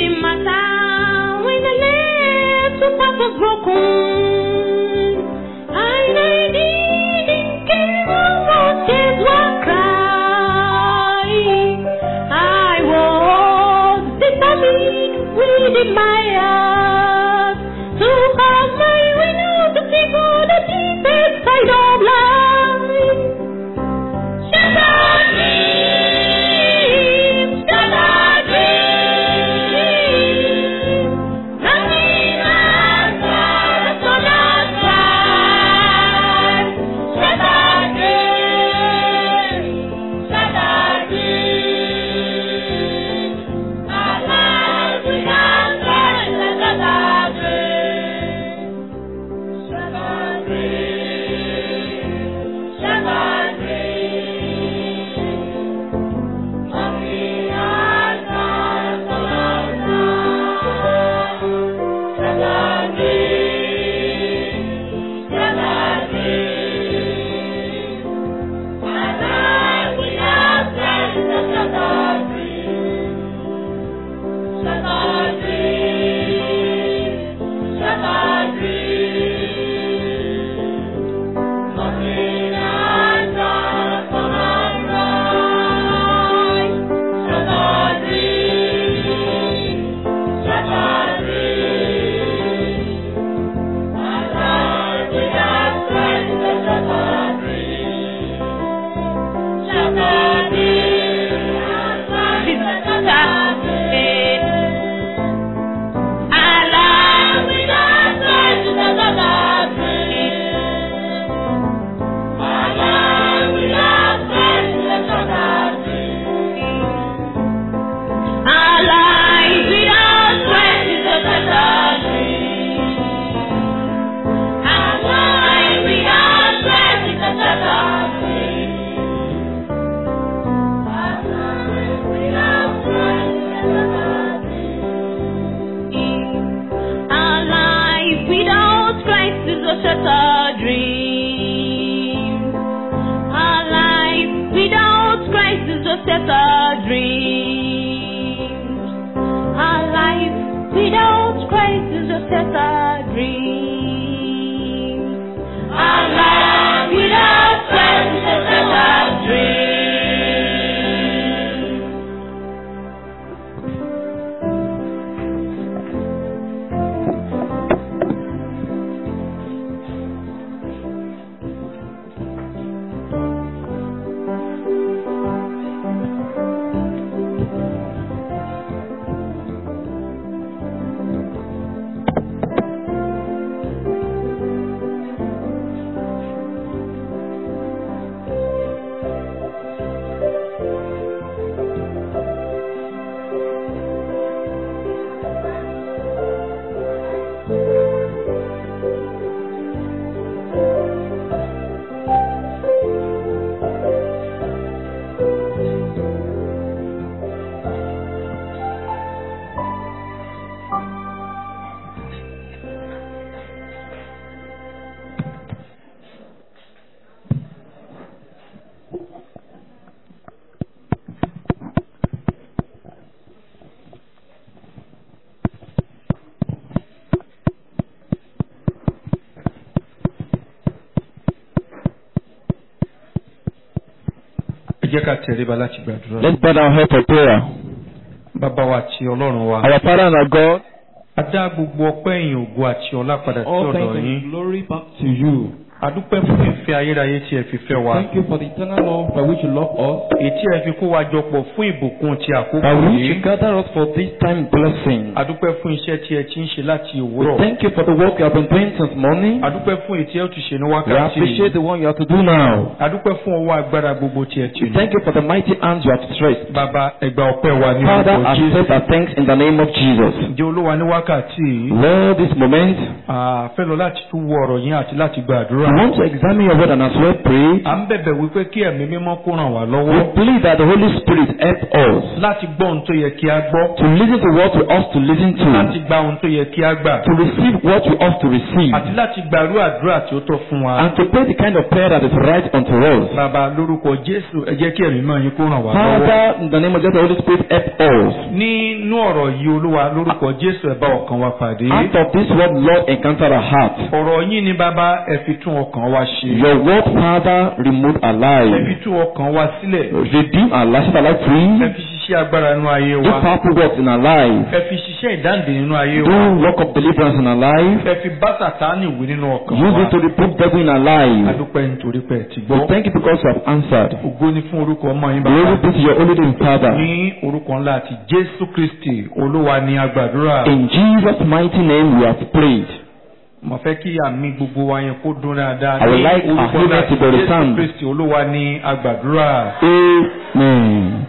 didn't matter when the little part was broken. And I didn't care what tears were crying. I was determined within my heart to have my way out to see for the deepest side of life. Shattered dreams, shattered dreams. Nothing matters, so that's right. Shattered dreams, shattered dreams. Our lives without Christ, shattered dreams. Shattered dreams, shattered dreams. Nothing matters, so that's right. Shattered dreams, shattered dreams. Our lives without Christ, shattered dreams. Shattered dreams, shattered dreams. Nothing matters, so that's right. Shattered dreams, shattered dreams. Our lives without Christ, shattered dreams. Shattered dreams, shattered dreams. Our lives without Christ, shattered dreams. Our lives without Christ, shattered dreams. Our lives without Christ is a shattered dream. Our lives without Christ is a shattered dream. Our lives without Christ is a shattered dream. Our life without Christ is a shattered dream. Our life without Christ is a shattered dream. Our life without Christ is a shattered dream. Our life without Christ is a shattered dream. ẹ jẹ́ ká tẹríba láti gbàdúrà. Let's bow our head for prayer. bàbá wa àti ọlọ́run wa. Our Father and our God, a dá gbogbo ọpẹ́ ìyìn ògo àti ọlá padà sí All ọ̀dọ̀ thanks yín. and glory back to you. a dúpẹ́ fún ìfẹ́ ayérayé tí ẹ fi fẹ́ wa. Thank you for the eternal love by which you love us, èyí tí ẹ fi kó wa jọ pọ̀ fún ìbùkún ti àkókò by which you yìí. gather us for this time blessing. a dúpẹ́ fún iṣẹ́ tí ẹ ti ń ṣe láti We òwúrọ̀. thank you for the work you have been doing since morning. a dúpẹ́ fún èyí tí ẹ ó ti ṣe ní We wákàtí appreciate yìí. the one you have to do now. a dúpẹ́ fún ọwọ́ agbára gbogbo tí ẹ ti We ní. thank you for the mighty hands you have stretched. bàbá ẹgbà ọpẹ́ wa ní Father, orúkọ accept Jésù. our thanks in the name of Jesus. ǹjẹ́ olúwa ní wákàtí yìí. Lord, this moment, a fẹ́ lọ láti tún wo ọ̀rọ̀ yín àti láti gba àdúrà. we want to examine your word and as well pray, à ń bẹ̀bẹ̀ wípé kí ẹ̀mí mímọ́ kó ràn wá we lọ́wọ́ plead that the Holy Spirit help us láti gbọ́ ohun tó yẹ kí a gbọ́ to listen to what we ought to listen láti to, gba ohun tó yẹ kí a gbà to receive what we ought to receive, àti láti gbàrú àdúrà tí ó tọ́ fún wa. and to pray the kind of prayer that is right unto us. Bàbá lórúkọ Jésù ẹ jẹ́ kí ẹ̀mí mímọ́ yín kó ràn wá lọ́wọ́. Father, in the name of Jesus, the Holy Spirit help us. Nínú ọ̀rọ̀ yìí Olúwa lórúkọ Jésù ẹ bá ọkàn wa pàdé. Out of this word, Lord, encounter our heart. Ọ̀rọ̀ yín ni bàbá ẹ fi tún ọkàn wa ṣe. Your word, Father, remove our Ẹ fi lives. tún ọkàn wa sílẹ̀. Redeem our lives, set our life Ẹ free. fi ṣiṣẹ́ agbára nínú ayé Do wa. powerful works in our life. Ẹ fi ṣiṣẹ́ ìdáǹdè nínú ayé Do wa. work of deliverance in our life. Ẹ fi bá Sàtánì wí nínú ọkàn Use it to wa. reprove devil in our life. Adúpẹ́ nítorí pé ẹ ti We gbọ́. thank you because you have answered. Ògo ni fún orúkọ ọmọ yín Glory bàbá. be to your holy name, Father. Ní orúkọ ńlá àti Jésù Kristì Olúwa ni a gbàdúrà. In Jesus' mighty name we have prayed. Mo fẹ́ kí àmì gbogbo wa yẹn kó dún dáadáa. I would Ní like our orúkọ ńlá amen to àti be Jésù resound. Kristì Olúwa ni a gbàdúrà. Amen.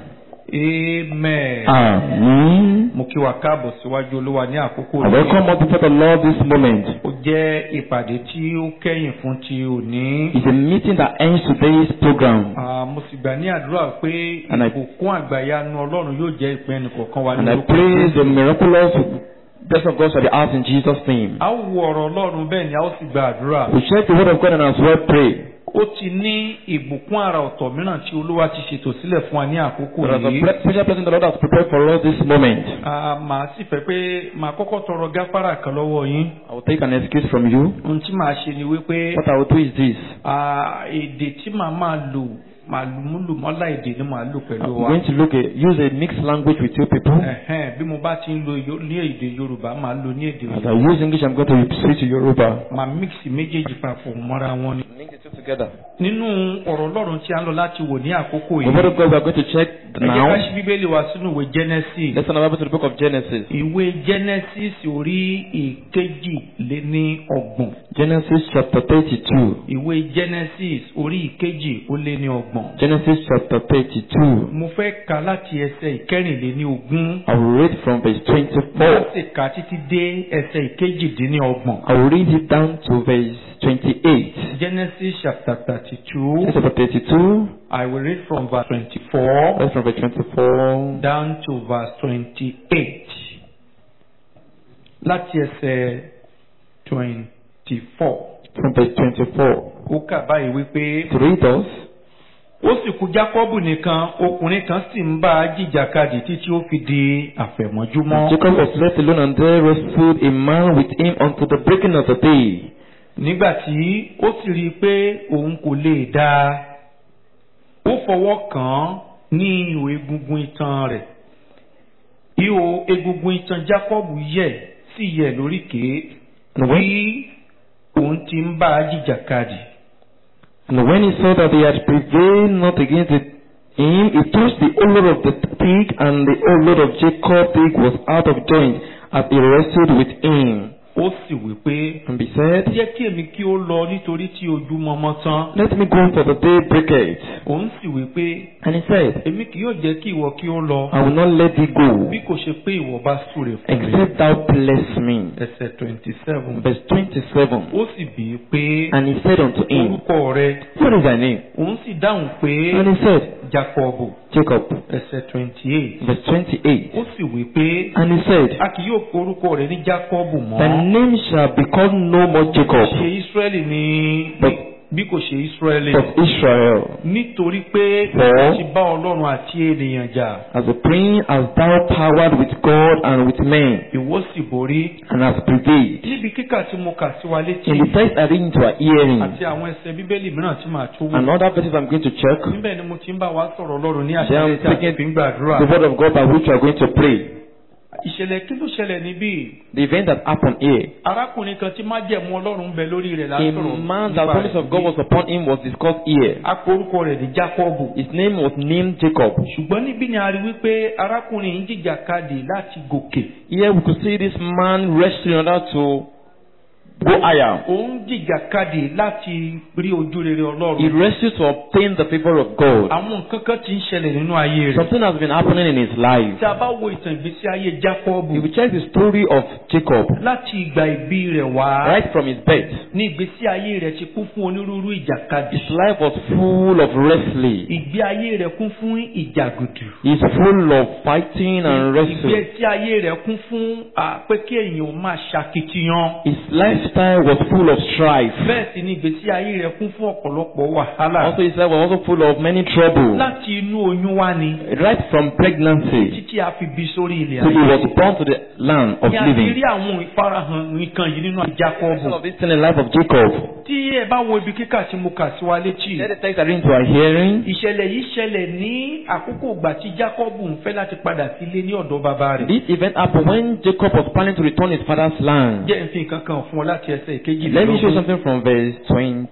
Amen. Amen. Mo kí wa káàbọ̀ síwájú Olúwa ní àkókò I welcome us before the Lord this moment. Ó jẹ́ ìpàdé tí ó kẹ́yìn fún ti òní. It's a meeting that ends today's program. Ah, Mo sì gbà ní àdúrà pé And I- ìbùkún àgbàyanu Ọlọ́run yóò jẹ́ ìpín ẹnìkọ̀ọ̀kan wa And ní I orúkọ pray Jésù. the miraculous blessing of God shall be ours in Jesus' name. A ó wo ọ̀rọ̀ Ọlọ́run bẹ́ẹ̀ ni a ó sì gba àdúrà. We check the word of God and as well pray. Ó ti ní ìbùkún àrà ọ̀tọ̀ mìíràn tí Olúwa ti ṣètò sílẹ̀ fún wa ní àkókò There is a yìí. ple- special blessing the Lord has prepared for us this moment. Ah, Màá sì fẹ́ pé màá kọ́kọ́ tọrọ gáfárà kan lọ́wọ́ yín. I will take an excuse from you. Ohun tí màá ṣe ni wípé What I will do is this. ah, èdè tí màá máa lò màá mú lò mọ́lá èdè ni màá lò pẹ̀lú I'm wa. going to look at, use a mixed language with you people. Ẹ̀hẹ́n, bí mo bá ti ń lo yo- ní èdè Yorùbá màá lò ní èdè As Yorùbá. I use English, I'm going to switch to Yoruba. Màá mix méjèèjì papọ̀ mọ́ra wọn ni. Mix the two together. Nínú ọ̀rọ̀ Ọlọ́run tí a ń lọ láti wò ní àkókò The word yìí. of God we are going to check Ẹ jẹ́ ká now. ṣí Bíbélì wa sínú ìwé Genesis. Let's turn our Bible to the book of Genesis. Ìwé Genesis orí ìkejì lé ní ọgbọ̀n. Genesis chapter 32. Ìwé Genesis orí ìkejì ó lé ní ọgbọ̀n. Genesis chapter 32. Mo fẹ́ ka láti ẹsẹ̀ ìkẹrìnléní ogún. I will read from verse 24. Láti kà títí dé ẹsẹ̀ ìkejìdínní ọgbọ̀n. I will read it down to verse 28. Genesis chapter thirty-two. Genesis chapter 32. I will read from verse twenty-four That's from verse 24. down to verse twenty-eight. Láti ẹsẹ̀ twenty-four. From verse 24. Ó kà báyìí wípé. To read us. ó sì kú jákọ́bù nìkan ọkùnrin kan sì ń bá a jìjàkadì títí ó fi di àfẹ̀mọ́júmọ́. Jacob was left alone and there wrestled a man with him until the breaking of the day. nígbà tí ó sì rí i pé òun kò lè dá a ó fọwọ́ kàn án ní ihò egungun itan rẹ̀ ihò egungun itan jákọ́bù yẹ̀ sì yẹ̀ lóríkèé And bí when, òun ti ń bá a jìjàkadì. and when he saw that he had prevailed not against it, him, he touched the whole load of the pig, and the whole load of Jacob pig was out of joint as he wrestled with him. ó sì wí pé And he said, jẹ́ kí èmi kí ó lọ nítorí tí ojú mọmọ tán Let me go for the day breaketh. òun sì wí pé And he said, èmi kì yóò jẹ́ kí ìwọ kí ó lọ I will not let thee go, bí kò ṣe pé ìwọ bá súre fún mi. except thou bless me. ẹsẹ̀ twenty seven. Verse 27. ó sì bí i pé And he said unto him, orúkọ rẹ What is thy name? òun sì dáhùn pé And he said, jacob Jacob. ẹsẹ̀ twenty eight. Verse 28. ó sì wí pé And he said, a kì yóò pe orúkọ rẹ ní jacob Thy mọ́ name shall be called no more Jacob, ṣe israẹli ní But- bí kò ṣe israẹli but Israel. nítorí pé For- ó ti bá ọlọ́run àti ènìyàn jà As a prince hast thou powered with God and with men, ìwọ sì borí and hast prevailed. níbi kíkà tí mo kà sí wa létí In the text I read into our hearing, àti àwọn ẹsẹ̀ bíbélì mìíràn tí màá tún wò and other verses I'm going to check, níbẹ̀ ni mo ti ń bá wa sọ̀rọ̀ ọlọ́run ní Then àṣálẹ́ I'm tí a taking fi ń gbàdúrà. the word of God by which we are going to pray. ìṣẹ̀lẹ̀ kí ló ṣẹlẹ̀ níbí? The event that happened here. arákùnrin kan tí májẹ̀mú ọlọ́run ń bẹ lórí rẹ̀ A lásọ̀rọ̀ man that the promise of God was upon him was discussed here. a pe orúkọ rẹ̀ ní Jákọ́bù. His name was named Jacob. ṣùgbọ́n níbí ni a rí wípé arákùnrin yìí ń jìjàkadì láti gòkè. Here we could see this man wrestling in order to go higher. ó ń jìjàkadì láti rí ojú rere He ọlọ́run. wrestles to obtain the favor of God. àwọn nǹkan kan ti ń ṣẹlẹ̀ nínú ayé rẹ̀. Something has been happening in his life. tí a bá wo ìtàn ìgbésí ayé If Jákọ́bù you check the story of Jacob, láti ìgbà ìbí rẹ̀ wá right from his birth, ní ìgbésí ayé rẹ̀ ti kún fún onírúurú ìjàkadì. his life was full of wrestling. ìgbé ayé rẹ̀ kún fún ìjàgùdù. He's full of fighting and wrestling. ìgbésí ayé rẹ̀ kún fún à, pé kí èèyàn máa ṣàkitiyan. His lifestyle was full of strife. bẹ́ẹ̀ sì ni ìgbésí ayé rẹ̀ kún fún ọ̀pọ̀lọpọ̀ wàhálà. Also, his life was also full of many trouble. láti inú oyún wá ni Right from pregnancy, títí a fi bí sórí ilẹ̀ so he ayé. was born to the land of Ní a ti rí living. àwọn ìfarahàn nǹkan yìí nínú Some Jákọ́bù. of this in the life of Jacob. Tí ẹ bá wo ibi kíkà tí mo kà sí wa létí. Let the text are into our hearing. Ìṣẹ̀lẹ̀ yìí ṣẹlẹ̀ ní àkókò ìgbà tí Jákọ́bù ń fẹ́ láti padà sílé ní ọ̀dọ̀ bàbá rẹ̀. This event happened when Jacob was planning to return his father's land. Jẹ́ n fi nǹkan kan fún ọ láti ẹsẹ̀ Let me show you ìkejìlélógún. something from verse 20,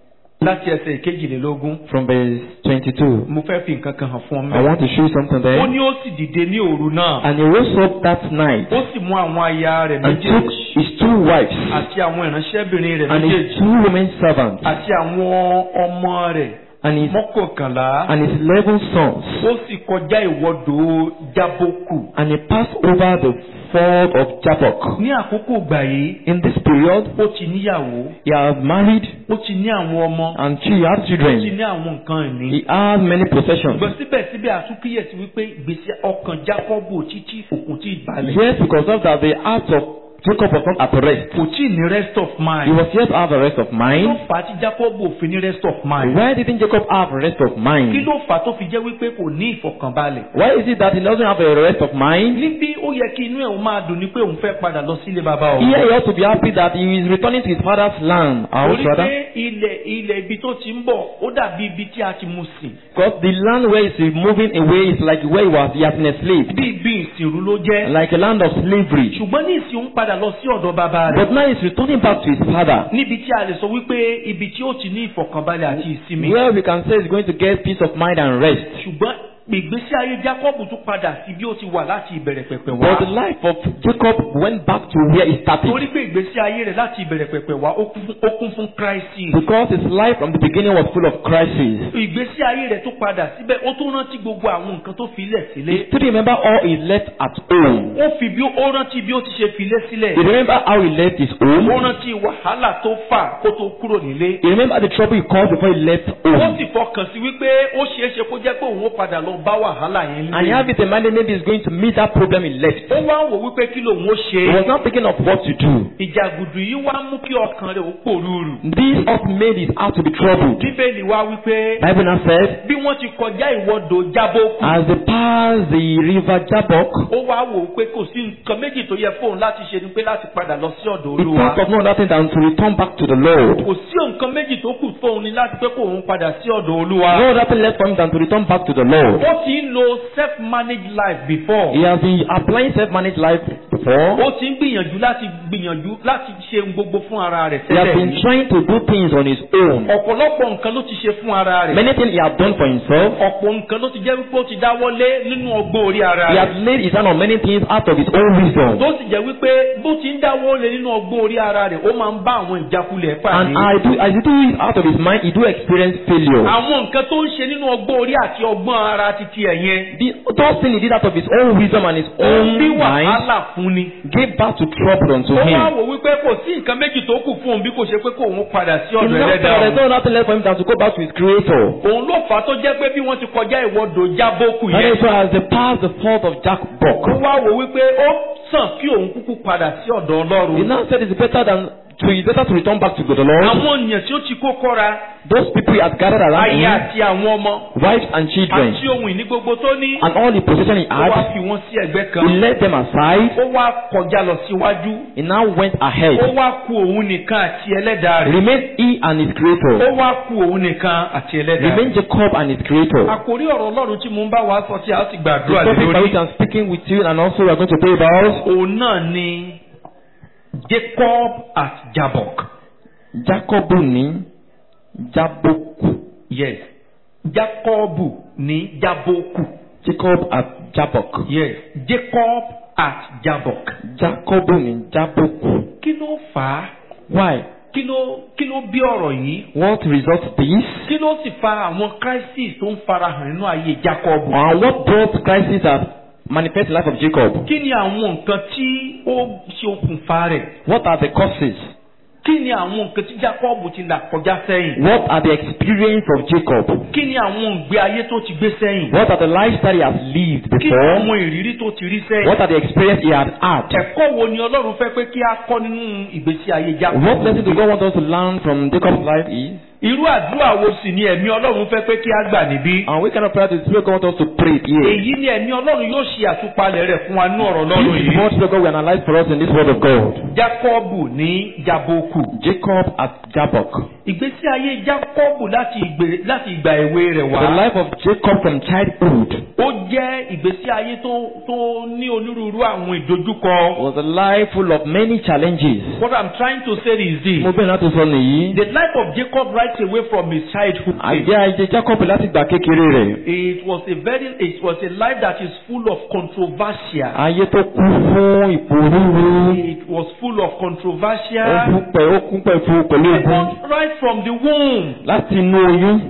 Láti ẹsẹ̀ ìkejìlélógún. from verse 22. Mo fẹ́ fi nǹkan kan hàn fún ọ I mẹ́. want to show you something Ó there. ní ó sì dìde ní òru náà. And he rose up that night Ó sì mú àwọn aya rẹ̀ and took méjèèjì his two wives àti àwọn ìránṣẹ́bìnrin rẹ̀ and his méjèèjì two women servants àti àwọn ọmọ rẹ̀ and his mọ́kànlá. and his eleven sons Ó sì kọjá ìwọ́dò Jábókù. and he passed over the ford of Jabbok. Ní àkókò ìgbà yìí, In this period, ó ti níyàwó, he has married ó ti ní àwọn ọmọ, and she had ó ti children. ní àwọn nǹkan ìní. He has many possessions. Ṣùgbọ́n síbẹ̀síbẹ̀ àtúnkíyèsí wípé ìgbésí ọkàn Jákọ́bù títí òkun tí ìbàlẹ̀. Yes, because of that, the heart of Jacob was not at rest. Kò tí ì ní rest of He mind. was yet to have a rest of Kí ló mind. fà á tí Jákọ́bù ò fi ní rest of mind? Why didn't Jacob have a rest of Kí mind? ló fà á tó fi jẹ́ wípé kò ní ìfọ̀kànbalẹ̀? Why is it that he doesn't have a rest of mind? Níbi ó yẹ kí inú ẹ̀ ó máa dùn ní pé òun fẹ́ padà lọ sílé bàbá òun. Here he ought to be happy that he is returning to his father's land. House Torí rather. pé ilẹ̀ ilẹ̀ ibi tó ti ń bọ̀ ó dàbí ibi tí a ti mú sìn. Because the land where he is moving away is like where he was, he has been a slave. Bí ibi ìsìnrú ló jẹ́. Like a land of slavery. Ṣùgbọ́n ní ìsìn òun padà lọ sí ọ̀dọ̀ bàbá rẹ̀. But now he's returning back to his father. Níbi tí a lè sọ wípé ibi tí ó ti ní ìfọ̀kànbalẹ̀ àti ìsinmi. Where we can say he's going to get peace of mind and rest. Ṣùgbọ́n ìgbésí ayé Jákọ́bù tún padà sí bí ó ti wà láti ìbẹ̀rẹ̀ pẹ̀pẹ̀ wá. But the life of Jacob went back to where he started. Torí pé ìgbésí ayé rẹ̀ láti ìbẹ̀rẹ̀ pẹ̀pẹ̀ wá ó kún fún- ó kún fún crisis. Because his life from the beginning was full of crises. Ìgbésí ayé rẹ̀ tó padà síbẹ̀ ó tún rántí gbogbo àwọn nǹkan tó fi lẹ̀ sílé. He still remember all he left at home. Ó fi bí ó rántí bí ó ti ṣe filé sílẹ̀. He remember how he left his Ó home. rántí wàhálà tó fà kó tó kúrò nílé. He remember the trouble he caused before he left Ó home. sì fọkàn sí wípé ó ṣeé ṣe kó jẹ́ pé òun ó padà lọ bá wàhálà yẹn And he nílé. have it in mind that maybe he's going to meet that problem he left. Ó wá ń wò wípé kí lòun ó He ṣe. was not thinking of what to do. Ìjàgùdù yìí wá mú kí ọkàn rẹ̀ ó pòrúurù. This up made his heart to be troubled. Bíbélì wá wípé Bible now said, bí wọ́n ti kọjá ìwọ́dò Jábókù. as they passed the river Jabbok, Ó wá wò ó pé kò sí nǹkan méjì tó yẹ fóun láti ṣe ni pé láti padà lọ sí ọ̀dọ̀ he Olúwa. thought of no other thing than to return back to the Lord. Kò sí nǹkan méjì tó kù fóun ni láti pé kó òun padà sí ọ̀dọ̀ Olúwa. No other thing left for him than to return back to the Lord. Ó ti ń lo self-managed life before. He has been applying self-managed life before. Ó ti ń gbìyànjú láti gbìyànjú láti ṣe ohun gbogbo fún ara rẹ̀ He has been tẹ́lẹ̀. trying to do things on his own. Ọ̀pọ̀lọpọ̀ nǹkan ló ti ṣe fún ara rẹ̀. Many things he has done for himself. Ọ̀pọ̀ nǹkan ló ti jẹ́ wípé ó ti dáwọ́lé nínú ọgbọ́n orí ara He rẹ̀. has laid his hand on many things out of his own wisdom. Tó sì jẹ́ wípé bó ti ń dáwọ́lé nínú ọgbọ́n orí ara rẹ̀, ó máa ń bá àwọn ìjákulẹ̀ And pàdé. I do, as he do it out of his mind, he do experience failure. Àwọn nǹkan tó ń ṣe nínú ọgbọ́n orí àti ọgbọ́n ara titi ẹ̀ yẹn. The, those things he did out of his own wisdom and his Ó ń own bí mind wàhálà fún ni. gave back to trouble unto Ó wá him. wò wípé kò sí nǹkan méjì tó kù fún òun bí kò ṣe pé kó òun padà sí He ọ̀dọ̀ now said ẹlẹ́dàá there's òun. no nothing left for him than to go back to his creator. Òun ló fà á tó jẹ́ pé bí wọ́n ti kọjá ìwọ́dò jábókù That yẹn. is why as they passed the fault of Jack Ó Buck, wá wò wípé ó sàn kí òun kúkú padà sí ọ̀dọ̀ he Ọlọ́run. now said it's better than to it's better to return back to the Lord. Àwọn ènìyàn tí ó ti kó kọ́ra, Those people he had gathered around aya him, àti àwọn ọmọ, wives and children, àti ohun ìní gbogbo tó ní, and all the possession he ó wá had, fi wọ́n sí ẹ̀gbẹ́ he kan. led them aside. Ó wá kọjá lọ síwájú. He now went Ó ahead. wá ku òun nìkan àti ẹlẹ́dàá rẹ̀. Remained he and his Ó creator. wá ku òun nìkan àti ẹlẹ́dàá rẹ̀. Remained Jacob and his creator. Àkórí ọ̀rọ̀ Ọlọ́run tí mo ń bá wa sọ tí a ti The gbàdúrà lé topic by lórí. which I'm speaking with you and also we are going to pray about Òun náà ni Jacob at Jabbok. Jacob ní Jaboku. Yes. Jacob ní Jaboku. Jacob at Jabok. Yes. Jacob at Jabbok. Jacob ní Jaboku. Kí ló fà á Why? kí ló kí ló bí ọ̀rọ̀ yìí What results this? kí ló sì fa àwọn crisis tó ń farahàn nínú ayé Jacob And what brought crisis that manifest the life of Jacob? kí ni àwọn nǹkan tí ó ṣe okùnfà rẹ̀ What are the causes? kí ni àwọn nǹkan tí Jacob ti là kọjá sẹ́yìn What are the experience of Jacob? kí ni àwọn ìgbé ayé tó ti gbé sẹ́yìn What are the lifestyle he has lived kí ni before? àwọn ìrírí tó ti rí sẹ́yìn What are the experience he had had? ẹ̀kọ́ wo ni Ọlọ́run fẹ́ pé kí a kọ́ nínú ìgbésí ayé Jacob What lesson do God want us to learn from Jacob's life is? irú àdúrà wo sì ni ẹ̀mí Ọlọ́run fẹ́ pé kí a gbà níbí And we cannot pray to the Spirit God want us to pray here. èyí ni ẹ̀mí Ọlọ́run yóò ṣe àtúpalẹ̀ rẹ̀ fún wa nínú ọ̀rọ̀ Ọlọ́run This is yìí what Spirit God will analyze for us in this word of God. Jacob ní Jaboku Jacob at Jabbok. ìgbésí ayé Jacob láti ìgbè- láti ìgbà èwe rẹ̀ The wá life of Jacob from childhood ó jẹ́ ìgbésí ayé tó tó ní onírúurú àwọn ìdojúkọ. was a life full of many challenges. What I'm trying to say is this. Mo bẹ̀rẹ̀ láti sọ nìyí. The life of Jacob right away from his childhood. Àjẹ́ àjẹ́ Jacob láti gbà kékeré rẹ̀. It was a very it was a life that is full of controversial. Ayé tó kún fún ìpòrúurú. It was full of Ó controversial. kún pẹ̀ ó kún pẹ̀ fún pẹ̀lú ogun. Because right from the womb, Láti inú oyún.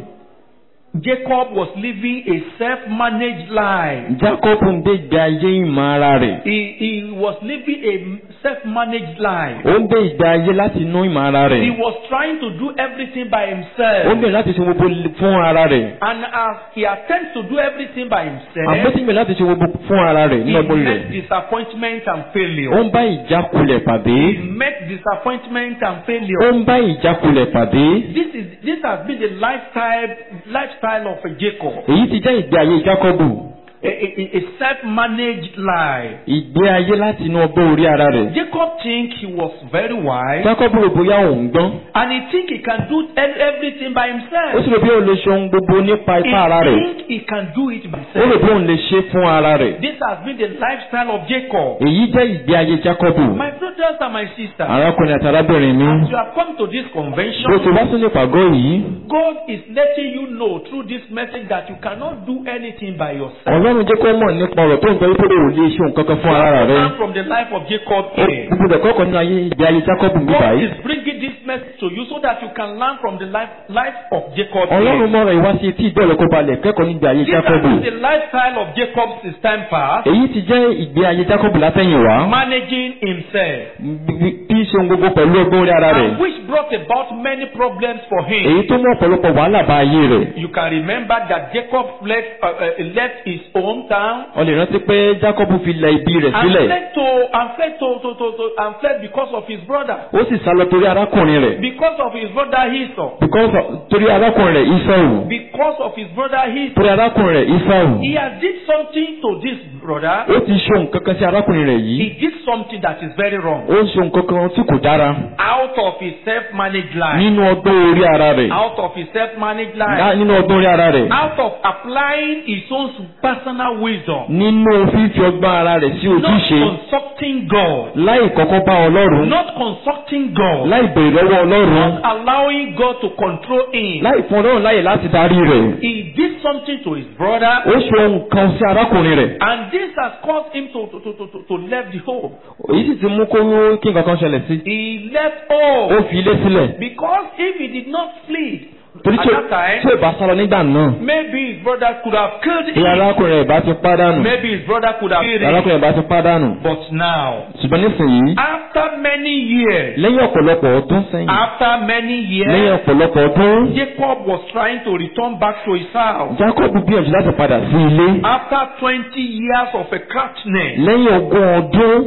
Jacob was living a self-managed life. Jacob ń gbé ìgbé ayé ìmọ̀ ara rẹ̀. He, he was living a self-managed life. Ó ń gbé ìgbé ayé láti inú ìmọ̀ ara He rẹ̀. was trying to do everything by Ó ń himself. bẹ̀rẹ̀ láti ṣe gbogbo fún ara rẹ̀. And as he attempts to do everything by himself, Àgbẹ̀tí bẹ̀rẹ̀ láti ṣe gbogbo fún ara rẹ̀ he nínú ọgbọ́n rẹ̀. met disappointment and Ó failure. ń bá ìjákulẹ̀ pàdé. He met disappointment and Ó failure. ń bá ìjákulẹ̀ pàdé. This is this has been the lifestyle lifestyle of a Jacob, Èyí ti jẹ́ ìgbé ayé Jákọ́bù. a, a, a self-managed life. Ìgbé ayé láti inú ọgbọ́n orí ara rẹ̀. Jacob think he was very wise, Jákọ́bù rò bóyá òun gbọ́n. and he think he can do e- everything by Ó himself. sì rò bí òun lè ṣe ohun gbogbo nípa He ipá ara rẹ̀. think he can do it by Ó rò himself. bí òun lè ṣe fún ara rẹ̀. This has been the lifestyle of Jacob. Èyí jẹ́ ìgbé ayé Jákọ́bù. My brothers and my sisters, Arákùnrin àti arábìnrin mi. as you have come to this Bó ti convention, wá sílé ìpàgọ́ yìí. God is letting you know through this message that you cannot do anything by yourself. Ọlọ́run jẹ́ kó mọ̀ nípa ọ̀rọ̀ tó ń sọ wípé o ò lè ṣe nǹkan kan fún ara rẹ̀. Learn from the life of Jacob here. Gbogbo ẹ̀kọ́ kan nínú ayé ìgbé ayé Jákọ́bù bí God báyìí. is bringing this message to you so that you can learn from the life, life of Jacob Ọlọ́run here. mọ̀rọ̀ ìwá sí etí ìgbọ́ rẹ̀ kó balẹ̀ kẹ́kọ̀ọ́ nígbà ayé This has Jákọ́bù. been the lifestyle of Jacob since time past, Èyí ti jẹ́ ìgbé ayé Jákọ́bù látẹ̀yìnwá. managing himself, Bí bí ṣe ohun gbogbo pẹ̀lú ọgbọ́n orí ara rẹ̀. and which brought about many problems for him. Èyí tó mú ọ̀pọ̀lọpọ̀ wàhálà bá ayé rẹ̀. You can remember that Jacob left, uh, uh, left his hometown Ó lè rántí pé Jákọ́bù fi lẹ ibi rẹ̀ and sílẹ̀. fled to and fled to, to, to, to and fled because of his brother. Ó sì sá lọ torí arákùnrin rẹ̀. Because of his brother Esau. Because of- torí arákùnrin rẹ̀ Ísáù. Because of his brother Esau. Torí arákùnrin rẹ̀ Ísáù. He has did something to this brother. Ó ti ṣe nǹkan kan sí arákùnrin rẹ̀ He yìí. did something that is very wrong. Ó ń ṣe nǹkan kan tí kò dára. Out of his self-managed life. Nínú ọgbọ́n orí ara rẹ̀. Out of his self-managed Lá- life. Nínú ọgbọ́n orí ara rẹ̀. Out of applying his own personal wisdom. Nínú fífi ọgbọ́n ara rẹ̀ sí Not ojúṣe. consulting God. Láì kọ́kọ́ bá Ọlọ́run. Not consulting God. Láì bèrè lọ́wọ́ Ọlọ́run. Not allowing God to control him. Láì fún Ọlọ́run láyè láti darí rẹ̀. He did something to his brother. Ó ṣe ohun kan sí arákùnrin rẹ̀. And this has caused him to, to, to, to, to leave the home. Èyí sì ti mú kó kí nǹkan kan ṣẹlẹ̀ sí. He left Ó home. fi ilé sílẹ̀. Because if he did not flee Torí at tí that time, tí ò bá sálọ nígbà náà. maybe his brother could have killed Bí him. arákùnrin rẹ̀ bá ti pádànù. Maybe his brother could have killed him. Arákùnrin rẹ̀ bá ti pádànù. But now, Ṣùgbọ́n nísìnyí. after many years, Lẹ́yìn ọ̀pọ̀lọpọ̀ ọdún sẹ́yìn. after many Lẹ́yìn years, ọ̀pọ̀lọpọ̀ ọdún. Jacob was trying to return back to his house. Jacob gbìyànjú láti padà sí ilé. After 20 years of a craftsman, Lẹ́yìn ogún ọdún.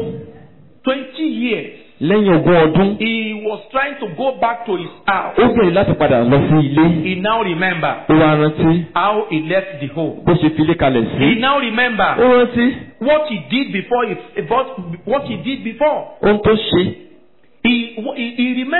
20 years, Lẹ́yìn ogún ọdún. he was trying to go back to his house. Ó gbìyànjú láti padà lọ sí ilé. He now remember Ó wá rántí how he left the home. bó ṣe fi ilé kalẹ̀ He sí. now Ó remember rántí what he did before. He, what, what he did before. ohun tó ṣe. He, he, he remember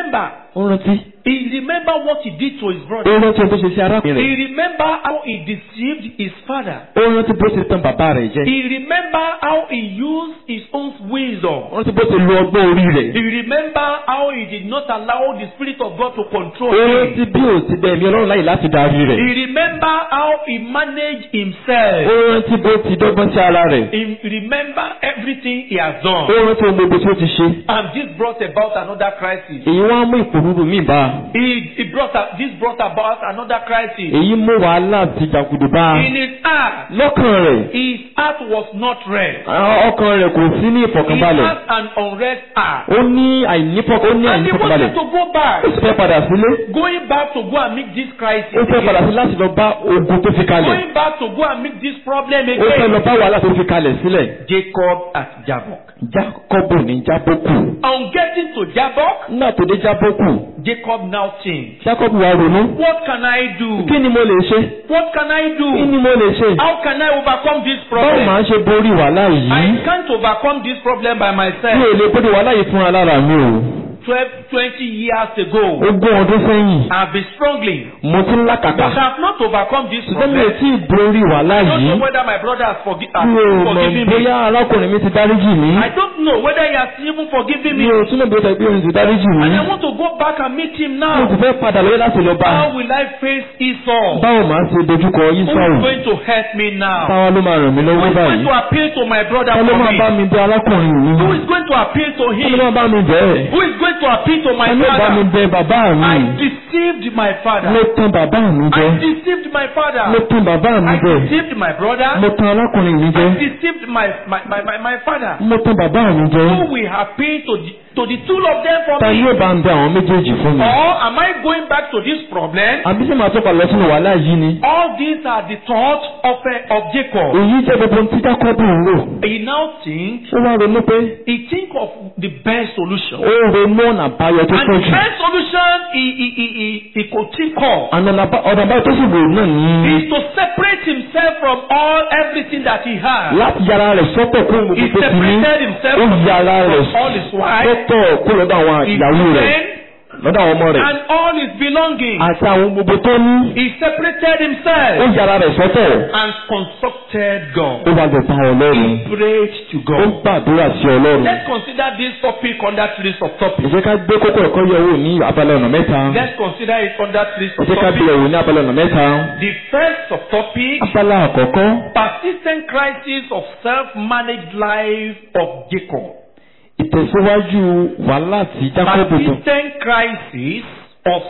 ó rántí He remember what he did to his ó brother. rántí ohun tó ṣe sí arákùnrin He rẹ̀ remember how he deceived his father. ó rántí bó ṣe tàn bàbá rẹ̀ jẹ He remember how he used his own wisdom. ó rántí bó ṣe lo ọgbọ́n orí rẹ̀ He remember how he did not allow the spirit of God to control ó rántí him. bí ò ti bẹ̀ mí ọlọ́run láyè láti darí rẹ̀ He remember how he managed himself. ó rántí bó ti dọ́gbọ́n sí ara rẹ̀ He remember everything he has ó done. rántí ohun gbogbo tí ó ti ṣe And this brought about another crisis. èyí wá mú ìpòrúurú míì bá a. He, he brought a, this brought about another crisis. èyí mú wàhálà ti jàgùdù bá a. In his heart, lọ́kàn rẹ̀ his heart was not rest. àwọn ọkàn rẹ̀ kò sí ní He ìfọ̀kànbalẹ̀ had an unrest heart. ó ní àìnífọ̀k ó ní And he àìnífọ̀kànbalẹ̀ wanted to go back. ó sì fẹ́ padà sílé Going back to go and meet this crisis. ó fẹ́ padà again. sí láti lọ bá ogun tó fi kalẹ̀ Going back to go and meet this problem ó fẹ́ lọ again. bá wàhálà tó fi kalẹ̀ sílẹ̀ Jacob at Jabbok. jákọ́bù ní jábókù On getting to Jabbok, nígbà tó dé jábókù Jacob now changed. jákọ́bù wá ronú What can I do? kí ni mo lè ṣe What can I kí do? ni mo lè ṣe How can I overcome this báwo problem? máa ń ṣe borí wàhálà I yìí can't overcome this problem by mi myself. ò lè borí wàhálà yìí fúnra lára mi o 12, 20 years ago, ogún ọdún sẹ́yìn I've been struggling. mo ti ń But lákàtà I've not overcome this ṣùgbọ́n mi ò problem. tí ì borí wàhálà I don't yìí know whether my brother has forgi- has mi ò mọ̀ forgiven me. bóyá arákùnrin mi ti dáríjì mí I don't know whether he has even forgiven mi me. ò túnbọ̀ bí ó sọ pé òun ti dáríjì mí And I want to go back and meet him mo sì now. fẹ́ padà lórí láti lọ bá a. How will I face Esau? báwo máa ṣe dojúkọ Who Ísáù is going to help me now? táwa ló máa ràn mí Who lọ́wọ́ is going báyìí to appeal to my brother ta ló for máa bá me? mi bẹ arákùnrin mi Who is going to appeal to ta ló him? máa bá mi bẹ́ẹ̀ Who is going to appeal to my ta ló bá mi father? bẹ bàbá mi I deceived my mo father. tan bàbá mi jẹ I deceived my mo father. tan bàbá mi I jẹ deceived my brother. mo tan arákùnrin mi jẹ I deceived my, my, my, my, my father. mo tan bàbá mi jẹ Who will appeal to the, to the two of them for ta ni me? ó bá ń bẹ àwọn méjèèjì fún mi Or am I going back to this problem? àbí sì máa tó pa lọ sínú wàhálà yìí ni All these are the thoughts of, uh, of Jacob. èyí jẹ́ gbogbo ohun tí Jákọ́bù ń rò He now thinks, ó wá ronú pé he think of the best solution. ó ronú ọ̀nà àbáyọ tó And pọ̀ the jù best solution he, he, he, he, he could think of ọ̀nà àbá- ọ̀nà àbáyọ tó sì wò náà ní is to separate himself from all everything that he has. láti yára rẹ̀ sọ́tọ̀ kó He gbogbo tó ti ní separated himself ó from, yára rẹ̀ from all his wives, sọ́tọ̀ kó lọ́dọ̀ àwọn his ìyàwó rẹ̀ men, lọ́dọ̀ àwọn ọmọ rẹ̀ and all his belongings. àti àwọn gbogbo tó ní He separated ó himself yára rẹ̀ sọ́tọ̀ and consulted God. ó wá gbẹ̀fà ọlọ́run He prayed to ó God. gbàdúrà sí ọlọ́run Let's consider this topic under three subtopics. ẹ jẹ́ ká gbé kókó ẹ̀kọ́ yẹ̀ wò ní abala ọ̀nà mẹ́ta Let's consider it under three ẹ jẹ́ ká gbé subtopics. yẹ̀ wò ní abala ọ̀nà mẹ́ta The first subtopic, abala àkọ́kọ́ persistent crisis of self-managed life of Jacob. ìtẹ̀síwájú wàhálà tí Jákọ́bù tó Persistent crisis of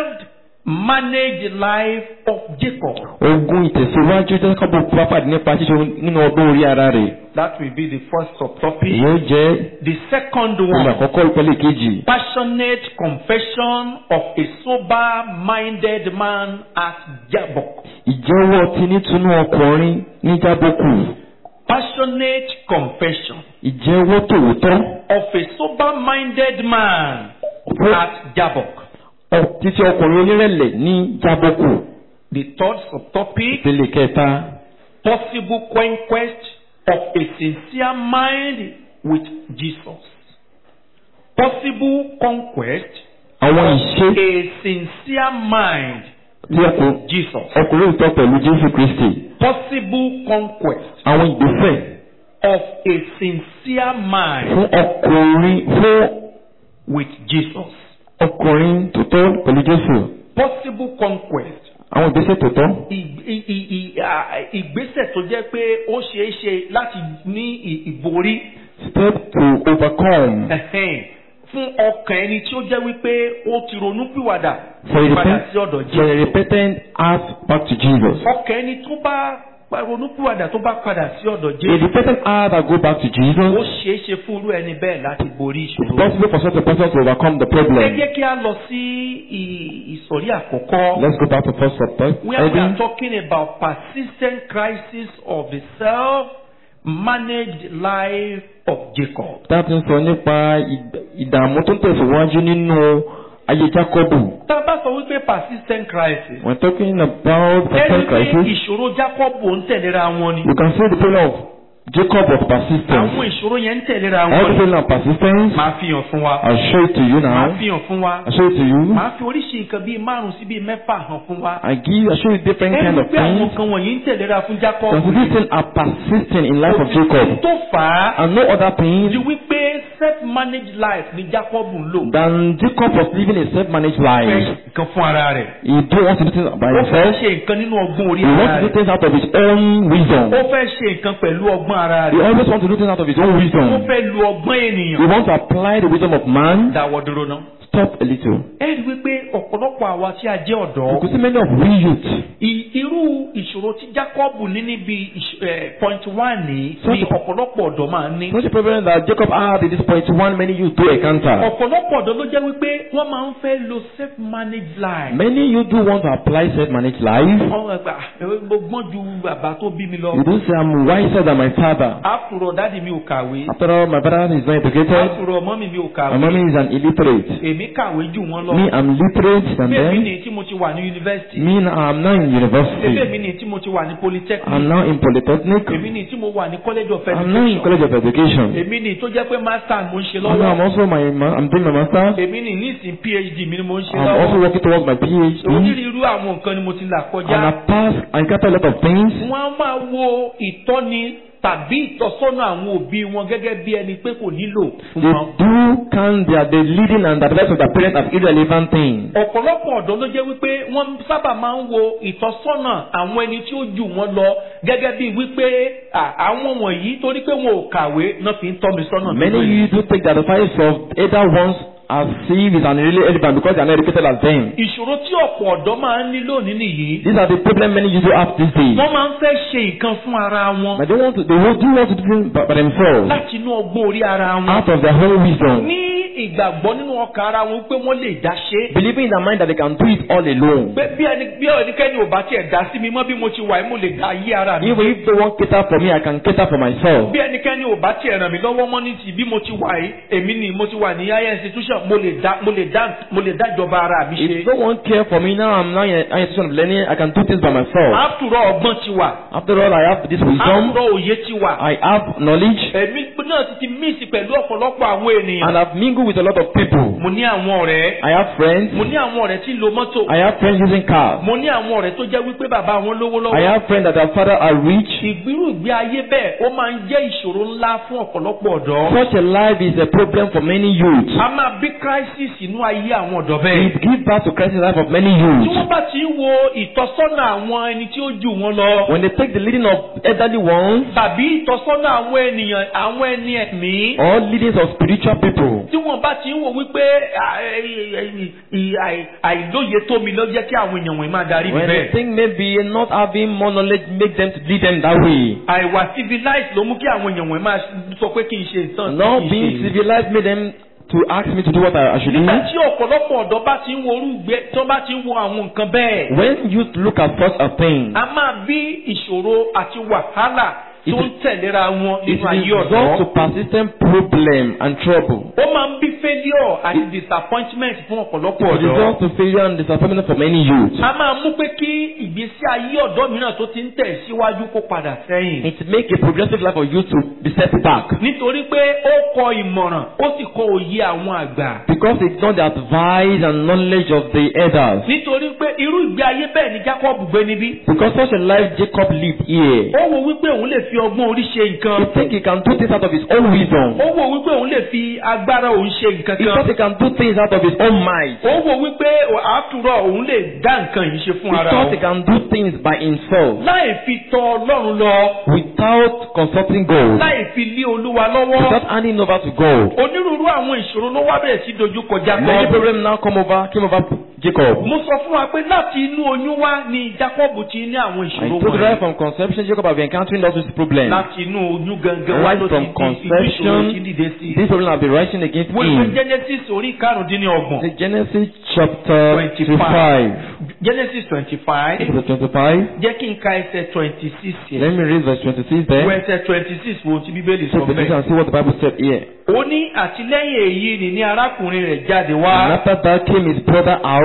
self-managed life of Jacob. ogun ìtẹ̀síwájú Jákọ́bù bá pàdé nípa ṣíṣe nínú ọgbọ́n orí ara rẹ̀ That will be the first subtopic. èyí ó jẹ́ The second ohun one, àkọ́kọ́ ìpele kejì passionate confession of a sober-minded man at Jabbok. ìjẹ́wọ́ tinútinú ọkùnrin ní Jábókù Passionate confession ìjẹ́wọ́ tòótọ́ of a sober-minded man fún at Jabbok. ọ- títí ọkùnrin onírẹ̀lẹ̀ ní Jábókù The third subtopic, ìpele kẹta possible conquest of a sincere mind with Jesus. Possible conquest àwọn of ìṣe a sincere mind tí ọkùnrin with Jesus. ọkùnrin ìtọ́ pẹ̀lú Jésù Kristi Possible conquest àwọn ìgbésẹ̀ of a sincere mind fún ọkùnrin fún with Jesus. ọkùnrin tòótọ́ pẹ̀lú Jésù Possible conquest. àwọn ìgbésẹ̀ tòótọ́ Ì- ì- ì- ì- à, Ìgbésẹ̀ tó jẹ́ pé ó ṣeé ṣe láti ní ì- ìborí step to overcome ẹ̀hẹ́n, fún ọkàn ẹni tí ó jẹ́ wípé ó ti ronú pìwàdà for a padà repent sí ọ̀dọ̀ for a Jésù. repentant heart back to Jesus Ọkàn ẹni tó bá pa- ronú pìwàdà tó bá padà sí ọ̀dọ̀ a Jésù. repentant heart that go back to Ó Jesus ṣeé ṣe fún irú ẹni bẹ́ẹ̀ láti borí it's ìṣòro. possible for such a person to overcome the Ẹ problem jẹ́ kí a lọ sí ì- ìsọ̀rí àkọ́kọ́. let's go back to first subject Where we are heading talking about persistent crisis of the self-managed life of Jacob. that ń sọ nípa ìd- ìdààmú tó ń tẹ̀síwájú nínú ayé Jákọ́bù Tá a bá sọ wípé persistent crisis, when talking about ẹni personal pé crisis ìṣòro Jacob ń tẹ̀léra wọn ni. you can see the problem of Jacob was persistent. àwọn ìṣòro yẹn ń tẹ̀léra wọn Everything and persistence. máa fi hàn fún wa I'll show it to you máa now. fi hàn fún wa I'll show it to you. máa fi oríṣi nǹkan bíi márùn sí bíi mẹ́fà hàn fún wa I give, I show you different kind ẹni of pé àwọn things. nǹkan wọ̀nyí ń tẹ̀léra fún Jacob Some of these things are persistent in life of Òtítọ́ Jacob. tó fà á And no other thing di wípé self-managed life ni Jacob ń lò than Jacob was living a self-managed fẹ́ life. nǹkan fún ara rẹ̀ He don't want to do things by ó fẹ́ himself. ṣe nǹkan nínú ọgbọ́n orí He ara wants to do rẹ̀ things out of his own wisdom. ó fẹ́ ṣe nǹkan pẹ̀lú ọgbọ́n ara He rẹ̀ always wants to do things out of his own ó wisdom. fẹ́ lu ọgbọ́n He ènìyàn wants to apply the wisdom of man. dáwọ́ dúró náà Stop a little. ẹ rí wípé ọ̀pọ̀lọpọ̀ àwa tí a jẹ́ You ọ̀dọ́ could see many of we youth. I- irú ìṣòro tí Jacob ní níbi ìṣ- eh, point one ní Such ni a- ọ̀pọ̀lọpọ̀ ọ̀dọ́ máa ń ní. Such a problem that Jacob had at this point one many youth do encounter. ọ̀pọ̀lọpọ̀ ọ̀dọ́ ló jẹ́ wípé wọ́n máa ń fẹ́ lo self-managed life. Many youth do want to apply self-managed life. wọ́n máa gbà mo gbọ́n ju bàbá tó bí mi lọ. You do say I'm wiser than my father. àkùrọ̀ dáàdi mi ò kàwé. After all, my brother is not educated. àkùrọ̀ mọ́mì mi ò My kàwé. mommy is an illiterate. èmi kàwé jù wọ́n lọ. Me, I'm literate than bẹ́ẹ̀ mi them. ni tí mo ti wà ní yunifásitì. Me, now, I'm now in bẹ́ẹ̀ university. mi ni tí mo ti wà ní polytechnic. I'm now in polytechnic. èmi ni tí mo wà ní college of I'm now in education. college of education. èmi ni tó jẹ́ pé master mo ń ṣe And now I'm lọ́wọ́. also my, ma- I'm doing my master's. èmi ni nísìn phd mi ni mo ń ṣe I'm also lọ́wọ́. working towards my PhD. onírúurú àwọn nǹkan ni mo ti là And I kọjá. pass, I encounter a lot of things. wọ́n á máa wo ìtọ́ni tàbí ìtọ́sọ́nà àwọn òbí wọn gẹ́gẹ́ bí ẹni pé kò nílò fún They wọn. do count their the leading and the advice of their parents as irrelevant things. ọ̀pọ̀lọpọ̀ ọ̀dọ́ ló jẹ́ wípé wọ́n sábà máa ń wo ìtọ́sọ́nà àwọn ẹni tí ó jù wọ́n lọ gẹ́gẹ́ bí wípé à, àwọn wọ̀nyí torí pé wọn ò kàwé náà fi ń tọ́ mi sọ́nà. Many lórí. you do take the advice of either ones as if it's an really relevant because they are not educated as them. ìṣòro tí ọ̀pọ̀ ọ̀dọ́ máa ń ní lónìí nìyí. These are the problem many youth have these days. wọ́n máa ń fẹ́ ṣe nǹkan fún ara wọn But they want to, they will do want to do things by, by themselves láti inú ọgbọ́n orí ara wọn. out of their own wisdom, ní ìgbàgbọ́ nínú ọkàn ara wọn pé wọ́n lè dá ṣe é. believing in their mind that they can do it all alone. pé bí ẹni bí ẹnikẹ́ni ò bá tiẹ̀ dá sí mi mọ́ bí mo ti wà yìí mo lè dá ayé ara mi. Even if they won't cater for me, I can cater for myself. bí ẹnikẹ́ni ò bá tiẹ̀ ràn mí lọ́wọ́ mọ́ ní ti bí mo ti wà yìí èmi ni mo ti wà ní higher institution mo lè dá mo lè dá mo lè dá ìjọba ara mi If ṣe. no one care for me now, I'm now in an institution of learning. I can do things by myself. àtúrọ̀ ọgbọ́n ti wà After all, I have this wisdom. àtúrọ̀ òye ti wà. I have knowledge, èmi náà ti ti míìsì pẹ̀lú ọ̀pọ̀lọpọ̀ àwọn ènìyàn. and I've mingled with a lot of people. mo ní àwọn ọ̀rẹ́ I have friends. mo ní àwọn ọ̀rẹ́ tí ń lo mọ́tò I have friends using cars. mo ní àwọn ọ̀rẹ́ tó jẹ́ wípé bàbá wọn lówó I lọ́wọ́. have friends that their father are rich. ìgbírù ìgbé ayé bẹ́ẹ̀ ó máa ń jẹ́ ìṣòro ńlá fún ọ̀pọ̀lọpọ̀ ọ̀dọ́. Such a life is a problem for many youths. a máa bí crisis inú ayé àwọn ọ̀dọ́ bẹ́ẹ̀. It gives birth to crisis in the life of many tí youths. wọ́n bá ti ń wo ìtọ́sọ́nà àwọn ẹni tí ó jù wọ́n lọ. When they take the leading of elderly ones tàbí ìtọ́sọ́nà àwọn ènìyàn àwọn ẹni ẹ̀mí. or leadings of spiritual people, tí wọ́n bá ti ń wò wípé à, ẹ, ẹ, ì- àì- àìlóye tó mi ló jẹ́ kí àwọn èèyàn wọ̀nyí máa darí mi when they bẹ́ẹ̀. think maybe not having more knowledge make them to lead them that way. àìwà civilized ló mú kí àwọn èèyàn wọ̀nyí máa sọ pé kí n ṣe nǹkan Not tí kì í being ṣe. civilized made them to ask me to do what I I should nígbà do. tí ọ̀pọ̀lọpọ̀ ọ̀dọ́ bá ti ń wo orúgbẹ tí wọ́n bá ti ń wo àwọn nǹkan bẹ́ẹ̀. When youth look at such a thing, a máa bí ìṣòro àti wàhálà tó ń tẹ̀léra wọn it nínú ayé results to ọ̀dọ́. persistent problem and trouble. ó máa ń bí failure àti disappointment fún ọ̀pọ̀lọpọ̀ It ọ̀dọ́. results to failure and disappointment for many youths. a máa mú pé kí ìgbésí ayé ọ̀dọ́ mìíràn tó ti ń tẹ̀ síwájú kó padà sẹ́yìn. It make a progressive life of youth to be set back nítorí pé ó kọ ìmọ̀ràn ó sì kọ òye àwọn àgbà. because they ignore the advice and knowledge of the elders. nítorí pé irú ìgbé ayé bẹ́ẹ̀ ni Jacob gbé níbí. Because such a life Jacob lived here. ó wo wípé òun lè fi ọgbọ́n orí ṣe nǹkan. He think he can do things out of his own wisdom. ó wo wípé òun lè fi agbára òun ṣe nǹkan He thought kan. he can do things out of his own might. ó wo wípé àtúrọ̀ òun lè dá nǹkan yìí ṣe He fún ara thought he òun. can do things by himself láì fi tọ Ọlọ́run lọ without consulting God, láì fi lé Olúwa lọ́wọ́. without handing over to God. onírúurú àwọn ìṣòro ló wá bẹ̀rẹ̀ sí dojúkọ Many Jacob. problems now come over, came over Jacob. mo sọ fún wa pé láti inú oyún wá ni Jacob ti ní àwọn I ìṣòro told you right wọ̀nyí. from conception, Jacob have been encountering all these problems. láti inú oyún gangan wá Right ló from ti di ìṣòro tí conception, dìde sí i. These problems have been rising against wo ìwé him. Genesis orí karùndínlọ́gbọ̀n. The Genesis chapter 25. Genesis twenty five. Verse 25. jẹ́ kí n ka ẹsẹ̀ twenty six yẹn. Let me read verse 26 wo there. ẹsẹ̀ twenty six wo ti bíbélì sọ Take the bẹ́ẹ̀. and see what the Bible said here. ó ní àtìlẹ́yìn èyí ni ní arákùnrin rẹ̀ jáde And wá. after that came his brother ó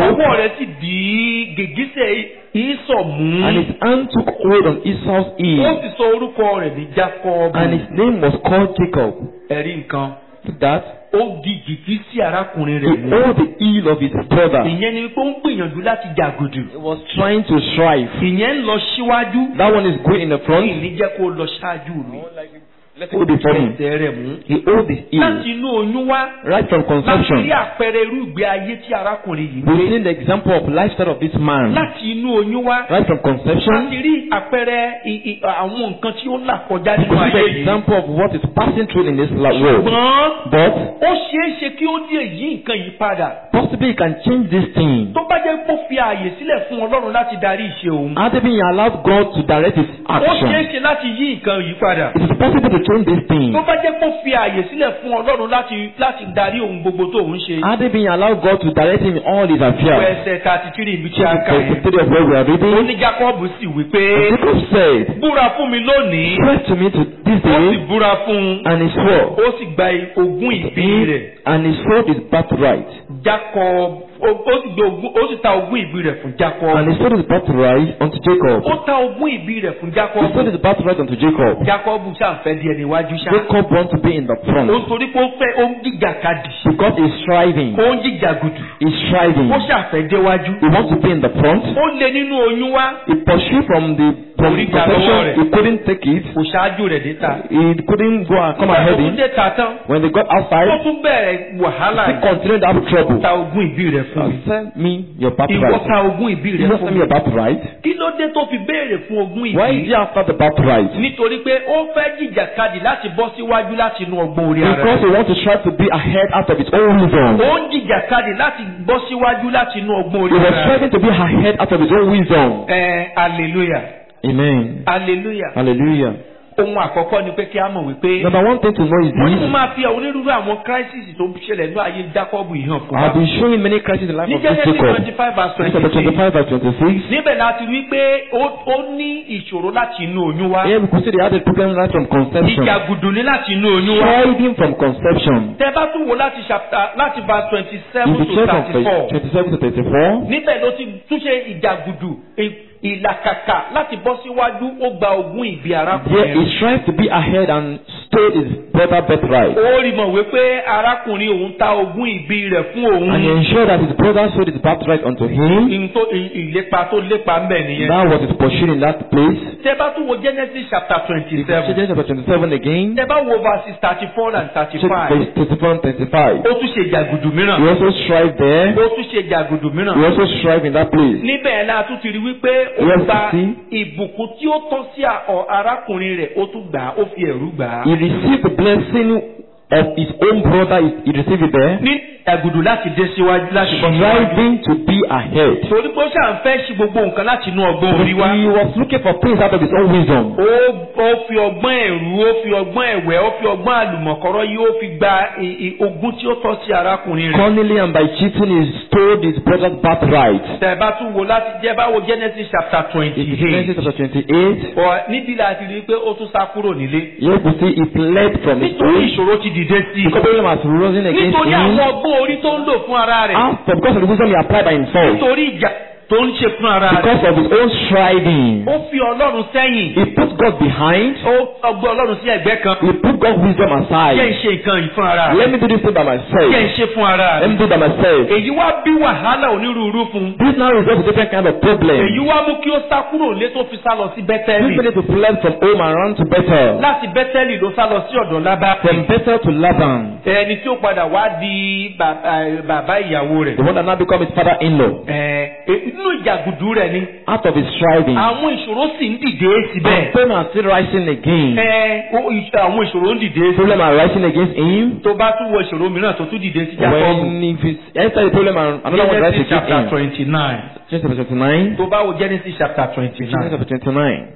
ọwọ́ rẹ̀ sì di gègísẹ̀ ìsọ̀ mú. and his hand took hold on Esau's ó heel, sì sọ orúkọ rẹ̀ ní Jacob. and his name was called Jacob. ẹ̀rí nǹkan. Look that ó di gìgísẹ̀ arákùnrin he rẹ̀ mú. held the heel of his brother. ìyẹn ni pé ó ń gbìyànjú láti jàgùdù. He was trying to strive. ìyẹn ń lọ síwájú. That one is going in the front. ìní jẹ́ kó lọ ṣáájú mi. Hold it for me. ẹsẹ̀ rẹ̀ mú. He held his heel láti inú oyún wá. right from láti conception. rí àpẹẹrẹ irú ìgbé ayé tí arákùnrin yìí ń We've gbé. seen the example of lifestyle of this man láti inú oyún wá. right from conception. láti rí àpẹẹrẹ i- i- àwọn nǹkan tí ó là kọjá We nínú see ayé the yìí. example of what is passing through in this la- world. ṣùgbọ́n But ó ṣeé ṣe kí ó lè yí nǹkan yìí padà. possibly he can change this thing. tó bá jẹ́ pé ó fi ààyè sílẹ̀ fún ọlọ́run láti darí ìṣe òun. Had he been allowed God to direct his ó ṣeé action, ṣe láti yí nǹkan yìí padà. it is possible to change this thing. tó bá jẹ́ pé ó fi ààyè sílẹ̀ fún ọlọ́run láti láti darí ohun gbogbo tó ń ṣe. Had he been allowed God to direct him in all his Ìwé affairs, ẹsẹ̀ thirty three ibi tí a kà the yẹn. story of where we are ó reading, ní Jacob sì wí pé and Jacob said, búra fún mi lónìí. Swear to me to this ó sì day, búra fún un. and he swore, ó sì gba ogún ìbí rẹ̀. and he swore his birthright. Jacob ó ó sì gbé ogún ó sì ta ogún ìbí rẹ̀ fún Jacob. And he swore his birthright unto Jacob. ó ta ogún ìbí rẹ̀ fún He Jacob. swore his birthright unto Jacob. Jacob ṣàǹfẹ́ di ẹni iwájú ṣá. Jacob want to be in the ó front ń torí pé ó fẹ́ ó ń jíjà kadì. because he's striving. ó ń jíjà gùdù. He's striving. ó ṣàfẹ́ déwájú. He wants to be in the front. ó lé nínú oyún wá. He pursued from the from Orí ìjà lọ́wọ́ conception. rẹ̀. He couldn't take it. kò ṣáájú rẹ̀ dé ta. He couldn't go and come Nígbà ahead tó tún in. dé ta tán. When they got ó outside, tún bẹ̀rẹ̀ wàhálà he yìí. continued to have trouble. ta ogún ìbí rẹ̀ fún mi. Send me your ìwọ birthright. ta ogún ìbí You rẹ̀ must fún send mi. me your birthright. kí ló dé tó fi béèrè fún ogún Why is ìbí. he after the birthright? nítorí pé ó fẹ́ jìjàkadì láti bọ́ síwájú láti inú ọgbọ́n orí ara Because rẹ̀. he wants to try to be ahead out of his own wisdom. ó ń jìjàkadì láti bọ́ síwájú láti inú ọgbọ́n He orí was ara rẹ̀. striving to be ahead out of his own wisdom. ẹ hallelujah Amen. hallelujah. Hallelujah. ohun àkọ́kọ́ ni pé kí a mọ̀ wípé Number one thing to know is wọ́n ní mo this. máa fi onírúurú àwọn crisis tó ṣẹlẹ̀ ní ayé Jacob yìí hàn fún I have wa. been showing many crises in the life ní of this Genesis Jacob. twenty five verse Genesis chapter twenty six 25 verse 26. níbẹ̀ láti rí pé ó ó ní ìṣòro láti inú oyún wá. Here we could see they had a problem right from conception. ìjàgùdù ní láti inú oyún wá. Striving from conception. tẹ bá tún wo láti chapter láti verse twenty seven In the to church of thirty four. 27 to 34, níbẹ̀ ló ti túnṣe ìjàgùdù ì- ìlàkàkà láti bọ́ síwájú ó gba ogún ìbí there arákùnrin he strives to be ahead and stole his brother birthright. ó rí mọ̀ wípé arákùnrin òun ta ogún ìbí rẹ̀ fún òun And he ensured that his brother sold his birthright unto him. Ìhun tó- ì- ìlépa tó lépa ń bẹ̀ nìyẹn. That was his pursuit in that place. tẹ bá tún wo Genesis chapter twenty Check seven Genesis chapter 27 again. tẹ bá wo verses thirty four and thirty Check five verse 24 35. ó tún ṣe ìjàgùdù He mìíràn also strive there. ó tún ṣe ìjàgùdù He mìíràn also strive in that place. níbẹ̀ náà tún ti rí wípé ó Yes, gba see. ìbùkún tí ó tọ́ sí à- ọ- arákùnrin rẹ̀ ó tún gbà á ó fi ẹ̀rú gbà á. He received the blessing of his own brother. He- He received it there. ní ìjàgùdù láti dé síwájú láti bọ́ síwájú. Striving to be ahead. torí pé ó ṣàn fẹ́ ṣe gbogbo nǹkan láti inú ọgbọ́n orí wa. He was looking for things out of his own wisdom. ó ó fi ọgbọ́n ẹ̀rú ó fi ọgbọ́n ẹ̀wẹ́ ó fi ọgbọ́n àlùmọ̀kọ́rọ́ yìí ó fi gba i- i- ogún tí ó tọ́ sí arákùnrin rẹ̀. Cunningly and by cheating, he stole his brother's birthright. tẹ̀ bá tún wo láti jẹ́ báwo Genesis chapter twenty In Genesis eight. chapter 28, níbi láti rí i pé ó tún sá kúrò nílé. you could see he fled from his nítorí own. ìṣòro ti dìde sí The i. problem has risen against nítorí àwọn him. ọgbọ́n orí tó ń lò fún ara rẹ̀. After, because of the wisdom he applied by himself. nítorí ìjà tó ń ṣe fún ara rẹ̀. Because of his own striving. ó fi Ọlọ́run sẹ́yìn. He put God behind. ó ọgbọ́n Ọlọ́run sí ẹ̀gbẹ́ kan. He put God's wisdom jẹ́ ń aside. ṣe nǹkan yìí fún ara Let rẹ̀. me do this thing by jẹ́ ń myself. ṣe fún ara Let me rẹ̀. do it by myself. èyí wá bí wàhálà onírúurú fún un. This now results in different kind of problem. èyí wá mú kí ó sá kúrò lé tó fi sá lọ sí This bẹ́tẹ́lì. needed to fled from home and run to Bethel. láti bẹ́tẹ́lì ló sá lọ sí ọ̀dọ̀ lábá. From Bethel to Laban, ẹni tí ó padà wá di bàbá bàbá ìyàwó rẹ̀. the one that now become his father-in-law. Ẹ, ẹ, inú ìjàgùdù rẹ̀ ni Out of his striving. àwọn ìṣòro sì ń dìde síbẹ̀. And pain are still rising again. Ẹ, ó- ìṣ- àwọn ìṣòro ń dìde sí. Problem are rising against him. tó bá tún wọ ìṣòro mìíràn tó tún dìde sí Jákọ́bù. When if it's enter the problem and another one Genesis rises chapter against him. twenty nine. Genesis chapter 29. tó bá wo Genesis chapter twenty Genesis nine. chapter 29.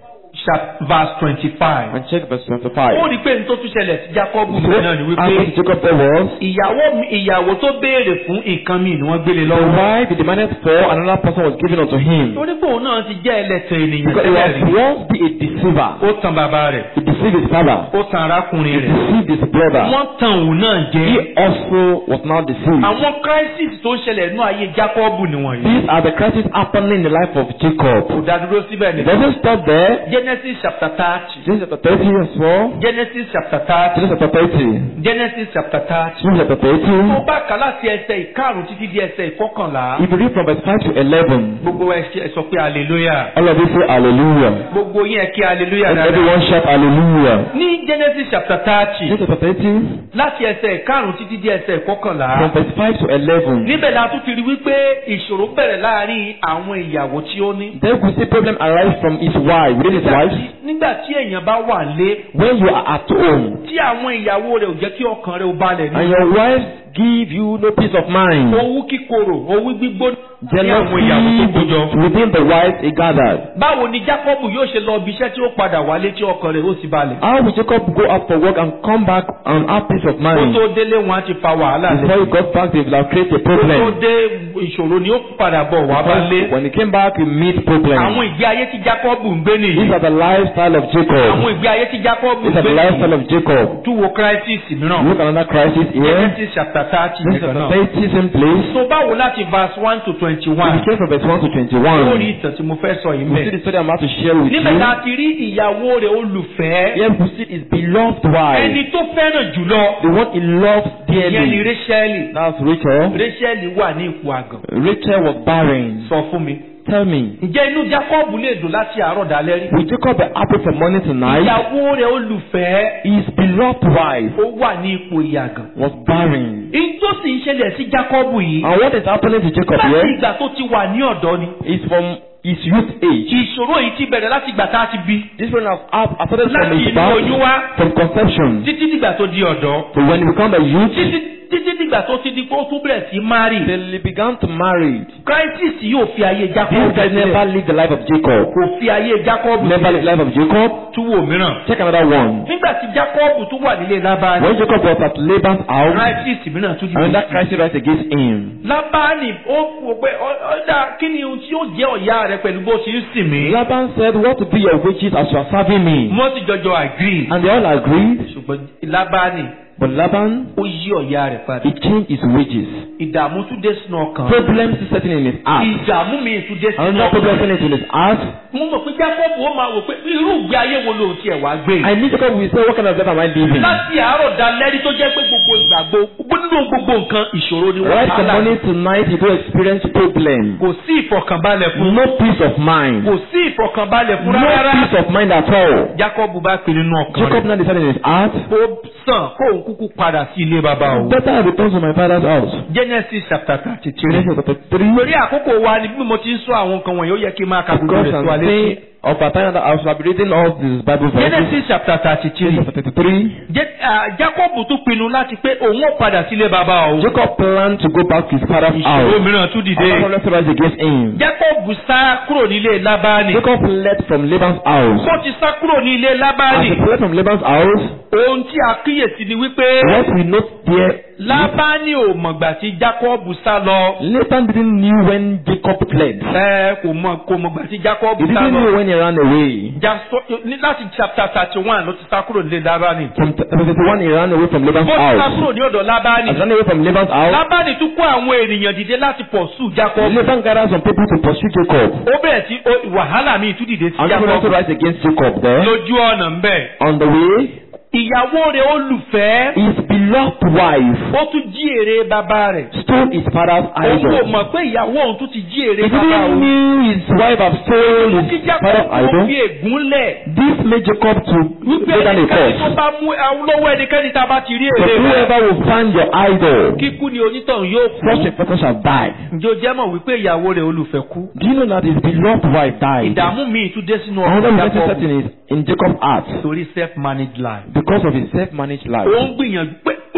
chap- verse twenty-five. And check verse ó 25. rí i pé ní tó tún ṣẹlẹ̀ sí Jákọ́bù So, náà ni after wípé Jacob there was, ìyàwó mi- ìyàwó tó béèrè fún nǹkan mi ni wọ́n gbélé the lọ́wọ́. wife he demanded for, another person was given unto him. torí pé òun náà ti jẹ́ ẹlẹ́tẹ̀ ènìyàn Because he tẹ́lẹ̀ rí. was once be a deceiver. ó tan bàbá rẹ̀ He deceived his father. ó tan arákùnrin He rẹ̀. deceived his brother. wọ́n tan òun náà jẹ́. He also was now deceived. àwọn crisis tó ń ṣẹlẹ̀ nínú ayé Jákọ́bù nìwọ̀nyí. These are the crises happening in the life of Jacob. kò dádúró síbẹ̀ It ni. doesn't stop there. Genesis chapter thirty. Genesis chapter 30 as well. Genesis chapter thirty. Genesis chapter 30. Genesis chapter thirty. Genesis chapter tó 30. bá kà láti ẹsẹ̀ ìkarùn títí di ẹsẹ̀ ìkọkànlá. If you read from verse 5 to 11, gbogbo ẹ ṣe- ẹ sọ pé hallelujah. all of you say hallelujah. gbogbo yín ẹ kí hallelujah Let dáadáa. everyone shout hallelujah. ní Genesis chapter thirty Genesis chapter 30, láti ẹsẹ̀ ìkarùn títí di ẹsẹ̀ ìkọkànlá. from verse 5 to 11. níbẹ̀ la tún ti rí wípé ìṣòro bẹ̀rẹ̀ láàrin àwọn ìyàwó tí ó ní. Then we see problem arise from his wife, within his Nígbà wife. tí- nígbà tí èèyàn bá wà lé When you are at home tí àwọn ìyàwó rẹ̀ ò jẹ́ kí ọkàn rẹ̀ ó balẹ̀ and ní. your wife give you no peace of mind, owú kíkorò owú gbígbóná ní àwọn ìyàwó tó jealousy kójọ. within the wife he gathered. báwo ni Jákọ́bù yóò ṣe lọ ibi iṣẹ́ tí ó padà wálé tí ọkàn rẹ̀ ó sì balẹ̀. How will Jacob go out for work and come back and have peace of kó mind? tó délé wọn á ti fa wàhálà Before lẹ̀. he got back, they will have created a kó tó problem. dé ìṣòro ni ó padà bọ̀ wá bá lé. When he came back, he meet problem. àwọn ìgbé ayé tí Jákọ́bù ń gbé nìyí. These are the lifestyle of àwọn Jacob. ìgbé ayé tí Jákọ́bù ń These are gbé the lifestyle nìyí. of Jacob. tún wo crisis mìíràn. Look at another crisis here. Genesis chapter thirty This is nìkan the náà. 30 same place. so báwo láti verse one to twenty We one. came from verse 1 to ó rí 21. ìtàn tí mo fẹ́ sọ yìí We see mẹ́. the story I'm about to share with níbẹ̀ tá you. a ti rí ìyàwó rẹ̀ olùfẹ́. Here we see his beloved wife. ẹni tó fẹ́ràn jùlọ. The one he loves ìyẹn ni dearly. Rachel. That's Rachel. Rachel wà ní ipò àgàn. Rachel was barren. sọ fún mi. Tell me, ǹjẹ́ inú Jacob lè dùn láti àárọ̀ dalẹ́ rí. will Jacob be happy from morning to night? ìyàwó rẹ̀ olùfẹ́. His beloved wife ó wà ní ipò ìyàgàn. was barren. èyí tó sì ń ṣẹlẹ̀ sí Jacob yìí. And what is happening to Jacob láti here ìgbà tó ti wà ní ọ̀dọ́ ni. is from his youth age. ìṣòro yìí ti bẹ̀rẹ̀ láti ìgbà tá a ti bí. This one has have- has started from láti his inú oyún birth, wá. from conception. títí dìgbà tó di ọ̀dọ́. So when he became a youth, títí títí dìgbà tó ti di pé ó tún bẹ̀rẹ̀ sí mari. till he began to marry. crisis yóò fi ayé This Jacob guy never sílẹ̀. lived the life of Jacob. kò fi ayé Jacob Never lived the sílẹ̀. life of Jacob. túwò mìíràn. Check another one. nígbà tí Jacob tún wà nílé Lábánì. When Jacob was at Laban's house, crisis mìíràn tún another dìde. crisis rise against him. Lábánì ó wò pé ọ̀dà kí ni ohun tí yóò jẹ́ ọ̀yá rẹ pẹ̀lú bó ṣe ń sìn mí. Laban said, What will be your wages as you are serving me? wọ́n sì jọjọ agree. And they all agreed. ṣùgbọ́n Lábánì But Laban, ó yí ọ̀yá rẹ̀ padà. he changed his wages. ìdààmú tún dé sínú ọkàn. Problems is setting in his heart. ìdààmú mi tún dé sínú Another problem ọkàn. setting in his heart. mo mọ̀ pé Jacob ó máa wò pé irú ìgbé ayé wo ló tiẹ̀ wá gbé. I need Jacob will say, What kind of life am I living? láti àárọ̀ dalẹ́rí tó jẹ́ pé gbogbo ìgbàgbọ́ nínú gbogbo nǹkan ìṣòro ni Right from wàhálà. morning to night, you don't experience problem. kò sí ìfọ̀kànbalẹ̀ fún. No peace of mind. kò sí ìfọ̀kànbalẹ̀ fún No rárá. peace of mind at all. Jacob bá pinnu nínú ọkàn Jacob rẹ̀. now decided in his heart, ó sàn kóun kúkú padà sí ilé bàbá o. Better I return to my father's house. Genesis chapter thirty three. Genesis chapter 3. torí àkókò wa ni bí mo ti ń sọ àwọn nǹkan wọ̀nyí ó yẹ kí n máa ka gbogbo Because rẹ̀ I'm tó wa létí. saying of a time that I shall be reading all these Bible verses. Genesis chapter thirty three. Genesis chapter 33. Je- ah, Jacob tún pinnu láti pé òun ó padà sílé bàbá o. Jacob planned to go back to his father's ìṣòro house. mìíràn tún dìde. Another problem to rise against him. Jacob sá kúrò nílé Lábánì. Jacob fled from Laban's house. ó ti sá kúrò ní ilé As Lábánì. he fled from Laban's house, ohun tí a kíyèsí ni wípé what we note there, Lábánì ò mọ̀gbà tí Jacob sá lọ. Laban didn't knew when Jacob fled. ẹ kò mọ̀ kò mọ̀gbà tí Jacob He sá didn't know lọ. when he ran away. Ja- so- ní- láti chapter thirty one ló ti sá kúrò nílé Lábánì. From chapter 31, he ran away from Laban's bó ti sá house. kúrò ní ọ̀dọ̀ Lábánì. As he ran away from Laban's house, Lábánì tún kó àwọn ènìyàn dìde láti pursue Jacob. Laban gathered some people to pursue Jacob. ó bẹ̀rẹ̀ sí ó- wàhálà míì tún dìde sí And people also Jacob rise against Jacob there. lójú ọ̀nà ń bẹ̀. On the way, ìyàwó rẹ̀ olùfẹ́ his beloved wife ó tún jí èrè bàbá rẹ̀. stole his father's òun kò idol. mọ̀ pé ìyàwó òun tún ti jí èrè He bàbá didn't òun. knew his wife had stolen kí his Jacob father's ó idol. fi ègún lẹ̀. This made Jacob to wípé lay down a ẹnikẹ́ni tó curse. bá mú àwọn lọ́wọ́ ẹnikẹ́ni tá a bá ti rí But èrè rẹ̀. whoever will find your idol, kíkú ni onítọ̀hún yóò such kú. a person shall die. ǹjẹ́ o jẹ́ mọ̀ wípé ìyàwó rẹ̀ olùfẹ́ kú. Do you know that his beloved wife died? ìdààmú míì tún dé sínú Another ọkàn blessing set Jacob in, his, in Jacob's heart torí self-managed life. because of his self-managed life. ó ń gbìyànjú pé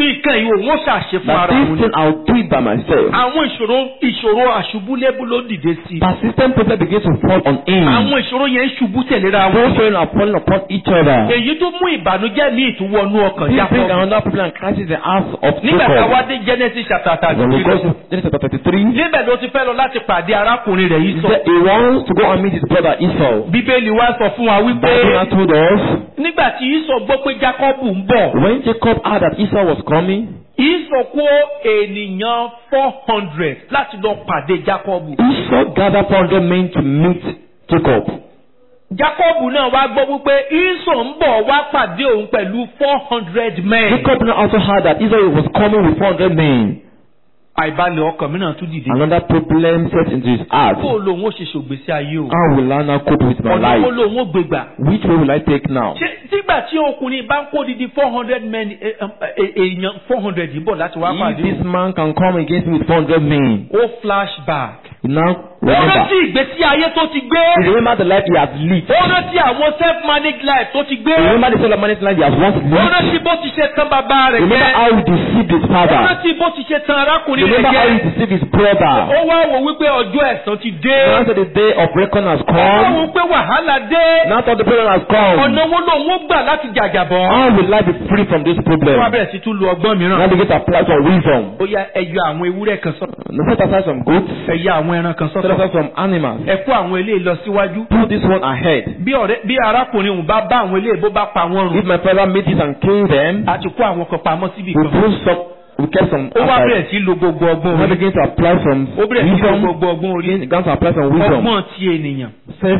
nǹkan yìí òun ó ṣàṣe fún that ara this òun. thing I'll do it by myself. àwọn ìṣòro ìṣòro àṣubúlébú ló dìde sí i. Persistent problem begins to fall on him. àwọn ìṣòro yẹn ń ṣubú tẹ̀léra Those wọn. children are falling upon each other. èyí tó mú ìbànújẹ́ ní ìtúwọ́nú ọkàn This bring Jákọ́bù. another problem and crisis in the house of nígbà tá a wá Jacob. dé Genesis chapter thirty When we go three to Genesis chapter thirty-three, níbẹ̀ ló ti fẹ́ lọ láti pàdé arákùnrin rẹ̀ yìí he sọ. said he wants to go and meet his brother Esau. bíbélì wa sọ fún wa wípé Bible now told us nígbà tí Ísọ̀ gbọ́ pé Jákọ́bù ń bọ̀ when Jacob heard that Esau was coming, Ísọ̀ kó ènìyàn four hundred láti lọ pàdé Jákọ́bù. Esau gathered four hundred men to meet Jacob. Jákọ́bù náà wá gbọ́ wípé Ísọ̀ ń bọ̀ wá pàdé òun pẹ̀lú four hundred men. Jacob now also heard that Esau was coming with four hundred men. àìbalẹ̀ ọkàn mi náà tún dìde. Another problem set into his heart. kó o lòun ó ṣe ṣògbésí ayé o. How will I now cope with my ọ̀nà wo life? lòun ó gbégbà. Which way will I take now? ṣé nígbà tí ọkùnrin bá ń kó didi four hundred men eh, eh, èèyàn four hundred yìí bọ̀ láti wá If pàdé this man can come against me with four hundred men, ó flashback. he now ó remember. rántí ìgbésí ayé tó ti gbé. He remember the life he has lived. ó rántí àwọn self-managed life tó ti gbé. He remember the sort of managed life he has once ó lived. rántí bó ti ṣe tán bàbá rẹ̀ Remember jẹ́. how he deceived his ó father. rántí bó ti ṣe tán arákùnrin rẹ̀ Remember how he jẹ́. deceived his brother. ó wá wò wípé ọjọ́ ẹ̀san ti dé. Now that the day of reckoning has ó wá wò come, wípé wàhálà dé. now that the problem has ọ̀nà come, wo lòun ó gbà láti jàjàbọ̀. how will I be free from this ó wá problem? bẹ̀rẹ̀ sí tún lu ọgbọ́n Now mìíràn. begin to apply some wisdom. ó yá ẹ yọ àwọn ewúrẹ́ kan sọ́tọ̀. Now set aside some goats, ẹ yọ àwọn ẹran kan set sọ́tọ̀. aside some animals. ẹ kó àwọn eléyìí lọ síwájú. Put this one ahead. bí ọ̀rẹ́ bí arákùnrin òun bá bá àwọn eléyìí bó bá pa wọ́n rùn. If my father made this and killed them, a ti kó àwọn kan pamọ́ síbi we kan. put some, we kept some ó wá aside. bẹ̀rẹ̀ sí lo gbogbo ọgbọ́n Now orí. begin to apply some ó bẹ̀rẹ̀ sí lo wisdom. gbogbo ọgbọ́n orí. Begin to apply some wisdom. ọgbọ́n ti ènìyàn. Self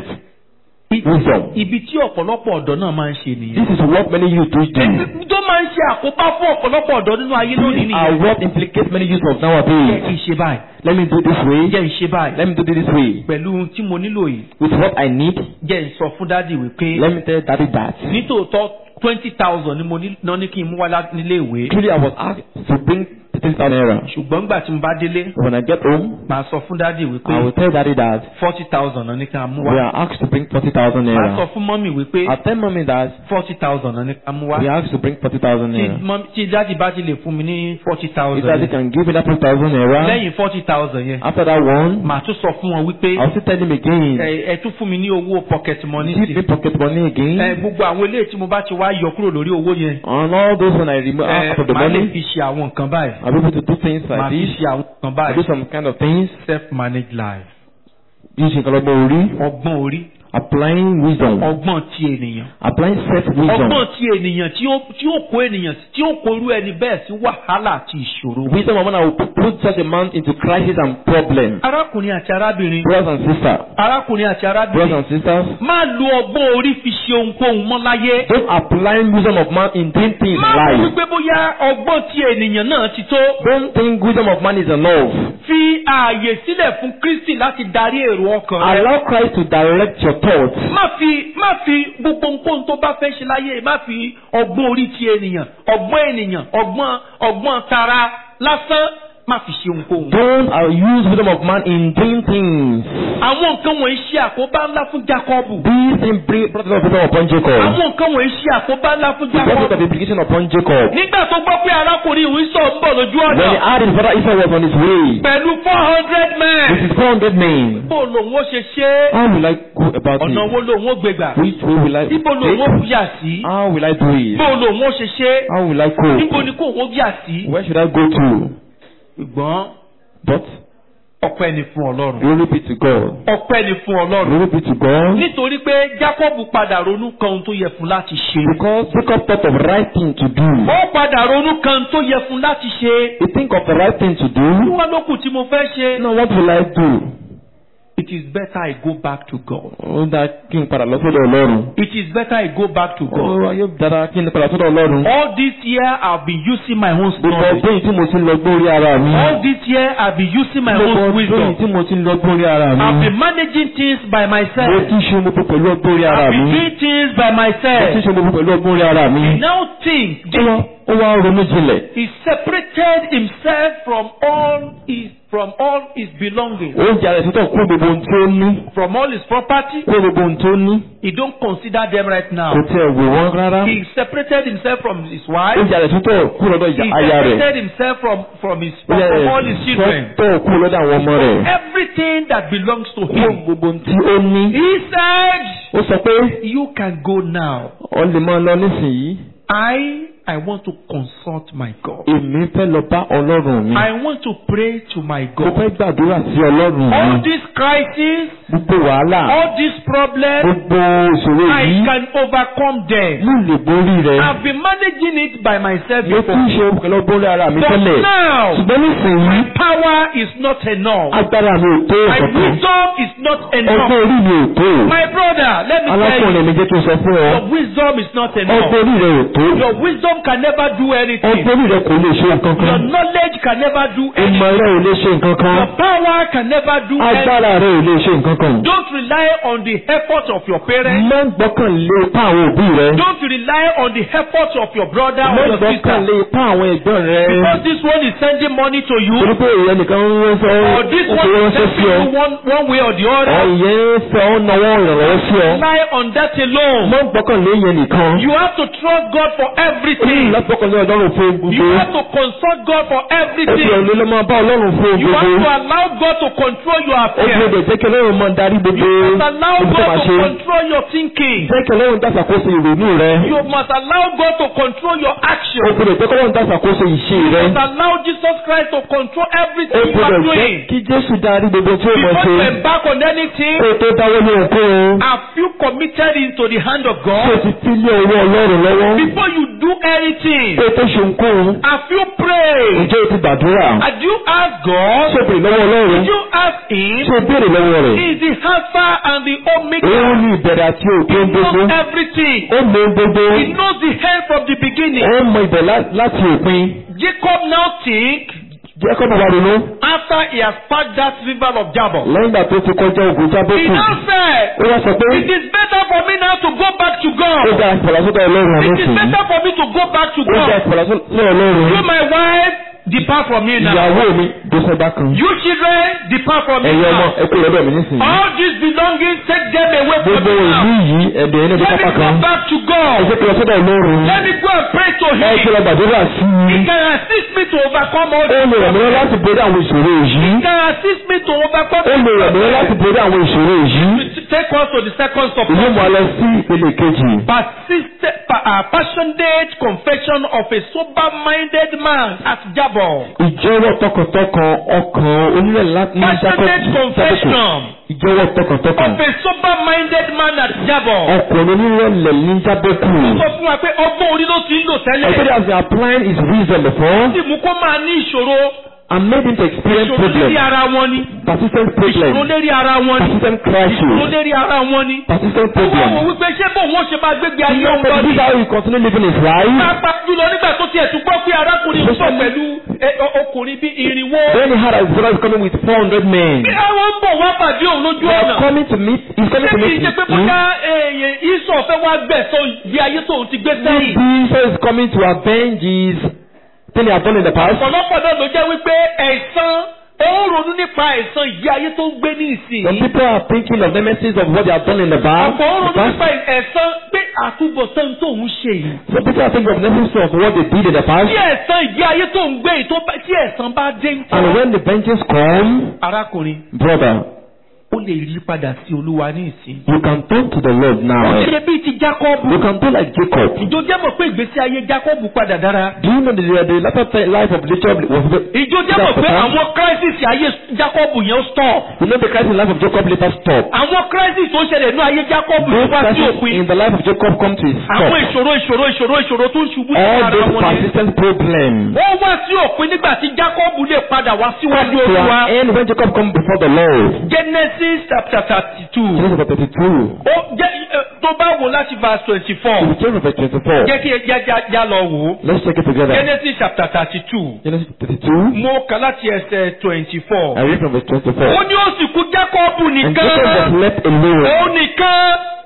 I- wisdom. ibi tí ọ̀pọ̀lọpọ̀ ọ̀dọ́ náà máa ń ṣe nìyẹn. This is what many youth do. do. Èyí tó máa ń ṣe àkóbá fún ọ̀pọ̀lọpọ̀ ọ̀dọ́ nínú ayé lónìí These are nìyẹn. what implicates many youth of jẹ́ nowadays. kí n ṣe báyìí. Let me do this way. jẹ́ n ṣe báyìí. Let me do it this way. pẹ̀lú ohun tí mo nílò yìí. With what I need, jẹ́ n sọ fún dádì wípé let me tell daddy that. nítòótọ́ twenty thousand ni mo ní náà ní kí n mú wá lá- nílé ìwé. Truly, I was asked to bring 30,000 naira. ṣùgbọ́n gbà tí mo bá délé When I get home, màá sọ fún dádì I will wípé tell daddy that forty thousand náà ní kí n mú we wá. are asked to bring 40,000 màá sọ naira. fún mọ́mì wípé I tell mommy that forty thousand náà ní kí n mú wá. we are asked to bring 40,000 tí naira. mọ́mì- tí dádì bá ti lè fún mi ní forty If daddy thousand can give me that 40,000 naira, lẹ́yìn forty thousand yẹn after that one, màá tún sọ fún wọn wípé I'll still tell him again. ẹ ẹ tún fún mi ní owó pocket money Give sí. me pocket money ẹ again. gbogbo àwọn eléyìí tí mo bá ti wá yọ kúrò lórí owó yẹn. And all those when I remove ẹ out of the màá lè money, fi ṣe àwọn nǹkan báyìí. I'll be able to do things màá like fi this. ṣe àwọn nǹkan I do báyìí. some kind of things. self managed life. Using ọlọ́gbọ́n orí. ọgbọ́n orí. Applying wisdom. ọgbọ́n ti ènìyàn. Applying self wisdom. ọgbọ́n ti ènìyàn tí ó tí ó kó ènìyàn tí ó kó irú ẹni bẹ́ẹ̀ sí wàhálà àti ìṣòro. Wisdom of man will put such a man into crisis and problem. arákùnrin àti arábìnrin. Brothers and sisters. arákùnrin àti Brothers arábìnrin. and sisters. má lo ọgbọ́n orí fi ṣe ohunkóhun mọ́ láyé. Don't apply wisdom of man in doing things in má rò life. wípé bóyá ọgbọ́n ti ènìyàn náà ti tó. Don't think wisdom of man is enough. fi ààyè sílẹ̀ fún Kristi láti darí èrò ọkàn rẹ. Allow Christ to direct your thoughts. má fi má fi gbogbo nǹkan tó bá fẹ́ ṣe láyé má fi ọgbọ́n orí ti ènìyàn ọgbọ́n ènìyàn ọgbọ́n ọgbọ́n tara lásán má fi ṣe ohunkóhun. Don't uh, use wisdom of man in doing things. àwọn nǹkan wọ̀nyí ṣe àkóbá ńlá fún Jákọ́bù. These things bring brought a lot of wisdom upon Jacob. àwọn nǹkan wọ̀nyí ṣe àkóbá ńlá fún It brought a lot of Jákọ́bù. implication upon Jacob. nígbà tó gbọ́ pé arákùnrin ìwé sọ̀ ń bọ̀ lójú When he ọ̀nà heard his brother Esau was on his way pẹ̀lú four hundred with men. his 400 men, bó lòun ó ṣe ṣe é how will I go about ọ̀nà wo it? lòun ó gbégbà Which way will I ibo lòun ó take? yà sí How will I do it? bó lòun ó ṣe ṣe é How will I níbo cope? ni kò wọ́n yà sí. Where should I go to? ṣùgbọ́n But ọpẹ́ ni fún Ọlọ́run. glory be to God. ọpẹ́ ni fún Ọlọ́run. Glory be to God. nítorí pé Jacob padà ronú kan ohun tó yẹ fún láti ṣe. Because Jacob thought of right thing to do. ó padà ronú kan ohun tó yẹ fún láti ṣe. He think of the right thing to kí do. wọ́n ló kù tí mo fẹ́ ṣe. Now what will I do? it is better I go back to God. Ó dá kí n padà lọ sọ́dọ̀ Ọlọ́run. it is better I go back to God. Ó ayé dára kí n padà sọ́dọ̀ Ọlọ́run. all this year I have been using my own Gbogbo knowledge. ọdún yìí tí mo ti ń lọ gbórí ara mi. all this year I have been using my Gbogbo own ọdún yìí wisdom. tí mo ti ń lọ gbórí ara I have mi. been managing things by Mo myself. ti ń ṣe gbogbo pẹ̀lú ọgbọ́n orí I ara have been mi. doing things by Mo ti ń myself. ṣe gbogbo pẹ̀lú ọgbọ́n orí ara mi. He now think Ó wá ó wá ronú jinlẹ̀. he separated himself from all his from all his belongings, ó ya rẹ̀ sọ́tọ̀ kúrò gbogbo ohun tí ó ní from all his property. kúrò gbogbo ohun tí ó ní He don't consider them right now. kò tiẹ̀ wò wọ́n rárá He separated himself from his ó wife. ya rẹ̀ sọ́tọ̀ kúrò lọ́dọ̀ He ìyá- aya rẹ̀ separated himself from from his ó ya from all rẹ̀ his children. sọ́tọ̀ kúrò lọ́dọ̀ àwọn ọmọ rẹ̀ Everything that belongs to kúrò him. gbogbo ohun tí ó ní He said, ó sọ pé "You can go now. ọ lè máa lọ nísìnyí I I want to consult my God. èmi fẹ́ lọ bá ọlọ́run mi I want to pray to my mo God. fẹ́ gbàdúrà sí ọlọ́run All mi these crises, gbogbo wàhálà all these problems, gbogbo ìṣòro I yìí can overcome them. mo lè borí rẹ̀ I've been managing it by myself mo ti ń before. ṣe pẹ̀lú borí ara mi But tẹ́lẹ̀ now, ṣùgbọ́n nísìnyí power is not enough. agbára mi ò tó My ọ̀kan wisdom is not ọgbọ́n enough. orí mi ò tó My brother, let me tell you, alákùnrin mi jẹ́ kí n sọ fún ọ your wisdom is not ọgbọ́n enough. orí rẹ̀ ò tó Your wisdom can never do anything. ọgbọ́n orí rẹ̀ kò lè ṣe nǹkan Your kan knowledge can never do ìmọ̀ anything. rẹ̀ ò lè ṣe nǹkan kan Your power can never do anything. agbára rẹ̀ ò lè ṣe nǹkan kan Don't rely on the effort of your parents. má gbọ́kànlé ipá àwọn òbí rẹ̀ Don't rely on the effort of your brother má or your gbọ́kànlé sister. ipá àwọn ẹ̀gbọ́n rẹ̀ Because this one is sending money to you, torí pé ìyẹn nìkan ń ránṣẹ́ or this ó one fi is ránṣẹ́ sí helping ọ you one, one way or the ọ other. ìyẹn ń fẹ́ ọ náwó ìrànlọ́wọ́ sí ọ Rely on that alone. má gbọ́kànlé ìyẹn nìkan You have to trust God for ó ní everything. láti gbọ́kànlé ọlọ́run fún You gbogbo have to consult God for ó fi everything. ọ̀lẹ́ lọ́ máa bá ọlọ́run fún You have to gbogbo allow God to control your ó fi affairs. ọdẹ jẹ́ kí ọlọ́run máa darí gbogbo You must allow ibi tó máa God to ṣe control your thinking. jẹ́ kí ọlọ́run dásàkóso ìrònú rẹ You must allow God to control your ó actions. gbọ́dọ̀ jẹ́ kí ọlọ́run dásàkóso ìṣe You rẹ must allow Jesus Christ to control ó everything you are gbọ́dọ̀ jẹ́ doing. kí Jésù darí gbogbo tí ó mọ̀ Before ṣe you embark on anything, kó o tó dáwọ́ ní ohunkóhun have you committed into the hand of kó o God? ti fi lé ọwọ́ ọlọ́run lọ́wọ́ Before you do anything, kó o tó ṣe ohunkóhun have you prayed? ǹjẹ́ o ti gbàdúrà Had you asked God? ṣé o béèrè lọ́wọ́ ọlọ́run Did you ask Him? ṣé o béèrè lọ́wọ́ rẹ̀ He is the Alpha and the òun Omega. ní ìbẹ̀rẹ̀ àti He òpin gbogbo knows everything. ó mọ ohun gbogbo He knows the end from the beginning. ó mọ ibẹ̀ lá- láti òpin Jacob now think jẹ́ kọ́ bàbá ronú after he has passed that river of Jabal. lẹ́yìn ìgbà tó ti kọjá ògùn He jábọ́kù now said, ó wá sọ pé It is better for me now to go back to ó God. dá ìfọ̀lásọ́dọ̀ ọlọ́run It is nísìnyí better for me to go back to ó dá God. ìfọ̀lásọ́dọ̀ ọlọ́run You, my wife, depart from me now. ìyàwó mi tó sọ́dá kan You children, depart from me ẹ̀yin ọmọ now. ẹ kú lọ́dọ̀ mi nísìnyí All these belongings, take them away from gbogbo me ìlú now. yìí ẹ̀dẹ̀ yẹn ní Let me pápá go kan back to ẹ God. jẹ́ kí lọ sọ́dọ̀ ọlọ́run Let me go and pray to ẹ kí Him. lọ gbàdúrà sí He i can assist me to overcome all ó lè ràn mí lọ́wọ́ problems. láti borí àwọn ìṣòro yìí He can assist me to overcome ó lè ràn mí lọ́wọ́ láti borí àwọn ìṣòro yìí Take us to the second ìlú support. mọ́ lọ sí ìpele kejì Persistent, pa- uh, passionate confession of a sober-minded man at Jabal. ìjọwọ́ tọkàntọkàn ọkàn onílẹ̀ láti ní Passionate confession ìjọwọ́ tọkàntọkàn of a sober-minded man at Jabal. ọkùnrin onírẹ̀lẹ̀ ní jábẹ́kù Ó sọ fún wa pé ọgbọ́n orí ló ti ń lò Everybody tẹ́lẹ̀. has been applying his wisdom before Ó sì mú kó máa ní ìṣòro. and made him to experience Ìṣòro lérí problems ara wọn ni. persistent Ìṣòro problems lérí ara wọn ni. persistent Ìṣòro crisis lérí ara wọn ni. persistent Ó wọ́n wò problems. wípé ṣé bò wọ́n ṣe máa gbégbé ayé You know, òun lọ this ni. is how he continue living his life. Pápá jùlọ nígbà tó tiẹ̀ tún gbọ́ pé arákùnrin ń bọ̀ pẹ̀lú ẹ, ọ- ọkùnrin bí irinwó. Then he had his brothers coming with 400 men. Bí àwọn ń bọ̀ wá pàdé òun lójú They are ọ̀nà. coming to meet, he's coming Ṣé to kì í meet ṣe pé him. bóyá èèyàn ìsọ̀ fẹ́ wá gbẹ̀sọ̀ bí ayé tóun ti gbé sẹ́yìn? Jesus is coming to avenge his thing he had done in the past. Ọ̀pọ̀lọpọ̀ náà ló jẹ́ wípé ẹ̀san ó ń ronú nípa ẹ̀san ìyé ayé tó ń gbé ní Some ìsìn. people are thinking of the messages of what they have done in the past. Ọ̀pọ̀ ó the ronú past. nípa ẹ̀san pé àtúbọ̀tán tóun ṣe yìí. Some people are thinking of the messages of what they did in the past. Tí ẹ̀san ìyé ayé tó ń gbé yìí tó bá- tí ẹ̀san bá dé ń And tọ́. when the vengeance come, Arákùnrin, brother, ó lè yí padà sí Olúwa ní ìsìn. you can turn to the Lord now. Ṣé bíi ti Jákọ́bù? You can do like Jacob. Ìjọ jẹ́ mọ̀ pé ìgbésí ayé Jákọ́bù padà dára. Do you know the, the latter ti- life of Jacob was Ìjọ jẹ́ mọ̀ pé àwọn crisis ayé Jákọ́bù yẹn ó stop. You know the crisis in the life of Jacob later stopped. Àwọn crisis tó ń ṣẹlẹ̀ ní ayé Jákọ́bù ló Those wá sí crises òpin. in the life of Jacob come to a Àwọn stop. ìṣòro ìṣòro ìṣòro ìṣòro tó ń ṣubú sí All ara those wọn ni. persistent problems Wọ́n wá sí òpin nígbà tí Jákọ́bù lè padà wá síwájú to Olúwa. an end when Jacob come before the Lord. Genesis chapter thirty two. Genesis chapter 32. Ó jẹ́ ẹ, tó bá wò láti verse twenty four. To Genesis chapter 24. Jẹ́ kí ẹ já já já lọ wò ó. Let's check it together. Genesis chapter thirty two. Genesis 32. Mo kà láti ẹsẹ̀ twenty four. I read from verse 24. Ó ní ó sì kú Jákọ́bù And Jacob was nìkan. left alone. Òun nìkan.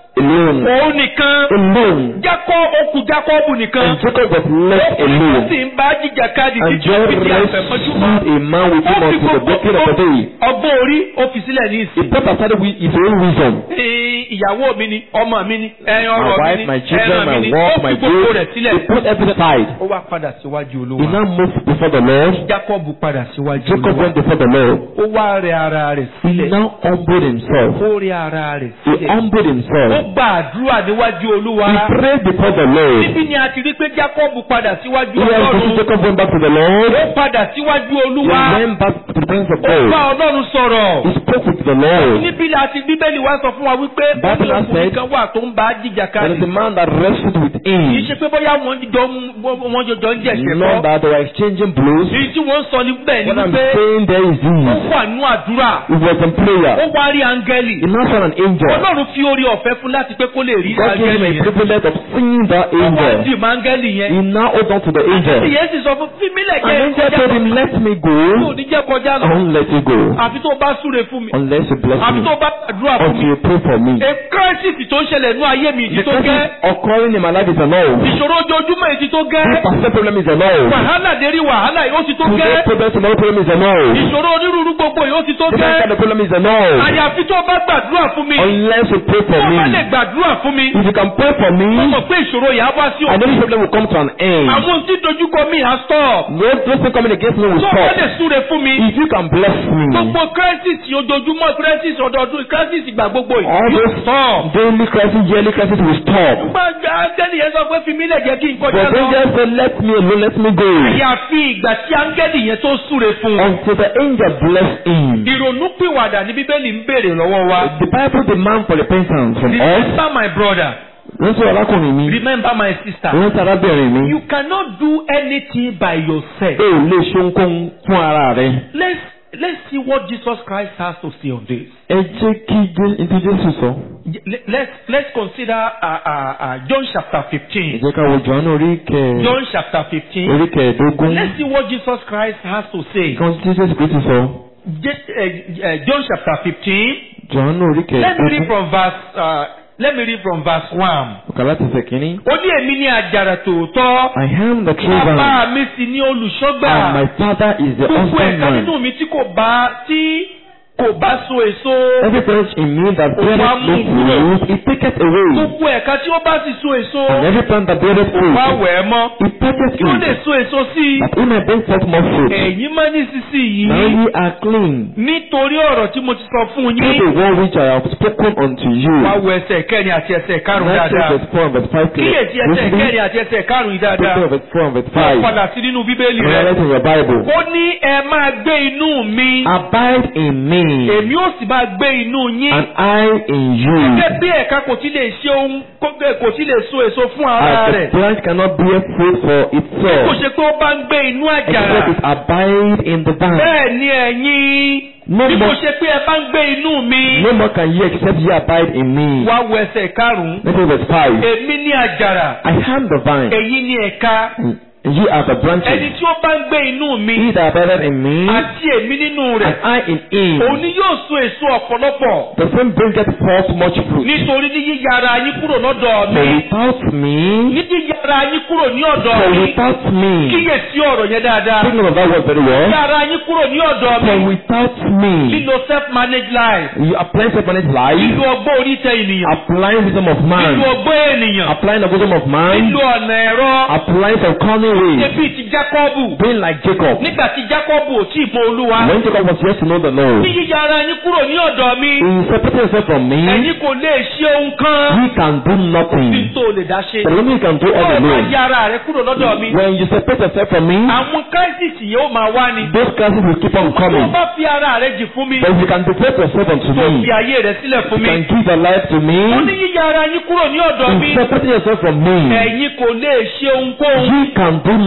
alone. òun nìkan Alone. jákọ́ okùn jákọ́bù nìkan And Jacob was left ó alone. sì ń bá jìjàkadì And títí ó God fi di rescued àfẹ̀mọ́júmọ́ a man with him ó fi until the breaking of the day. ọgbọ́n orí ó fi sílẹ̀ ní He ìsìn. put aside with his own wisdom. Ee, ìyàwó mi ni ọmọ mi ni ẹran My ọ̀rọ̀ mi wife, ni my children, ẹran mi my ni work, ó my fi gbogbo rẹ̀ goods. sílẹ̀. He put everything aside. ó wá padà síwájú He olúwa. now moved before the Lord. Jacob padà síwájú Jacob olúwa. went before the Lord. ó wá rẹ ara rẹ̀ He sílẹ̀. now humbled himself. ó rẹ ara rẹ̀ He sílẹ̀. humbled ó himself. gba àdúrà níwájú olúwa. He prayed before the Lord. níbi ni a ti rí pé Jacob padà síwájú Here also ọlọ́run. Jacob went back to the Lord. ó padà síwájú He olúwa. went back to the presence of ó bá God. ọlọ́run sọ̀rọ̀. He spoke with the Lord. níbi la ti bíbélì wá sọ fún wa wípé Bible bọ́lá has said- ọkùnrin kan wà tó ń bá jìjà There is kadì. a man that wrestled with kì í him. ṣe pé bóyá wọ́n jọ ń- wọ́n jọjọ ń jẹ̀ṣẹ̀ Not kọ́. that they were exchanging blows. èyí tí wọ́n ń sọ níbẹ̀ ni What I'm wípé saying there is ó this. wà nínú àdúrà. It was in ó prayer. wá rí áńgẹ́lì. He now saw an angel. ọlọ́run fi orí ọ̀fẹ́ fún láti pé kó lè rí God gave him áńgẹ́lì a yẹn. privilege of seeing that ó wá angel. dì mọ́ áńgẹ́lì yẹn. He now hold on to the angel. ìyẹn sì sọ fún fímílẹ̀ An jẹ́ angel told him, Let me kó go. ní jẹ́ kọjá I lọ. won't let you go. àfi tó bá súre fún mi. Unless you bless àfi me. tó bá gbàdúrà fún Until mi. you pray for me. a crisis tó ń ṣẹlẹ̀ nínú ayé mi ìdí The tó gẹ́. crisis occurring in my life is a no. ìṣòro ojoojúmọ́ ìdí tó This gẹ́. particular problem is a no. wàhálà dérí wàhálà yóò ti tó Today's gẹ́. problem, tomorrow problem is a no. ìṣòro onírúurú gbogbo yóò ti tó Different gẹ́. kind of problem is a no. àyàfi tó bá gbàdúrà fún mi. Unless you pray for tó bá lè me. gbàdúrà fún mi. If you can pray for me, ó mọ̀ pé ìṣòro yà á wá sí I know òkú. this problem will come to an end. àwọn tí dojúkọ mi á stop. No those things coming against me will tó bá lè stop. súre fún mi. If you can bless me, gbogbo crisis ojoojúmọ́ crisis ọdọọdún crisis ìgbà gbogbo all yìí. yóò those stop. daily crisis, yearly crisis will stop. gbàgbà áńgẹ́lì yẹn sọ pé fi mí lẹ̀ jẹ́ kí n But kọjá lọ. angel said, Let me alone, let me go. àyàfi ìgbà tí áńgẹ́lì yẹn tó súre fún un. Until the angel blessed him. ìrònúpìwàdà ní bíbélì ń béèrè lọ́wọ́ wa. The Bible demands for repentance from us. remember my brother. Rántí arákùnrin mi. remember my sister. Rántí arábìnrin mi. you cannot do anything by yourself. O ò lè ṣe ohunkóhun fún ara rẹ. let's let's see what Jesus Christ has to say on this. Ẹ jẹ́ kí Jé- ní tí Jésù sọ. Let- let's let's consider uh, uh, uh, John chapter Ẹ fifteen. jẹ́ ká wo Jòhánù orí kẹ John chapter fifteen. orí kẹẹ̀ẹ́dógún. Let's see what Jesus Christ has to say. Kan tí Jésù Kristi sọ. Je- uh, uh, John chapter fifteen. Jòhánù orí Let me read kẹẹ̀ẹ́dógún. from verse. Uh, let me read from verse one. Ọ̀kà láti ṣe kínní. Ó ní èmi ní àjàrà tòótọ́. I am the true vine Bàbá mi sì ní and olùṣọ́gbà. my father is the Gbogbo ẹ̀ka husbandman. nínú mi tí kò bá tí kò bá so èso. Every branch in me that Ó wá beareth mú no kúrò. fruit, he taketh away. Gbogbo ẹ̀ka tí ó bá sì so èso. And every plant that beareth Wá fruit, wẹ̀ ẹ́ mọ́. he taketh Kí ó lè it, so èso sí i. that he may bring forth more fruit. Ẹ̀yin máa ní sísìn Now yìí. ye are clean Nítorí ọ̀rọ̀ tí mo ti sọ fún through yín. the word which I have spoken unto you. Wá wo ẹsẹ̀ kẹrin àti ẹsẹ̀ karùn-ún Matthew dáadáa. verse 4 and verse 5 clear. Kíyèsí ẹsẹ̀ Listen, kẹrin àti ẹsẹ̀ karùn-ún yìí Matthew dáadáa. verse 4 and verse Wá 5. padà sí nínú bíbélì Remember rẹ̀. it in your Bible. Ó ní ẹ máa gbé inú mi. Abide in me, Èmi ó sì máa gbé inú yín. and I in you. Gẹ́gẹ́ bí ẹ̀ka kò ti lè ṣe ohun kò ti lè so èso fún ara As the rẹ̀. branch cannot bear fruit for Kò itself, ṣe pé ó bá ń gbé inú àjàrà. except it abide in the vine. Bẹ́ẹ̀ ni ẹ̀yin. No Bí kò more, ṣe pé ẹ bá ń gbé inú mi. no more can ye except ye abide in me. Wá wo ẹsẹ̀ karùn-ún. Matthew verse 5. Èmi ní àjàrà. I am the vine, Èyí ní ẹ̀ka. and ye are the Ẹni branches. tí ó bá ń gbé inú mi. He that abideth in me, Àti èmi nínú and rẹ̀. I in him, Òun ni yóò so èso ọ̀pọ̀lọpọ̀. the same bringeth forth much fruit. Nítorí ní yíya ara yín kúrò lọ́dọ̀ For mi. without me, Ní yíya ara yín kúrò ní ọ̀dọ̀ for mi. without me, Kíyèsí ọ̀rọ̀ yẹn dáadáa. take note of that word very well. Yíya ara yín kúrò ní ọ̀dọ̀ For mi. without me, Lílo self-managed life. you applying self-managed life, Lílo ọgbọ́n orí tẹ ènìyàn. applying wisdom of Lílo man, ọgbọ́n ènìyàn. applying the wisdom of man, Lílo ọ̀nà ẹ̀rọ. applying some cunning ways, Ṣebí ti Jákọ́bù. being like Jacob. Nígbà tí Jákọ́bù ò tí ì mọ Olúwa. When Jacob was yet to know the Ní Lord, yíya ara yín kúrò ní ọ̀dọ̀ mi. he separated himself from me. Ẹ̀yin kò lè ṣe ohun kan. He can do Bí nothing. tó lè dá ṣe. The only he can do all Ọ̀rọ̀ máa alone. yá ara rẹ̀ kúrò lọ́dọ̀ mi. When you separate yourself from me, Àwọn káísìsì yẹn ó máa wá ni. those classes will keep on Tó o coming. bá fi ara rẹ̀ jì fún mi. But if you can devote yourself unto Tó o me, fi ayé rẹ̀ sílẹ̀ fún you mi. can give your life to me, Ó ní yíya ara yín kúrò ní ọ̀dọ̀ mi. in separating yourself from me, Ẹ̀yin kò lè ṣe ohunkóhun. you can do nothing.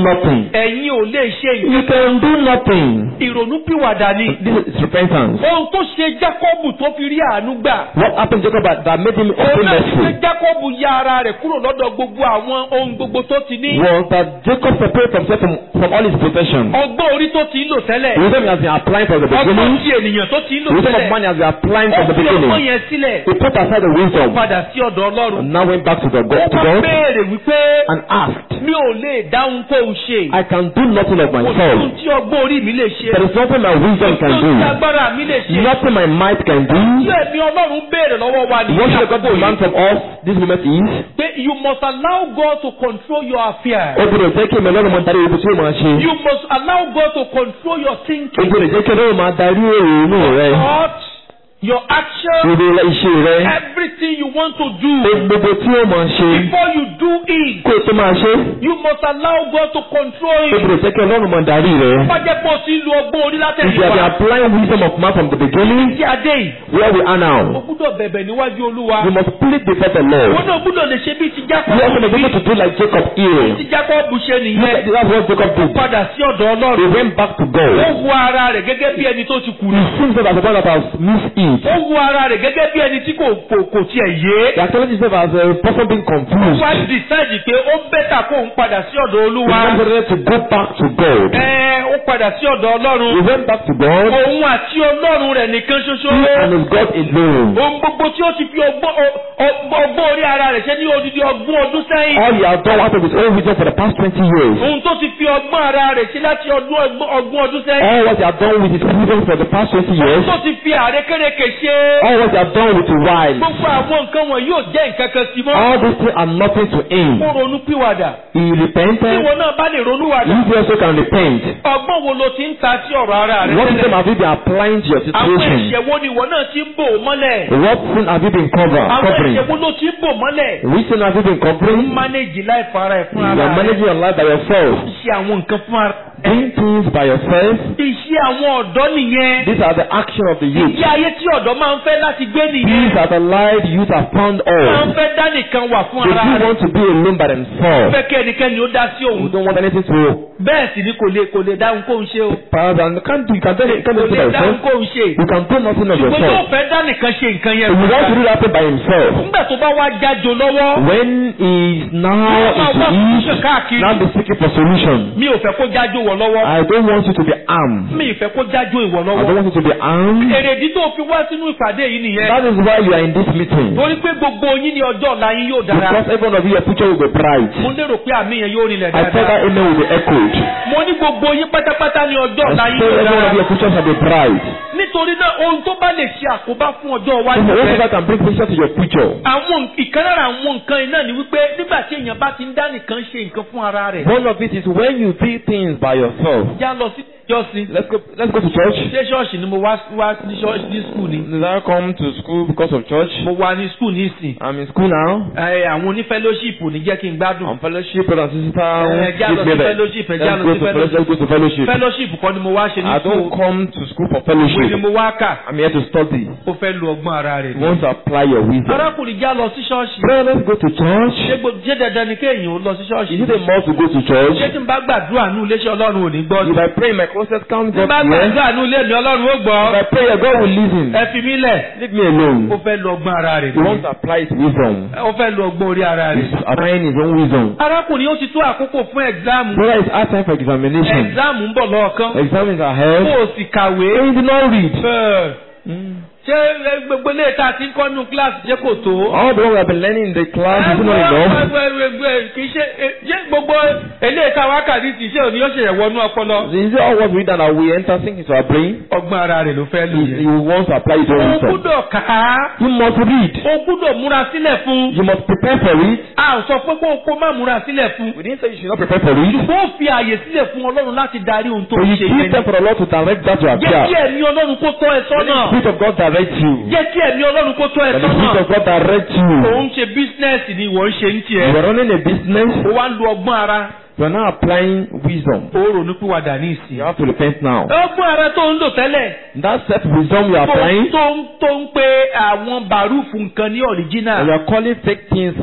ẹ̀yin ò lè ṣe You nǹkan can do nothing. ìrònúpìwàdà ni. This is repentance. ohun tó ṣe Jákọ́bù tó fi rí àánú gbà. What happened to Jacob that that made him òun open náà ṣe mercy Jákọ́bù ya ara rẹ̀ kúrò lọ́dọ̀ gbogbo àwọn ohun gbogbo tó ti ní. was that Jacob separated himself from, from all his possessions. ọgbọ́n orí tó ti ń lò tẹ́lẹ̀. Wisdom he has been applying from the ọgbọ́n beginning. ti ènìyàn tó ti ń lò Wisdom of tẹ́lẹ̀. man he has been applying ó from the fi ọgbọ́n beginning. yẹn sílẹ̀. He put aside the wisdom padà sí ọ̀dọ̀ Ọlọ́run. and now went back to the ó God, to wá God béèrè wípé and asked, mi ò lè dáhùn kó o ṣe. I can do nothing of kò sí ohun myself. tí ọgbọ́n orí mi lè ṣe. There is nothing my wisdom kò can sí ohun tí do. agbára mi lè ṣe. Nothing my might can tí do. ẹ̀mí Ọlọ́run béèrè lọ́wọ́ wa ní What should God àkókò demand yìí. from us this moment is? pé you must allow God to control your affairs. Ó gbọ́dọ̀ jẹ́ kí ẹ̀mí Ọlọ́run máa darí ibi tí ó máa ṣe. you must allow God to control your Ó thinking. gbọ́dọ̀ jẹ́ kí Ọlọ́run máa darí èrò inú rẹ. thoughts, your actions, Gbogbo iṣẹ́ rẹ. everything you want to do. Gbogbo tí ó máa ṣe. before you do it Kó o tó máa ṣe. you must allow God to control Ó it. gbọ́dọ̀ jẹ́ kí Ọlọ́run máa darí rẹ. wájẹ́ pọ̀ sí lu ọgbọ́n orí If you have been látẹ̀yìnwá. applying wisdom of man from the beginning, tí a dé yìí. where we are o now, gbúdọ̀ bẹ̀bẹ̀ níwájú Olúwa. we must plead before the Lord. wọ́n náà gbúdọ̀ lè ṣe bí ti We also Jákọ́bù. be able to do like Jacob here. ti Jákọ́bù ṣe Look nìyẹn. at that's what Jacob did. padà sí ọ̀dọ̀ He Ọlọ́run. went back to ó God. wo ara rẹ̀ gẹ́gẹ́ bí ẹni tó ti He kùnà. seems that as a man that has missed it. ó wo ara rẹ̀ gẹ́gẹ́ bí ẹni tí kò kò kò tiẹ̀ yé. He acknowledges himself as a person being confused. wá decide pé ó bẹ́tà kó ń padà sí ọ̀dọ̀ He Olúwa. decided to go back to God. ẹ ó padà sí ọ̀dọ̀ He Ọlọ́run. went back to God. òun àti Ọlọ́run rẹ̀ nìkan ṣoṣo. He and his God alone. ohun gbogbo tí ó ti fi ọgbọ́n ọ- ọ- ọgbọ́n orí ara rẹ̀ ṣe ní odidi ọgbọ́n ọdún sẹ́yìn. All he has done out of his own wisdom for the past 20 years. ohun tó ti fi ọgbọ́n ara rẹ̀ ṣe láti ọdún ọgbọ́n ọgbọ́n ọdún sẹ́yìn. All what he has done with his wisdom for the past 20 ohun years. tó ti fi àrékérekè ṣe. All what he has done with his wives. gbogbo àwọn nǹkan wọn yóò jẹ́ nǹkan kan sí mọ́. All these things are nothing to him. kó ronú pìwàdà. He tí repented. ìwọ náà bá lè ronú wàdà. You also can repent. ọgbọ́n wo lo ti ń ta sí ọ̀rọ̀ ara rẹ What system tẹ́lẹ̀? have you been applying to your àwọn situation? ẹ̀ṣẹ̀ wo ni ìwọ náà ti ń bò mọ́lẹ̀? What sin have you been cover, àwọn covering? ẹ̀ṣẹ̀ wo ló ti ń bò mọ́lẹ̀? Which sin have you been covering? mánéjì láì fara ẹ̀ fún You ara are rẹ. managing your life by yourself. ṣe àwọn nǹkan fún ara rẹ. Doing things by yourself. iṣẹ́ àwọn ọ̀dọ́ nìyẹn. These are the action of the youth. ìgbé ayé tí ọ̀dọ́ máa ń fẹ́ láti gbé These nìyẹn. are the life youth have found máa ń all. fẹ́ dá nìkan wà fún They ara do rẹ. want to be alone by themselves. fẹ́ kí ẹnikẹ́ni ó dá sí You òun. don't want anything to bẹ́ẹ̀ sì ni kò lè kò lè dáhùn kóhun ṣe o. pass and you can't do you can tell you can't kò do it lè by dáhùn yourself. kóhun ṣe. You can do nothing of ṣùgbọ́n tó yourself. fẹ́ dá nìkan ṣe nǹkan yẹn. If you want to do that thing by himself, nígbà tó bá wá jájo lọ́wọ́. when he is now Yóò máa wá into solution it, káàkiri. now be seeking for solution. mi ò fẹ́ kó jájo wọ̀ lọ́wọ́. I don't want you to be armed. mi ì fẹ́ kó jájo ìwọ̀ I don't lọ́wọ́. want you to be armed. èrèdí tó fi wá sínú ìpàdé yìí nìyẹn. That is why you are in this meeting. torí pé gbogbo yín ní ọjọ́ ọ̀la yín yóò dára. Because every one of you, your future will be bright. mo lérò pé àmì yẹn yóò rinlẹ̀ I said dáadáa. that amen will be echoed. mo ní gbogbo yín pátápátá ní ọjọ́ I ọ̀la said yín yóò every one of dára. your future shall be bright. nítorí náà ohun tó bá lè ṣe àkóbá fún ọjọ́ So iwájú whatever rẹ. can bring picture to your future. àwọn ìkan lára àwọn nǹkan yìí náà ni wípé nígbà tí èèyàn bá ti ń dá nìkan ṣe nǹkan fún ara rẹ̀. One of it is when you do things by yourself. já lọ sí ìjọsìn. Let's go. Let's go to church. ṣé ṣọ́ọ̀ṣì ni mo wá wá ní ṣọ́ọ̀ṣì ní skul ni. Did I come to school because of church? mo wà ní skul ní ìsìn. I'm in school now. ẹ àwọn onífẹ́lóṣìpù ní jẹ́ kí n gbádùn. I'm fellowship, brother and sister. Eh, já lọ sí Give me that. fellowship, eh, Let's já lọ go sí to fellowship. fellowship. Let's go to fellowship. fẹ́lóṣìpù kọ́ ni mo wá ṣe ní I don't skul. come to school for ìwé ni fellowship. mo wá kà. I'm here to study. ó fẹ́ lu ọgbọ́n ara rẹ̀ You ni. want to apply your wisdom. arákùnrin já lọ sí ṣọ́ọ̀ṣì. Brother, let's go to church. ṣé gbo- ṣé dandan ni kéèyàn ó lọ sí ṣọ́ọ̀ṣì. Is it a must to go to church? ṣé tí n bá gbàdúrà nù iléeṣẹ́ ọlọ́run ò ní gbọ́ If I pray in my closet, can't tí n God bá hear? gbàdúrà nù ilé mi ọlọ́run ó gbọ́. If I pray, God will listen. ẹ fi mí lẹ̀. Leave me alone. ó fẹ́ lu ọgbọ́n ara rẹ̀ He ni. wants to apply his wisdom. ó fẹ́ lu ọgbọ́n orí ara He's rẹ̀. applying his own wisdom. arákùnrin ó ti tó àkókò fún ẹ̀gzáàmù. Brother, it's our time for examination. ẹ̀gzáàmù ń bọ̀ lọ́ọ̀kan. Exams are kó held. o sì kàwé. And you did not read. Ẹ̀, ṣé ẹ, gbogbo ilé ìta ti ń kọ́ nínú kíláàsì jẹ́ kò tó. All the one we have been learning in the class is not enough. kì í ṣe ṣé gbogbo ilé ìta wákàtí ti ṣe òní yóò ṣe ẹ̀wọ̀nú ọpọlọ. Is it all what we read and we enter sink into our brain? ọgbọ́n ara rẹ̀ ló fẹ́ lò He, he yẹn. wants to apply his own o wisdom. gbúdọ̀ kà á. You must read. o gbúdọ̀ múra sílẹ̀ fún. You must prepare for it. a ò sọ pé kó o kó má múra sílẹ̀ fún. We didn't say you should not prepare for it. ṣùgbọ́n ó fi àyè sílẹ̀ fún ọlọ́run láti darí ohun tó So ń you ṣe give yẹn. them for the Lord to direct that your jẹ́ kí affair. ẹ̀mí ọlọ́run kó tọ́ ẹ Let the sọ́nà. Spirit of God direct you. jẹ́ kí ẹ̀mí ọlọ́run kó tọ́ ẹ Let the Spirit sọ́nà. of God direct you. òun ṣe bísínẹ́sì ni ìwọ ń ṣe ń You tiẹ̀. are running a business. ó wá ń lo ọgbọ́n ara. You are now applying wisdom. ó ronú pìwàdà ní ìsìn. You have to repent now. ọgbọ́n ara tó ń lò tẹ́lẹ̀. That self wisdom you are tó applying, tó ń tó ń pe àwọn bàrúfù nǹkan ní and ọ̀ríjínà. you are calling fake things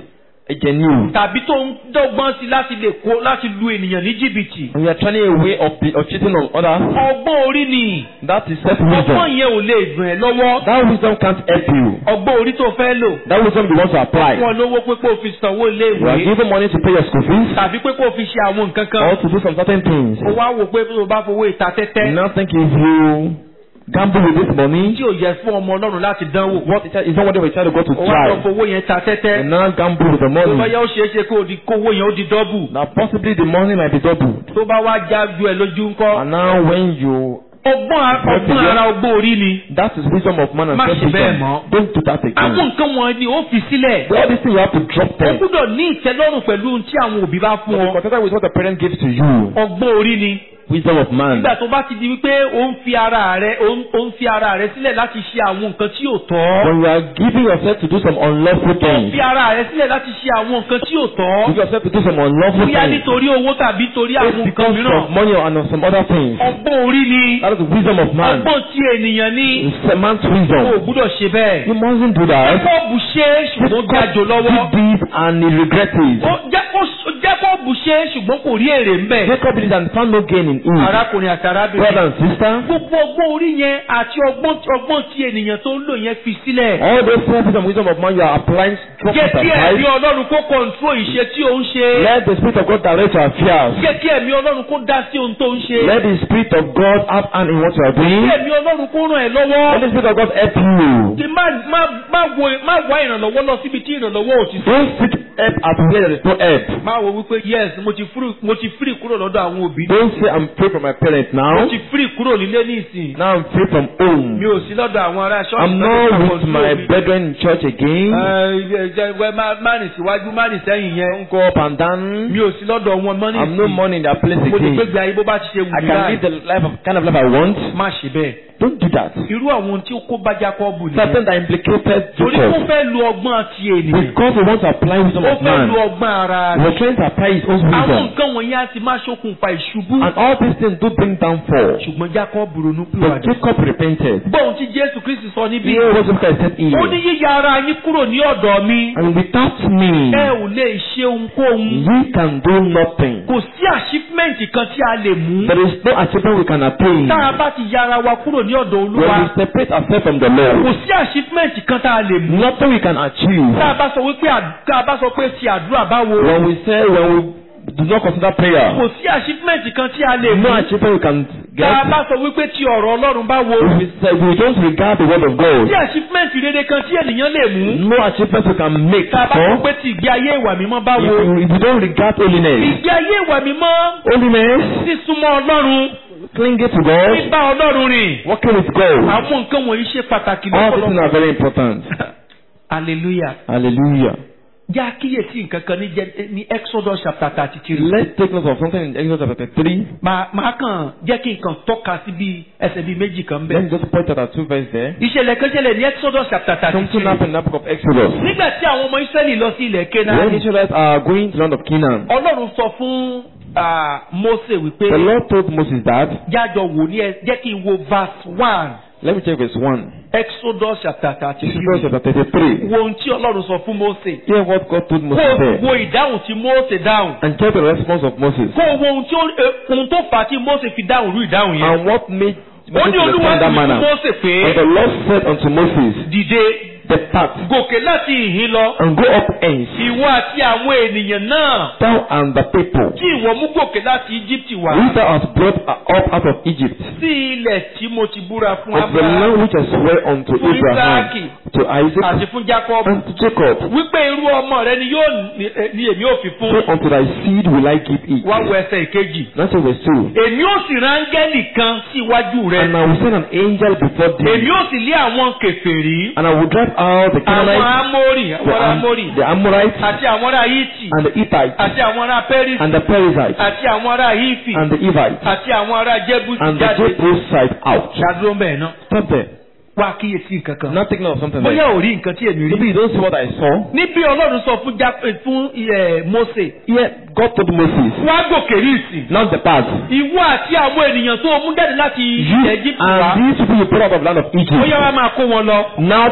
ẹ̀jẹ̀ ni o. tàbí tó ń dọ́gbọ́n sí láti lè kó láti lu ènìyàn ní jìbìtì. And you are trying a way of, of cheating on others. ọgbọ́n orí ni That is self ọgbọ́n wisdom. yẹn ò lè gbọ̀n ẹ́ lọ́wọ́. That wisdom can't help you. ọgbọ́n orí tó fẹ́ lò. That wisdom you want to apply. fún ọ lówó pé kó o fi sanwó ilé You are ìwé given money to pay your school fees tàbí pé kó o fi ṣe àwọn nǹkan kan. or to do some certain things. o wá wò pé tó o bá fowó ìta You tẹ́tẹ́ now think if you gamble with this money, tí ò yẹ fún ọmọ ọlọ́run láti dánwò. what is is not what they try to go to o wá lọ try. fowó yẹn ta You tẹ́tẹ́. now gamble with the tó bá money. yẹ ó ṣeé ṣe kó o di kówó yẹn ó di dọ́bù. Now possibly the money might be doubled. tó bá wá já ju ẹ lójú ńkọ́. And now when you ọgbọ́n a- ọgbọ́n ara ọgbọ́n orí ni. that is wisdom of man and Má self ṣe bẹ́ẹ̀ wisdom. mọ́. Don't do that àwọn again. nǹkan wọn ni ó fi sílẹ̀. All these things you have to drop o them. gbúdọ̀ ní ìtẹ́lọ́rùn pẹ̀lú ohun tí àwọn òbí bá fún But be ọ. contented with what the parent gives to you. ọgbọ́n orí ni. Wisdom of man. nígbà tó bá ti di wípé ó ń fi ara rẹ ó ń ó ń fi ara rẹ sílẹ̀ láti ṣe àwọn nǹkan tí ò tọ́. When you are giving yourself to do some unlawful ó ń things, fi ara rẹ sílẹ̀ láti ṣe àwọn nǹkan tí ò tọ́. give yourself to do some unlawful bóyá things. nítorí owó tàbí torí àwọn It's nǹkan because mìíràn. of money and of some other things. ọgbọ́n orí ni. That is the wisdom of man. ọgbọ́n tí ènìyàn ní. It's a man's o ò wisdom. gbúdọ̀ ṣe bẹ́ẹ̀. You mustn't do that. Jákọ́ọ̀bù ṣe é ṣùgbọ́n ó jájò lọ́wọ́. did this and he regret it. Ó- Jákọ́- Jákọ́ọ̀bù ṣe é ṣùgbọ́n kò rí èrè ń bẹ̀. Jacob did it and found no gain in it. arákùnrin àti Brother arábìnrin. and sister, gbogbo ọgbọ́n orí yẹn àti ọgbọ́n ọgbọ́n tí ènìyàn tó ń lò yẹn fi sílẹ̀. all those selfish and wisdom of man you are applying, drop jẹ́ it kí ẹ̀mí aside. ọlọ́run kó kọ̀ǹtró ìṣe tí ó ń ṣe. Let the Spirit of God direct your affairs. jẹ́ kí ẹ̀mí ọlọ́run kó dá sí ohun tó ń ṣe. Let the Spirit of God have hand in what you are kí doing. ẹ̀mí ọlọ́run kó ràn ẹ́ Let lọ́wọ́. the Spirit of God help you. kí má má má wo má wá ìrànlọ́wọ́ lọ síbi tí ìrànlọ́wọ́ ò ti sí. Don't seek help at where there is no help. má wo wípé yes mo ti free mo ti free kúrò lọ́dọ̀ àwọn òbí. Don't say I'm free from my parents mo now. ti free kúrò nílé ní ìsìn. Now I'm free from mi home. ò sí lọ́dọ̀ àwọn ará ṣọ́ọ̀ṣì. I'm lọ́dọ̀ not àwọn with òbí my mi. brethren in church again. Ẹ, ẹ, ẹ, má má rìn síwájú má rìn sẹ́yìn yẹn. Don't go up and down. mi ò sí lọ́dọ̀ wọn mọ́ ní I'm no ìsìn. money in that place mo lè again. gbégbé ayé bó bá ti ṣe wù I mí can báyìí. live the life of kind of life I want. má ṣe bẹ́ẹ̀. Don't do that. irú àwọn ohun tí ó kó bá Jákọ́bù nìyẹn. Something that implicated torí kó Jacob. fẹ́ lu ọgbọ́n ti ènìyàn. Because he wants to apply wisdom ó of fẹ́ lu man. ọgbọ́n ara He rẹ̀. was trying to apply his own àwọn wisdom. nǹkan wọ̀nyí á ti máa ṣokùnfà ìṣubú. And all these things do bring downfall. ṣùgbọ́n Jákọ́bù ronú But pìwàdà. Jacob repented. gbọ́n tí Jésù Kristi sọ níbí. Here was what I said ó ní here. yíya ara yín kúrò ní ọ̀dọ̀ mi. And without me, ẹ ò lè ṣe ohunkóhun. we can do nothing. kò sí achievement kan tí a lè mú. There is no achievement we can attain. tá a bá ti ya ara wa kúrò ní ọ̀dọ̀ When we Olúwa. separate ourselves from the kò Lord, sí achievement kan tá a lè mú. nothing we can achieve. tá a bá sọ wípé àd- tá a bá sọ pé ti àdúrà báwo. When we say, when we do not consider prayer, kò sí achievement kan tí a lè mú. no achievement we can tá a get. bá sọ wípé ti ọ̀rọ̀ Ọlọ́run báwo. If we, say, we don't regard the word of kò sí God, achievement rere kan tí ènìyàn lè mú. no achievement we can make. tá a bá sọ For pé ti ìgbé ayé ìwà mímọ́ if báwo. we, if we don't regard holiness, ìgbé ayé ìwà mímọ́ holiness, sísúnmọ́ Ọlọ́run clinging to God, bíbá Ọlọ́run rìn. working with God, àwọn nǹkan wọ̀nyí ṣe pàtàkì all these things lọ́pọ̀lọpọ̀. are very important. hallelujah. Hallelujah. jẹ́ àkíyèsí nǹkan kan ní Jẹ́- ní Exodus chapter thirty three. Let's take note of something in Exodus chapter 3. màá màá kàn jẹ́ kí n kàn tọ́ka sí bí ẹsẹ̀ bíi méjì kan Let me bẹ́ẹ̀. just point out our two verses there. ìṣẹ̀lẹ̀ kan ṣẹlẹ̀ ní Exodus chapter thirty Something three. happened in the book of Exodus. nígbà tí àwọn ọmọ Ísírẹ́lì lọ sí ilẹ̀ When the Kénáánì. Israelites are going to the land of Canaan, Ọlọ́run sọ fún ah, Mósè wípé the Lord told Moses that, jájọ wò ní ẹ jẹ́ kí n wo verse one let me check verse 1. Exodus chapter thirty Exodus three. chapter 33. wo ohun tí Ọlọ́run sọ fún Mósè. Hear what God told kó Moses o there. wo ìdáhùn tí Mósè dáhùn. And check the response of Moses. kó o wo ohun tí ó eh, ohun tó fà á tí Mósè fi dáhùn irú ìdáhùn yẹn. And what made ó Moses ní to Olúwa respond that sì fún manner. Mósè And pé the Lord said unto Moses, dìde Depart gòkè láti ìhín lọ. and go up hence, ìwọ àti àwọn ènìyàn náà thou and the people, tí ìwọ mú gòkè láti Íjíbítì wá. which thou hast brought up out of Egypt, sí ilẹ̀ tí mo ti búra fún of the Abraham land which I swear unto fún Abraham, Ísáàkì to Isaac, àti fún Jacob. and to Jacob. wípé irú ọmọ rẹ ni yóò ní- eh, ní èmi ò fi So fún. unto thy seed will I give it. wá wo ẹsẹ̀ ìkejì. That's what verse 2. èmi ò sì rán áńgẹ́lì kan sí iwájú And rẹ. I will send an angel before èmi thee, ò sì lé àwọn kèfèrí. and I will drive out the àwọn Canaanites, amórì the, àwọn ará Am- amórì the Amorites, àti àwọn ará hítì and the Hittites, àti àwọn ará pẹ́rìsì and the Perizzites, àti àwọn ará hífì and the Evites, àti àwọn ará jẹ́bùsì and the jáde. Jebusite out. ṣàdúró mbẹ́ náà. Stop there. wá kíyèsí nǹkan kan. Not taking note of something bóyá like ò rí nǹkan tí èmi Maybe rí. you don't see what I saw. níbi ọlọ́run sọ fún Já- eh, fún eh, Mósè. Here, God told Moses, wá gòkè rí ìsìn. not depart. ìwọ àti àwọn ènìyàn tó o mú jáde láti You ilẹ̀ Egypt wá. and these people you brought out of the land of bóyá Egypt. wá máa kó wọn lọ. Now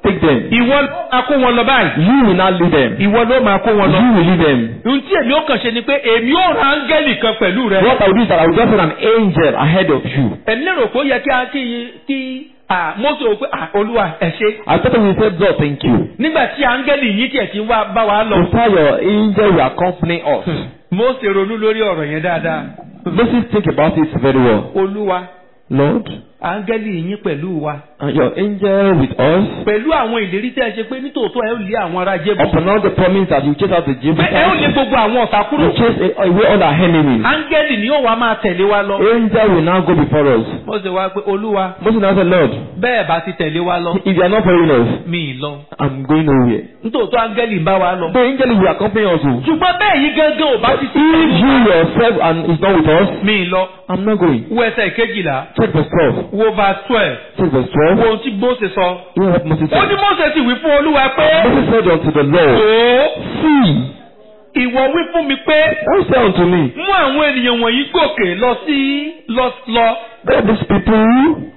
take them. ìwọ ló máa kó wọn lọ báyìí. You will not lead them. ìwọ ló máa kó wọn lọ. You will lead them. ohun tí èmi ó kàn ṣe ni pé èmi ó ra áńgẹ́lì kan pẹ̀lú rẹ. What I will do is that I will just send an angel ahead of you. ẹ̀mí lérò pé ó yẹ kí a kí kí à Mósè ò pé à olúwa ẹ ṣé. I thought we said, God, thank you. nígbà tí áńgẹ́lì yìí tiẹ̀ ti wá bá wa lọ. Before your angel will accompany us. Mósè ronú lórí ọ̀rọ̀ yẹn dáadáa. Moses think about it very well. olúwa Lord, áńgẹ́lì yín pẹ̀lú wa. and your angel with us. pẹ̀lú àwọn ìlérí tẹ́ ẹ ṣe pé nítòótọ́ ẹ ó lé àwọn ará jébù. Upon all the promise that you chase out the pé ẹ ó lé Jebusites. gbogbo àwọn ọ̀tá kúrò. You chase away all our enemies. áńgẹ́lì ni ó wá máa tẹ̀lé wa lọ. Angel will now go before us. Mósè wá pé olúwa Moses now said, Lord, bẹ́ẹ̀ bá ti tẹ̀lé wa lọ. if you are not following us, mi ì lọ. I'm going nowhere. nítòótọ́ áńgẹ́lì ń bá wa lọ. The angel will accompany us. oh. ṣùgbọ́n bẹ́ẹ̀ yìí gángan ò bá ti sí If you yourself and is not with us, mi ì lọ. I'm not going. wo ẹsẹ̀ kejìlá Check verse 12. wo verse twelve Check verse wo 12. ohun tí Mósè sọ. Hear what Moses ó ní said. Mósè sì wí fún olúwa pé Moses said unto the Lord, ó See, ìwọ wí fún mi pé thou say unto me, mú àwọn ènìyàn wọ̀nyí gòkè lọ sí lọ lọ that these people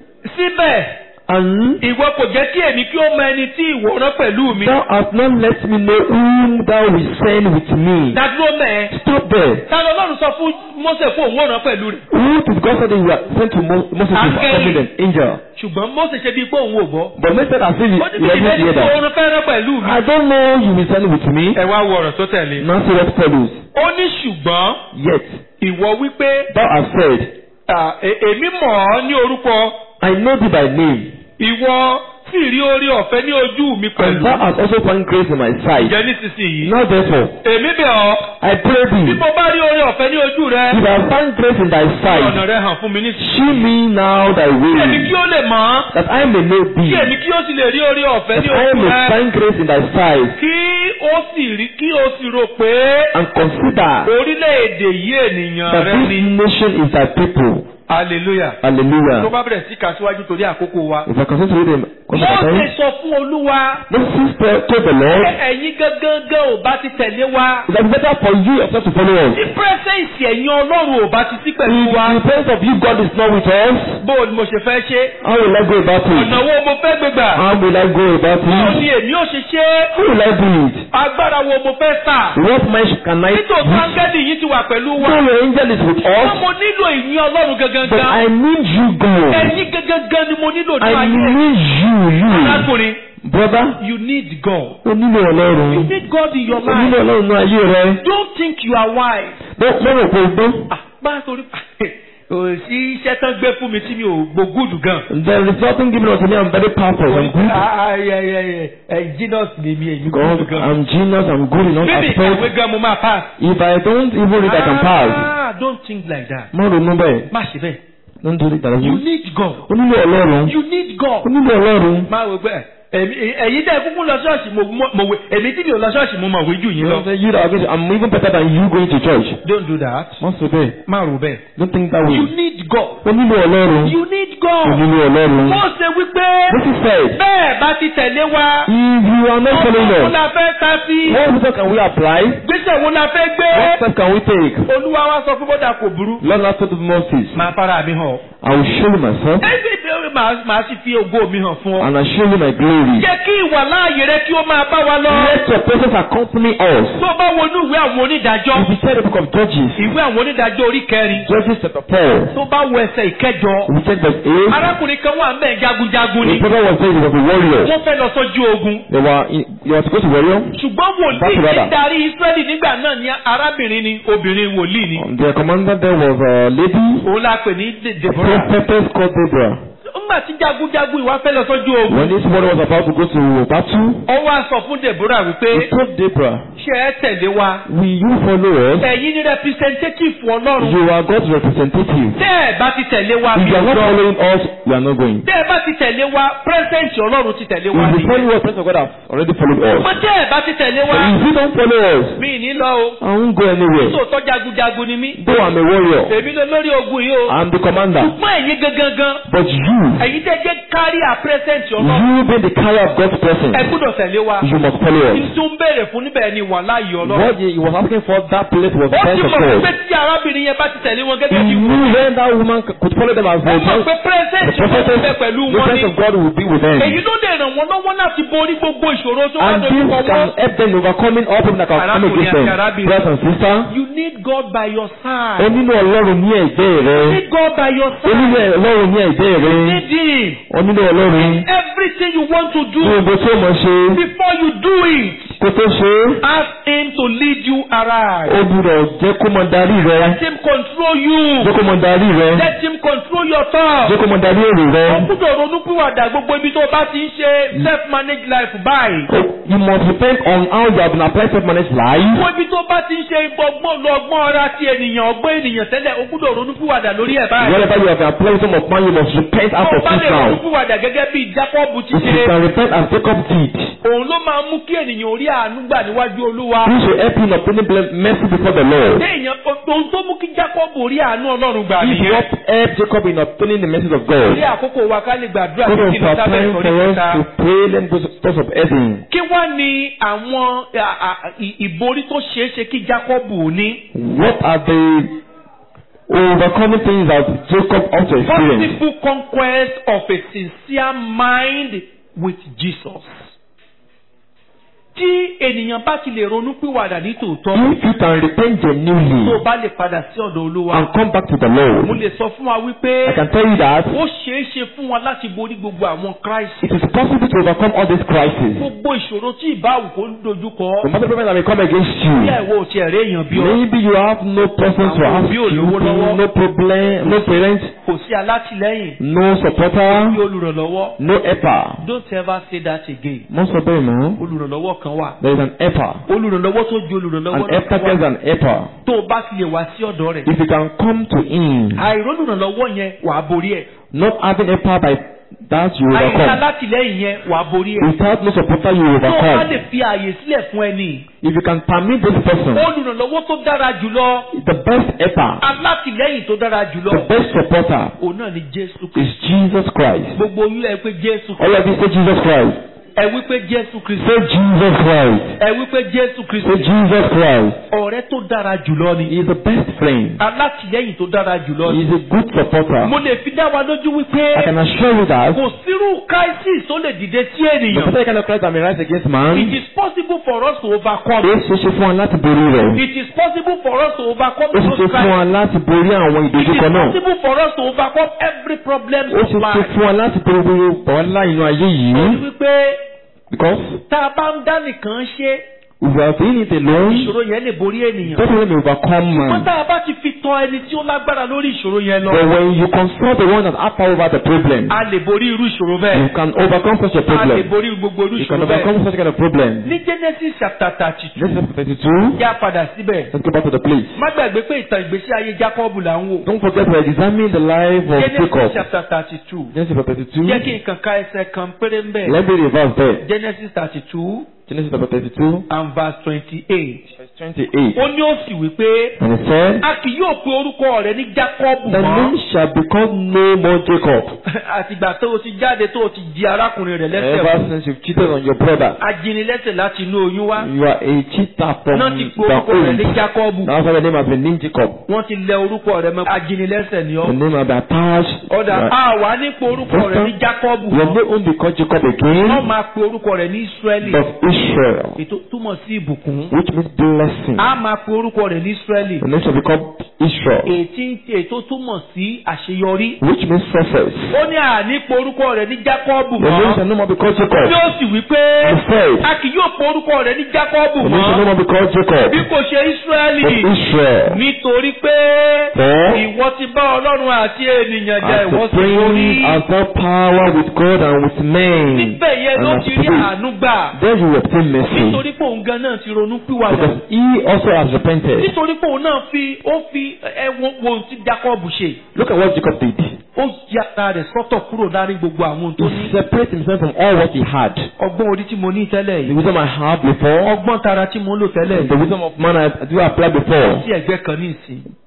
síbẹ̀ and ìwọ kò jẹ́ kí èmi kí ó mọ ẹni tí ìwọ rán pẹ̀lú mi. thou hast not let me know whom thou wilt send with me. dádúró mẹ́ẹ̀. Stop there. ta ló lọ́run sọ fún Mósè pé òun ò rán pẹ̀lú rẹ̀. Who did God say that you are sent to Mo- Moses to Angel. accompany them? Angel. ṣùgbọ́n Mósè ṣe bíi pé òun ò gbọ́. But Moses said as if he ó ní he bí doesn't ìbéèrè hear tí that. òun fẹ́ rán pẹ̀lú mi. I don't know you will send with me. ẹ wá wo ọ̀rọ̀ tó tẹ̀lé. Now see what follows. ó ní ṣùgbọ́n Yet ìwọ wípé thou hast said, à, e- èmi mọ̀ ọ́ ní orúkọ I know thee by name, ìwọ sì rí orí ọ̀fẹ́ ní ojú mi and pẹ̀lú. thou hast also found grace in my sight. ìjẹ́ nísinsìnyí. Now therefore, èmi bẹ̀ ọ́ I pray bí thee, mo bá rí orí ọ̀fẹ́ ní ojú rẹ. if thou find grace in thy ọ̀nà sight, rẹ hàn fún mi shew nísinsìnyí. me now thy kí èmi kí way, ó lè mọ̀ ọ́. that I may know kí thee, èmi kí ó sì lè rí orí ọ̀fẹ́ that ní I ojú may rẹ. find grace in thy sight, kí ó sì rí kí ó sì rò pé and consider orílẹ̀-èdè yìí ènìyàn that rẹ this ni. nation is thy people. hallelujah. tó Hallelujah. bá bẹ̀rẹ̀ sí kà síwájú torí àkókò wa. If I continue to read them, Mósè sọ fún olúwa. Moses told the Lord, ẹ- ẹ̀yin gangan ò bá ti tẹ̀lé wa. it is better for you yourself to follow us. tí pírẹ́sẹ̀ǹsì ẹ̀yin ọlọ́run ò bá ti sí pẹ̀lú If wa. the presence of you, God, is not with us, bó o ni mo ṣe fẹ́ ṣe. how will I go about ọ̀nà it? wo mo fẹ́ gbégbà. How will I go about báwo ni it? èmi ò ṣe ṣe. How will I do it? agbára wo mo fẹ́ sà. What might can I nítòsí do? áńgẹ́lì yìí ti wà pẹ̀lú wa. No, your angel is with wọ́n us, mo nílò ìyìn ọlọ́run gangan. but I need you, God. ẹ̀yin gangan ni mo nílò ní I ayé. need you, you. arákùnrin Brother, you need God. o nílò you Ọlọ́run. need God in your O nílò life. Ọlọ́run ní ayé rẹ. don't think you are wise. Lọ́rọ̀ kò gbọ́. ah bá a torí ò sí iṣẹ́ tán gbé fún mi tí mi ò gbógùdù gan. There is nothing given unto me. I'm very powerful. I'm good. ẹ Jesus ni mi èmi God, gbógùdù gan. I'm genius. I'm good in all bíbí ìkàwé aspects. gan mo máa pass. If I don't even read, I can pass. ah don't think like that. Má ronú bẹ́ẹ̀. má ṣe bẹ́ẹ̀. Don't do it that you way. need God. O nílò Ọlọ́run. you need God. O nílò Ọlọ́run. máa wò pé èmi ẹ̀yin tẹ́ kúkú lọ ṣọ́ọ̀ṣì mo mo- mo wé èmi tí mi ò lọ ṣọ́ọ̀ṣì mo mọ̀ wé jù yín You lọ. know, say you that are going to, I'm even better than you going to church. don't do that. Má sọ bẹ́ẹ̀. má rò bẹ́ẹ̀. Don't think that way. you need God. O nílò Ọlọ́run. you need O God. nílò Ọlọ́run. mo ṣe wípé This is said. bẹ́ẹ̀ bá ti tẹ̀lé wa. If you are not following ọ̀pọ̀ wo us, la fẹ́ ta sí. what method can we apply? gbèsè wo la fẹ́ gbé. What step can we take? olúwa wa sọ fún bọ́dà kò burú. Lord has told Moses, máa fara mi hàn. I will show you myself ẹgbẹ́ ìbéèrè màá màá sì fi ògo mi hàn fún ọ. and I'll show you my glory. jẹ́ kí ìwà láàyè rẹ kí ó máa bá wa lọ. Let your presence accompany us. tó bá wọnú ìwé àwọn onídàájọ́. If you check the book of Judges, ìwé àwọn onídàájọ́ orí kẹrin. Judges chapter 4, tó bá wọ ẹsẹ̀ ìkẹjọ. if you check verse 8, arákùnrin kan wà ńbẹ̀ jagunjagun the ni. brother was saying he was a warrior. wọ́n fẹ́ lọ sójú ogun. They were, in, they were supposed to warrior. ṣùgbọ́n wòlíì That's tí rather. darí Ísírẹ́lì nígbà náà ni arábìnrin ni obìnrin wòlíì ni. Um, their commander there was a lady, òun la pè ní De- a Deborah. prophetess called Deborah. nígbà tí jagunjagun ìwà fẹ́ lọ sójú ogun. When this warrior was about to go to battle, ó wá sọ fún Deborah he wípé told Deborah, ṣé ẹ tẹ̀lé wa. Will you follow us? ẹ̀yin ni representative ọlọ́run. You are God's representative. tẹ́ ẹ bá ti tẹ̀lé wa If mi you are not lọ. following us, we are not going. tẹ́ ẹ bá ti tẹ̀lé wa president ọlọ́run ti tẹ̀lé wa If you mi. follow us, presence of God has already followed us. mo tẹ́ ẹ bá ti tẹ̀lé But wa if you don't follow us, mi ní lọ o. I won't go anywhere. tòótọ́ jagunjagun ni mí. Though I'm a warrior, èmi ló lórí ogun yìí o. I'm the commander. ṣùgbọ́n ẹ̀yin gangan But you, ẹ̀yin tẹ́ jẹ́ kárí à president ọlọ́run. you being the carrier of God's ẹ presence, gbọ́dọ̀ tẹ̀lé wa. you must follow us. n tún béèrè fún níbẹ̀ ni wà láàyè ọlọ́run. What he was asking for, that place was the ó ti presence of mọ̀ pé God. tí arábìnrin yẹn bá ti tẹ̀lé wọn He gẹ́gẹ́ bí knew when that woman could follow them as ó mọ̀ well. pé president The prophetess, ọlọ́run bẹ pẹ̀lú the wọn. presence ni of God will be with them. èyí ló lè ràn wọ́n lọ́wọ́ láti borí gbogbo ìṣòro tó wà And lórí this kọ̀wọ́. can help them overcoming all people that can come Arákùnrin against them. àti arábìnrin. Brothers and sisters, You need God by your ó side. nílò Ọlọ́run ní ẹ̀gbẹ́ You rẹ. need God by your Ó nílò side. Ọlọ́run ní ẹ̀gbẹ́ rẹ. You need Him. Ó nílò Ọlọ́run Everything you want to ní do gbogbo tí ó mọ̀ ṣe before you do it, kó tó ṣe é. ask Him to lead you Ó aright. gbúdọ̀ jẹ́ kó mọ darí rẹ. Let Him control you. Jẹ́ kó mọ darí rẹ. Let Him control your thoughts. Jẹ́ kó mọ darí èrò rẹ. Ó gbúdọ̀ ronúpìwàdà gbogbo ibi tó bá ti ń ṣe self-managed life báyìí. You must depend on how you have been applying self-managed life. Gbogbo ibi tó bá ti ń ṣe ọgbọ́n lọ ọgbọ́n ara ti ènìyàn ọgbọ́n ènìyàn tẹ́lẹ̀ ó gbúdọ̀ ronúpìwàdà lórí ẹ̀ báyìí. Wherever you have been applying some of man, you must repent out Tó of bá it lè now. ronúpìwàdà gẹ́gẹ́ bí Jákọ́bù ti If you ṣe. can repent and take up deed, Òun ló máa mú kí ènìyàn orí àánú gbà níwájú Olúwa. this will help you in obtaining ble- mercy before the Lord. Léèyàn ohun tó mú kí Jákọ́bù orí àánú Ọlọ́run gbà This nìyẹn. what helped Jacob in obtaining the mercy of God. Orí àkókò wa ká lè gbàdúrà God títí of lọ our sábẹ́ time ìsọ̀rí for us kẹta. to pray, let go thoughts of heaven. Kí wá ni àwọn à- à- ì- ìborí tó ṣeé ṣe kí Jákọ́bù ní? What are the overcoming things that Jacob ought to experience? Possible conquest of a sincere mind with Jesus. Tí ènìyàn bá ti lè ronú pìwàdà ní tòótọ́, If you can repent tó o genuinely bá lè padà sí ọ̀dọ̀ Olúwa, and come back to the mo Lord, lè sọ fún wa wípé I can tell you that ó ṣeé ṣe fún wa láti borí gbogbo àwọn Christ. it is possible to overcome all these crises. Gbogbo ìṣòro tí ìbáwù kò ń dojúkọ, No matter the problem that may come against bí you, ẹ̀wọ̀ ò tiẹ̀ rí èèyàn bí ọ, maybe you have no person to Àwọn ask òbí ò you, lówó lọ́wọ́. no problem, no parents, kò sí alátìlẹ́yìn, no bí supporter, olùrànlọ́wọ́. no helper. Don't ever say that again. Most of them, no? Olùrànlọ́wọ́ kan wà. There is an helper. Olùrànlọ́wọ́ tó ju An olùrànlọ́wọ́ helper náà gets wà. an helper. Tó o bá ti lè wá sí ọ̀dọ̀ rẹ̀. If you can come to him, Àìrólùrànlọ́wọ́ yẹn wà á borí ẹ̀. not having helper by that you Àìsí overcome. alátìlẹ́yìn yẹn wà á borí ẹ̀. Without no supporter, you Tó o bá lè overcome. fi ààyè sílẹ̀ fún ẹni. If you can permit this person, Olùrànlọ́wọ́ tó dára jùlọ. the best helper, Alátìlẹ́yìn tó dára jùlọ. the best supporter Òun náà ni Jésù is Kristi. Jesus Christ. Gbogbo oyún ẹ pé Jésù All of you say Jesus Christ. Ẹ wí pé Jésù Kristi. Say Jesus Christ. Ẹ wí pé Jésù Say Kristi. Jesus Christ. Ọ̀rẹ́ tó dára jùlọ He ni. is the best friend. Alátìlẹ́yìn tó dára jùlọ He ni. is a good supporter. Mo lè fi dá wa lójú I wípé can assure you that kò sírú crisis tó lè dìde sí the ènìyàn. particular kind of Christ that may rise against It man, is possible for us to overcome. ó ṣe ṣe fún wa láti borí rẹ̀. It is possible for us to overcome Ó ṣe those ṣe fún wa crises. láti borí àwọn It is ìdojúkọ náà. possible for us to overcome every problem Ó of ṣe ṣe life. fún wa láti borí gbogbo wàhálà inú ayé Ó ní yìí. wípé Because tá a bá ń dá nìkan ṣe if we are doing it alone, ìṣòro yẹn lè borí ènìyàn. that will overcome Wọ́n man. tá a bá ti fi tọ ẹni tí ó lágbára lórí ìṣòro yẹn lọ. But when you confront the one that has power over the problem, A lè borí irú ìṣòro you bẹ́ẹ̀. can overcome such a A lè problem. borí gbogbo irú You can ìṣòro bẹ́ẹ̀. overcome such kind of problem. Ní Genesis chapter thirty two, Genesis 32. yá padà síbẹ̀. Let's go back to the place. Má gbàgbé pé ìtàn ìgbésí ayé Jákọ́bù là ń wò. Don't forget we are examining the life of Genesis Jacob. chapter thirty two. Genesis 32. Jẹ́ kí n kàn ka ẹsẹ̀ kan péré ń bẹ̀. Let me reverse there. Genesis thirty two Genesis chapter 32, and verse twenty-eight. verse 28. Ó ní ó sì wí pé And he said, a kì yóò pe orúkọ rẹ̀ ní Jákọ́bù The name mọ́. shall become no more Jacob. Àtìgbà tó o ti jáde tó o ti di arákùnrin rẹ̀ lẹ́sẹ̀ Ever wò. since you've cheated on your brother, Ajínilẹ́sẹ̀ láti inú oyún wá. you are a cheater from Náà ti pe the orúkọ rẹ̀ ní old. Jákọ́bù. That's why the name has been named Jacob. Wọ́n ti lẹ orúkọ rẹ̀ mọ́. Ajínilẹ́sẹ̀ ni The ọ́. name has been attached. Ọ̀dà You are- àwa ní pe orúkọ rẹ̀ ní Jákọ́bù Your mọ́. name won't be called Jacob Wọ́n again, máa pe orúkọ rẹ̀ ní Ísírẹ́lì. but Israel, Ètò túmọ̀ sí ìbùkún. which means blessing. A máa pe orúkọ rẹ̀ ní Ísírẹ́lì. The name shall be called Israel, Ètí ètò túmọ̀ sí àṣeyọrí. which means success. Ó ní àní pe orúkọ rẹ̀ ní Jákọ́bù The name shall mọ́. no more be called Bí Jacob. ó sì wí pé He said, a kì yóò pe orúkọ rẹ̀ ní Jákọ́bù The name shall no mọ́. more be called Jacob, Bí kò ṣe but Ísírẹ́lì. Israel. Nítorí pé For ìwọ ti bá Ọlọ́run àti ènìyàn jẹ as ìwọ the sì borí. prince has got power with God and with men, Níbẹ̀ yẹn and ló has ti rí spirit, àánú gbà. then you will obtain mercy. Nítorí pé òun gan náà ti ronú pìwàdà. Because he also has repented. Nítorí pé òun náà fi ó fi ẹwọ wo ohun tí Jákọ́bù ṣe. Look at what Jacob did. Ó yàtà rẹ̀ sọ́tọ̀ kúrò láàrin gbogbo àwọn ohun tó He ní. separated himself from all what he had. Ọgbọ́n orí tí mo ní tẹ́lẹ̀ The yìí. wisdom I had before, Ọgbọ́n tara tí mo ń lò tẹ́lẹ̀ the yìí. wisdom of man I do apply before. Sí ẹ̀gbẹ́ kan ní ìsìn.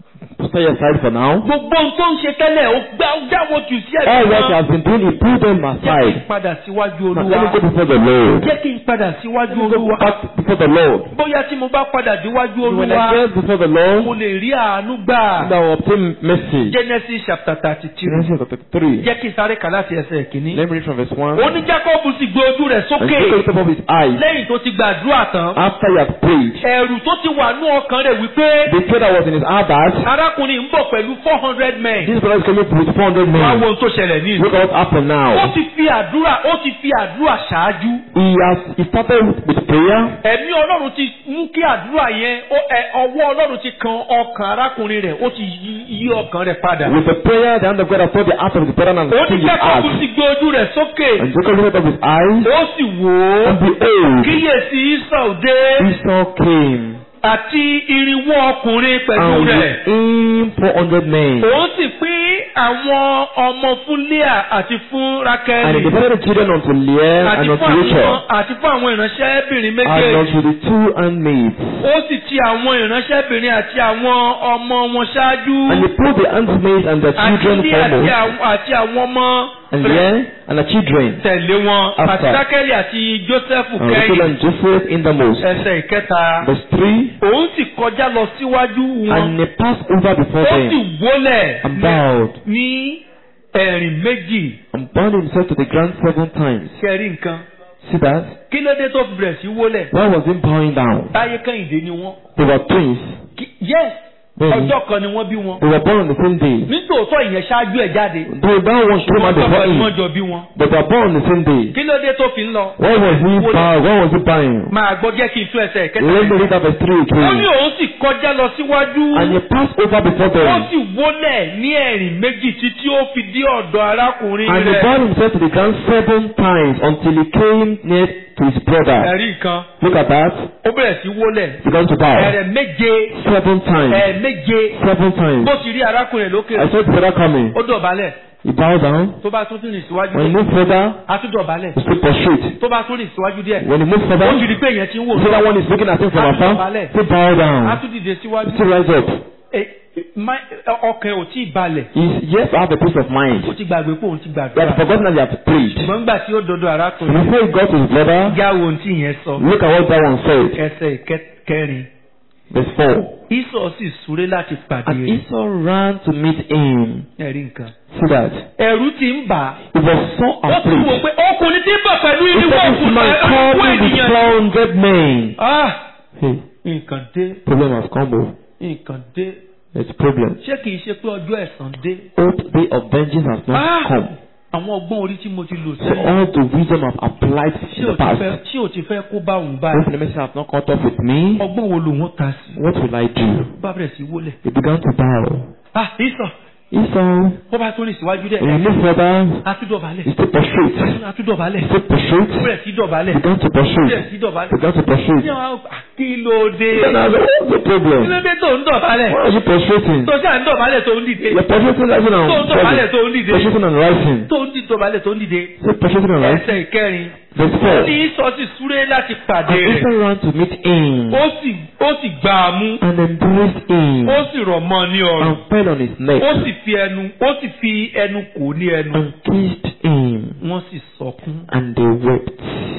set aside for now. gbogbo ohun tó ń ṣe tẹ́lẹ̀ ó gbá ó dáwọ́ jù sí All what he ẹ̀gbọ́n has been doing, he put them jẹ́ kí n aside. padà síwájú Now let me go olúwa before the Lord. jẹ́ kí n padà síwájú Let me go olúwa back before the Lord. bóyá tí mo bá padà díwájú When I olúwa get before the mo Lord, lè rí àánú gbà then I will obtain mercy. Genesis chapter thirty three Genesis chapter 3. jẹ́ kí n sáré kà láti ẹsẹ̀ kìíní. Let me read from verse 1. ó ní Jacob sì gbé ojú rẹ̀ And sókè Jacob lifted up his eyes lẹ́yìn tó ti gbàdúrà tán after he had prayed. ẹ̀rù tó ti wà ní ọkàn rẹ̀ wípé The fear that was in his heart that arákùnrin ń bọ̀ pẹ̀lú four hundred men this brother is coming with 400 wá wo men. ohun tó ṣẹlẹ̀ ní ìlú. Look at what happened ó now. ti fi àdúrà ó ti fi àdúrà ṣáájú. He has he started with prayer. ẹ̀mí ọlọ́run ti mú kí àdúrà yẹn ó- ẹ, ọwọ́ ọlọ́run ti kan ọkàn arákùnrin rẹ̀ ó ti yí yí ọkàn rẹ̀ padà. With the prayer, the hand of God has touched the heart of the brother and ó ní changed his Jacob heart. sì gbé ojú rẹ̀ sókè And Jacob lifted up his eyes ó sì wò ó and behold, kíyèsí Ísọ̀ dé Esau came àti irinwó ọkùnrin pẹ̀lú and rẹ̀. with him 400 men. òun sì pín àwọn ọmọ fún Leah àti fún And he Rákẹ́lì divided the children unto Leah àti and fún unto àwọn Rachel àti fún àwọn ìránṣẹ́bìnrin and méjèèjì. unto the two handmaids. ó sì ti àwọn ìránṣẹ́bìnrin àti àwọn ọmọ wọn ṣáájú And he put the handmaids and their àti children Leah àti foremost, àwọn- àti àwọn ọmọ and Leah and the children, tẹ̀lé wọn After. àti Rákẹ́lì àti Jósẹ́fù and Rachel kẹ́yìn and Joseph in the most. ẹsẹ̀ ìkẹta. Verse 3 òun sì kọjá lọ síwájú wọn And they passed over before ó sì them wólẹ̀ and bowed ní ẹ̀rìn méjì and bound himself to the ground seven times. kẹrí nǹkan. See that? kí ló dé tó fi bẹ̀rẹ̀ sí wólẹ̀. Why was he bowing down? táyé kẹ́hìndé ni wọ́n. They were twins. Kí- yes Bẹ́ẹ̀ni. ọjọ́ kan ni wọ́n bí wọn. They were born on the same day. nítòótọ́ ìyẹn ṣáájú ẹ̀ jáde. Though that one came out ọjọ́ before kan ni wọ́n him, jọ bí wọn. but they were born on the same day. kí ló dé tó fi ń lọ. Why was he bowing? Why was he bowing? máa gbọ́ jẹ́ kí n tún ẹsẹ̀ Let me kẹta. read that verse 3 ó ní again. òun sì kọjá lọ síwájú. And he passed over before ó them. sì wólẹ̀ ní ẹ̀rìn méjì títí ó fi dé ọ̀dọ̀ arákùnrin And he rẹ̀. bowed himself to the ground seven times until he came near to his brother. ẹ̀rí nǹkan Look at that. ó bẹ̀rẹ̀ sí wólẹ̀. He began to bow. ẹ̀rẹ̀ méje Seven times. ẹ̀ méje Seven times. bó ti rí arákùnrin rẹ̀ lókè I saw the brother coming. ó dọ̀bálẹ̀ He bowed down. tó bá tún rìn síwájú When he díẹ̀ moved further, á tún dọ̀bálẹ̀ he stood prostrate. tó bá tún rìn síwájú díẹ̀ When he moved ó further, ti rí pé èèyàn ti ń wò the other one is looking at him from afar. He bow á down. tún dìde síwájú He still rise up. Ẹ- má- ọkàn ò tí ì balẹ̀ He's yet to have a peace of mind. ó ti gbàgbé pé òun ti He had gbàdúrà forgotten that he had prayed. ṣùgbọ́n nígbà tí ó dodo So arákùnrin before he got to his brother, já wo ohun tí ìyẹn sọ look at what that one said. ẹsẹ̀ ìkẹrin Verse 4. Ísọ̀ sì súré láti pàdé And rẹ̀ Esau ran to meet him. ẹ̀rí nǹkan See that? ẹ̀rù ti ń bà á He was so ó ti wò afraid. pé ọkùnrin tí ń bọ̀ pẹ̀lú He irinwó said, This òkúta man ẹ̀rọ called me with ènìyàn 400 men. ah Hey, nǹkan dé problem has come. oh. nǹkan dé There's a problem. ṣé kìí ṣe pé ọjọ́ ẹ̀san dé Hope day of vengeance has not Ah! come. àwọn ọgbọ́n orí tí mo ti lò So sẹ́yìn all the wisdom I've applied tí in ò the ti past, fẹ́ tí ò ti fẹ́ kó bá òun those báyìí enemies have not caught up with me. ọgbọ́n wo lòun ó ta sí What will I do? bá bẹ̀rẹ̀ sí wólẹ̀ He began to bow. ah Ísọ̀ Esau, ó bá tún rìn síwájú dẹ̀ when he moved further, atúdọ̀bálẹ̀ he stood prostrate. atúdọ̀bálẹ̀ He stood prostrate. ó bẹ̀rẹ̀ sí dọ̀bálẹ̀ He began to ó bẹ̀rẹ̀ prostrate. sí dọ̀bálẹ̀ He began to prostrate. ní àwọn ah, kí ló dé Then I said, what's the kí problem? ló dé tó ń dọ̀bálẹ̀ Why are you prostrating? tó ṣáà ń dọ̀bálẹ̀ tó ń dìde You're prostrating, rising and tó ń dọ̀bálẹ̀ tó ń falling. dìde Prostrating and rising. tó ń di dọ̀bálẹ̀ tó ń dìde Say prostrating and rising. ẹsẹ̀ ìkẹrin Verse ó 4. ní Ísọ̀ sì súré láti pàdé And rẹ̀ Esau ran to meet him ó sì ó sì gbá a mú and embraced him ó sì rọ̀ mọ́ ọ ní ọrùn and fell on his neck ó sì fi ẹnu ó sì fi ẹnu kò ní ẹnu and kissed him wọ́n sì sọkún and they wept.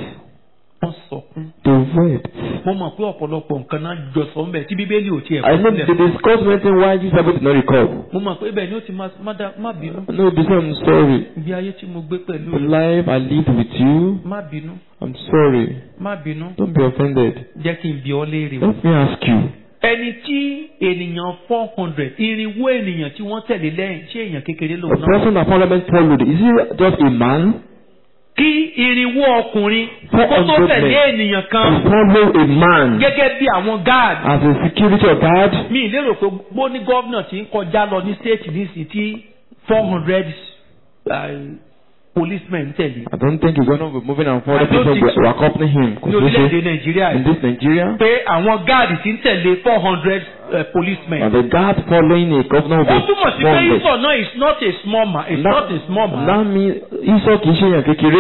wọ́n sọkún. They wept. mo mọ̀ pé ọ̀pọ̀lọpọ̀ nǹkan náà jọ sọ mbẹ̀ tí bíbélì ò tiẹ̀ I kọ́ know sílẹ̀. they discussed one thing why Jesus did not recall. mo mọ̀ pé ibẹ̀ ni ó ti máa má dá- má bínú No, this I'm sorry. ibi ayé tí mo gbé pẹ̀lú The rẹ̀. life I lived with you, má bínú I'm sorry. má bínú Don't be offended. jẹ́ kí n bi ọ́ léèrè o. Let me ask you. ẹni tí ènìyàn four hundred irinwó ènìyàn tí wọ́n tẹ̀lé lẹ́yìn ṣé èèyàn kékeré The lòun náà. person that Parliament followed, is he just a man? kí irinwó ọkùnrin Four kó tó hundred tẹ̀lé men. ènìyàn To kan follow a man gẹ́gẹ́ bí àwọn guard as a security or guard? mi lérò pé bó ní gómìnà tí ń kọjá lọ ní state nísìnyí tí four hundred policemen tẹ̀lé I don't think he's going to be moving and I following don't people think will, so. will accompany him. ní Could we orílẹ̀-èdè say, nàìjíríà in yìí this Nigeria, pé àwọn gáàdì tí ń tẹ̀lé four hundred policemen. and the guard following a governor ó will be túmọ̀ sí pé one ìsọ̀ náà is not a small man it's not a small man. That means Esau kì í ṣe èèyàn kékeré. èyí ṣe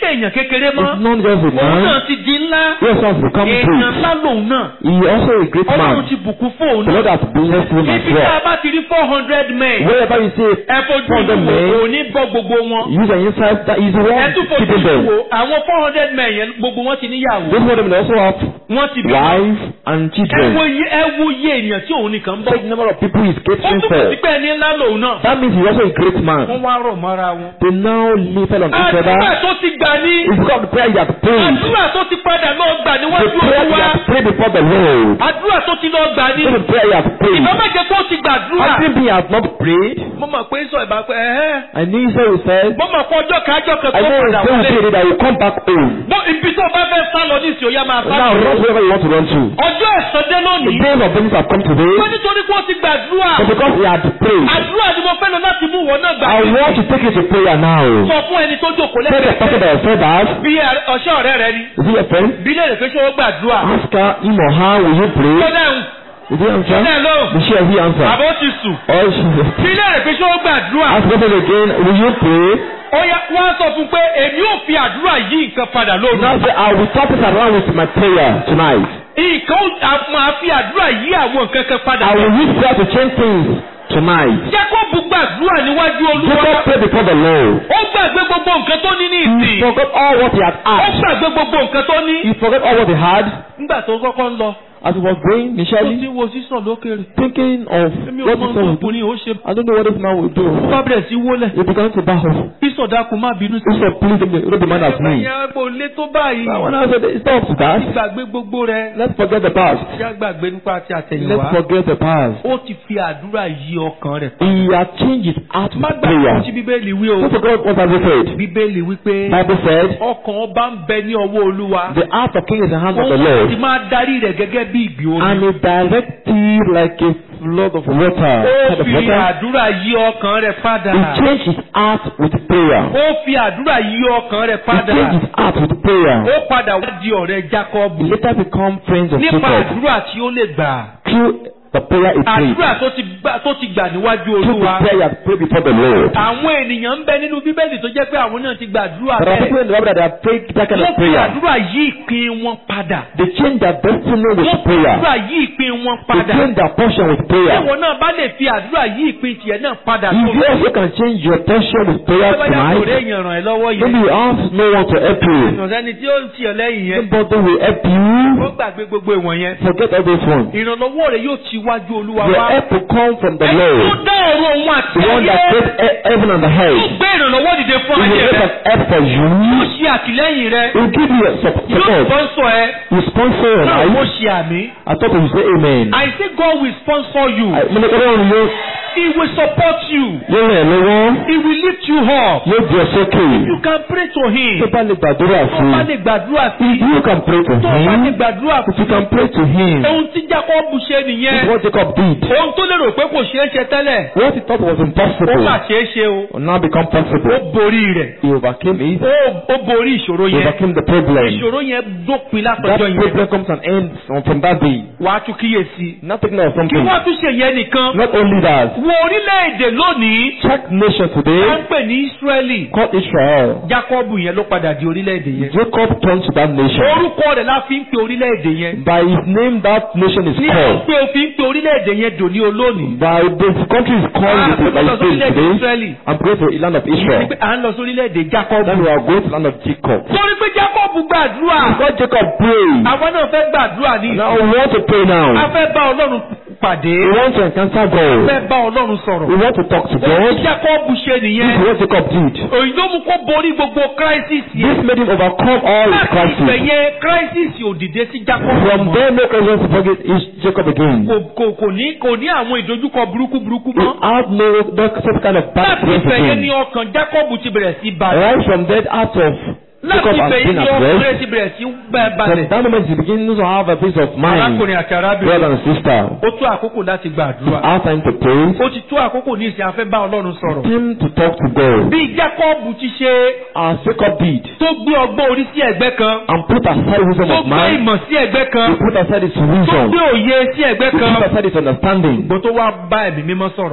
èèyàn kékeré mọ́ It's not just a òun náà man. ti di ńlá He also has become èèyàn great. ńlá lòun náà He also a great ọlọ́run man. ti bùkún fún òun The Lord náà has blessed him as ibi tá a well. bá ti rí four hundred men Wherever you see ẹ fojú four hundred ìlú men, wo òní bọ́ gbogbo wọn use an insight that is the ẹ one tún fojú keeping ìlú them. wo àwọn four hundred men yẹn gbogbo wọn ti níyàwó Those of them they also have wọn ti bí wife and ẹ children. wo iye ẹ wo iye ènìyàn tí òun nìkan ń bọ̀ Take the number of people he's ó catering túbọ̀ sí for. pé ẹni ńlá lòun náà That means he's also a great wọ́n man. wá rọ̀ mọ́ra wọn. They now live on each àdúrà other. tó ti gbà ní It's because of the prayer he has prayed. àdúrà tó ti padà lọ gbà The níwájú prayer he olúwa has prayed before the Lord. àdúrà tó ti lọ gbà ní This is the prayer he has prayed. ìbá méje tó ti gbàdúrà Having he has not prayed, mo mọ̀ pé sọ ìbá pé ẹ̀hẹ́ I knew he said he said, mo mọ̀ pé ọjọ́ kájọ́ kan I tó know he padà said wọlé he said that he will come back home. bó ibi tó bá fẹ́ sá lọ ní ìsìn òyà máa sá Now lọ run wherever you want to run to. ọjọ́ ẹ̀sán dé The lónìí days of business have come today, wọ́n nítorí pé ó ti gbàdúrà but because he had prayed, àdúrà ni mo fẹ́ lọ láti mú wọn náà gbà I want to take you to prayer now. sọ fún ẹni tó jókòó Tell the person lẹ́gbẹ̀ẹ́ that said that, bí ọ̀ṣẹ́ ọ̀rẹ́ rẹ ni is he a friend? bí lè rè pé ṣé ó gbàdúrà Ask her, him or her, will you tó pray? dáhùn Did he answer? tó dáhùn lóhùn Did she or he answer? àbó ti sùn Or she bí lè rè pé ṣé ó gbàdúrà ask the person again, will you pray? ó yá wọ́n á sọ fún pé èmi ò fi àdúrà yí nǹkan padà Now lóru say, I will turn this around with my prayer tonight. nǹkan ó- máa fi àdúrà yí àwọn nǹkan kan padà I will use prayer to change things tonight. Jákọ́bù gbàdúrà níwájú olúwa Jacob prayed before the Lord. ó gbàgbé gbogbo nǹkan tó ní ní He ìsìn forgot all what he had ó asked. gbàgbé gbogbo nǹkan tó ní. He forgot all what he had nígbà tó kọ́kọ́ ń lọ as he was going ó ti initially, wo sísàn lókèrè thinking of èmi ò what mọ this man will do. ọkùnrin ó ṣe I don't know what this man will do. bá bẹ̀rẹ̀ sí wólẹ̀ He began to bow. sísàn dákun má bínú sí. He said, please don't be- don't be mad at me. ẹ̀yà kò lé tó báyìí But when I said, it's not up to that. gbàgbé gbogbo rẹ̀ Let's forget the past. ṣé gbàgbé nípa ti Let's àtẹ̀yìnwá forget the past. ó ti fi àdúrà yí ọkàn rẹ̀. He had changed his heart má with gbàgbé prayer. tí bíbélì wí o Don't forget what Bible said. bíbélì wí pé Bible said, ọkàn ọba ń bẹ ní ọwọ́ olúwa the heart of king is in the hand of the òun ti Lord. máa darí rẹ̀ gẹ́gẹ́ bí ìgbì omi. And he directed like a flood of water. ó Kind of fi water. àdúrà yí ọkàn rẹ̀ padà. He changed his heart with prayer. ó fi àdúrà yí ọkàn rẹ̀ He padà. changed his heart with prayer. ó padà wá di ọ̀rẹ́ He Jákọ́bù later become friends of nípa Jacob àdúrà tí ó lè gbà. through the prayer he prayed. àdúrà tó ti gbà tó ti gbà níwájú Through the olúwa. prayer he had prayed before the Lord. àwọn ènìyàn ń bẹ nínú bíbélì tó jẹ́ pé àwọn náà ti gbàdúrà There are bẹ́ẹ̀. people in the Bible that have prayed that kind wọ́n of fi prayer. àdúrà yí ìpín wọn padà. They change their destiny with wọ́n fi prayer. àdúrà yí ìpín wọn They padà. change their portion with prayer. Ìwọ náà bá lè fi àdúrà yí ìpín tiẹ̀ náà padà If you tó also can change your portion with prayer bóyá kò rí tonight, èèyàn ràn ẹ́ lọ́wọ́ maybe yẹn. you have no one to help you. ìrànlẹ́ni tí ó ń tì ọ́ lẹ́yìn yẹn. Nobody will help ó you. gbàgbé gbogbo ìwọ̀n yẹn. Forget all those ones. ìrànlọ́wọ́ rẹ̀ yóò ti wájú olúwa Your wá. help will come from the Ẹni tó Lord. dá ọ̀run òun àti The one that ayé. created he- heaven and the Yóò earth. gbé ìrànlọ́wọ́ dìde He fún will ayé make rẹ̀. an help for Yóò you. ṣe àtìlẹ́yìn rẹ̀. He will give you a sup- Yóò support. sponsor ẹ. He will sponsor your Náà mo life. ṣe àmì. I thought you would say amen. I say God will sponsor you. I- Mo ní kọ́ lóhùn yóò He will support you. yóò ràn ẹ́ lọ́wọ́. He will lift you up. Yóò di ọ sókè. You can pray to him. Tó bá lè gbàdúrà Tó fún bá un. lè gbàdúrà sí If you can pray to tó bá lè him, gbàdúrà if you can pray to him, ohun tí Jákọ́bù ṣe this is nìyẹn. what Jacob did. Ohun tó lérò pé kò ṣeé ṣe tẹ́lẹ̀. What he thought was Ó impossible mà ṣeé ṣe o. will now become Ó possible. borí rẹ̀. He overcame it. Ó ó borí ìṣòro He yẹn. overcame the problem. Ìṣòro yẹn dópin That látọjọ́ yẹn. problem comes to an end from, from that day. Wàá tún kíyèsí. Nothing else, Kí something. wọ́n tún ṣe yẹn nìkan. Not only that, Wo orílẹ̀-èdè lónìí. check nation Wọ́n today ń pè ní Ísírẹ́lì. called Israel. Jákọ́bù yẹn ló padà di orílẹ̀-èdè yẹn. Jacob turned to that nation. Orúkọ rẹ̀ la fi ń pe orílẹ̀-èdè yẹn. By his name, that nation is Ní called. pé o fi ń pe orílẹ̀-èdè yẹn dòní olónìí. By the country is called Ah, with by lọ his sí name orílẹ̀-èdè today. Ísírẹ́lì. I'm going to the land of Ìyẹn ni Israel. pé à ń lọ sí orílẹ̀-èdè Then Jákọ́bù. we are going to the land of Jacob. Torí pé Jákọ́bù gbàdúrà. God Jacob prayed. Àwọn náà fẹ́ gbàdúrà ní. Now we want to pray A now. fẹ́ bá Ọlọ́run pàdé. We want to encounter A God. fẹ́ bá Ọlọ́run sọ̀rọ̀. We want to talk to Ohun tí God. Jákọ́bù ṣe This nìyẹn. is what Jacob did. Òyìn ló mú kó borí gbogbo crisis This yẹn. made him overcome all his Láti crises. ìgbẹ̀yẹ crisis ò dìde sí Jákọ́bù From mọ́. there, no question to forget is Jacob again. Kò kò kò ní kò ní àwọn ìdojúkọ burúkú burúkú He mọ́. had no that same kind of bad Láti experience ìgbẹ̀yẹ again. ni ọkàn Jákọ́bù ti bẹ̀rẹ̀ sí balẹ̀. Right from that out of Láti Jacob has ìgbẹ̀yẹ been ni at ọkùnrin rest. ti bẹ̀rẹ̀ sí bẹ́ẹ̀ From balẹ̀. that moment he begins to have a peace of mind. Arákùnrin àti Brother arábìnrin. and sister, Ó tó àkókò láti gbàdúrà. our time to pray. Ó ti tó àkókò ní ìsìn afẹ́ bá Ọlọ́run sọ̀rọ̀. Time to talk to God. Bí Jákọ́bù ti ṣe As Jacob did. tó gbé ọgbọ́n orí sí ẹ̀gbẹ́ kan. And put aside wisdom Tó of gbé mind. ìmọ̀ sí ẹ̀gbẹ́ kan. He put aside his Tó wisdom. gbé òye sí ẹ̀gbẹ́ He kan. put aside his understanding. Gbogbo tó wá bá ẹ̀mí mímọ́ sọ̀rọ̀.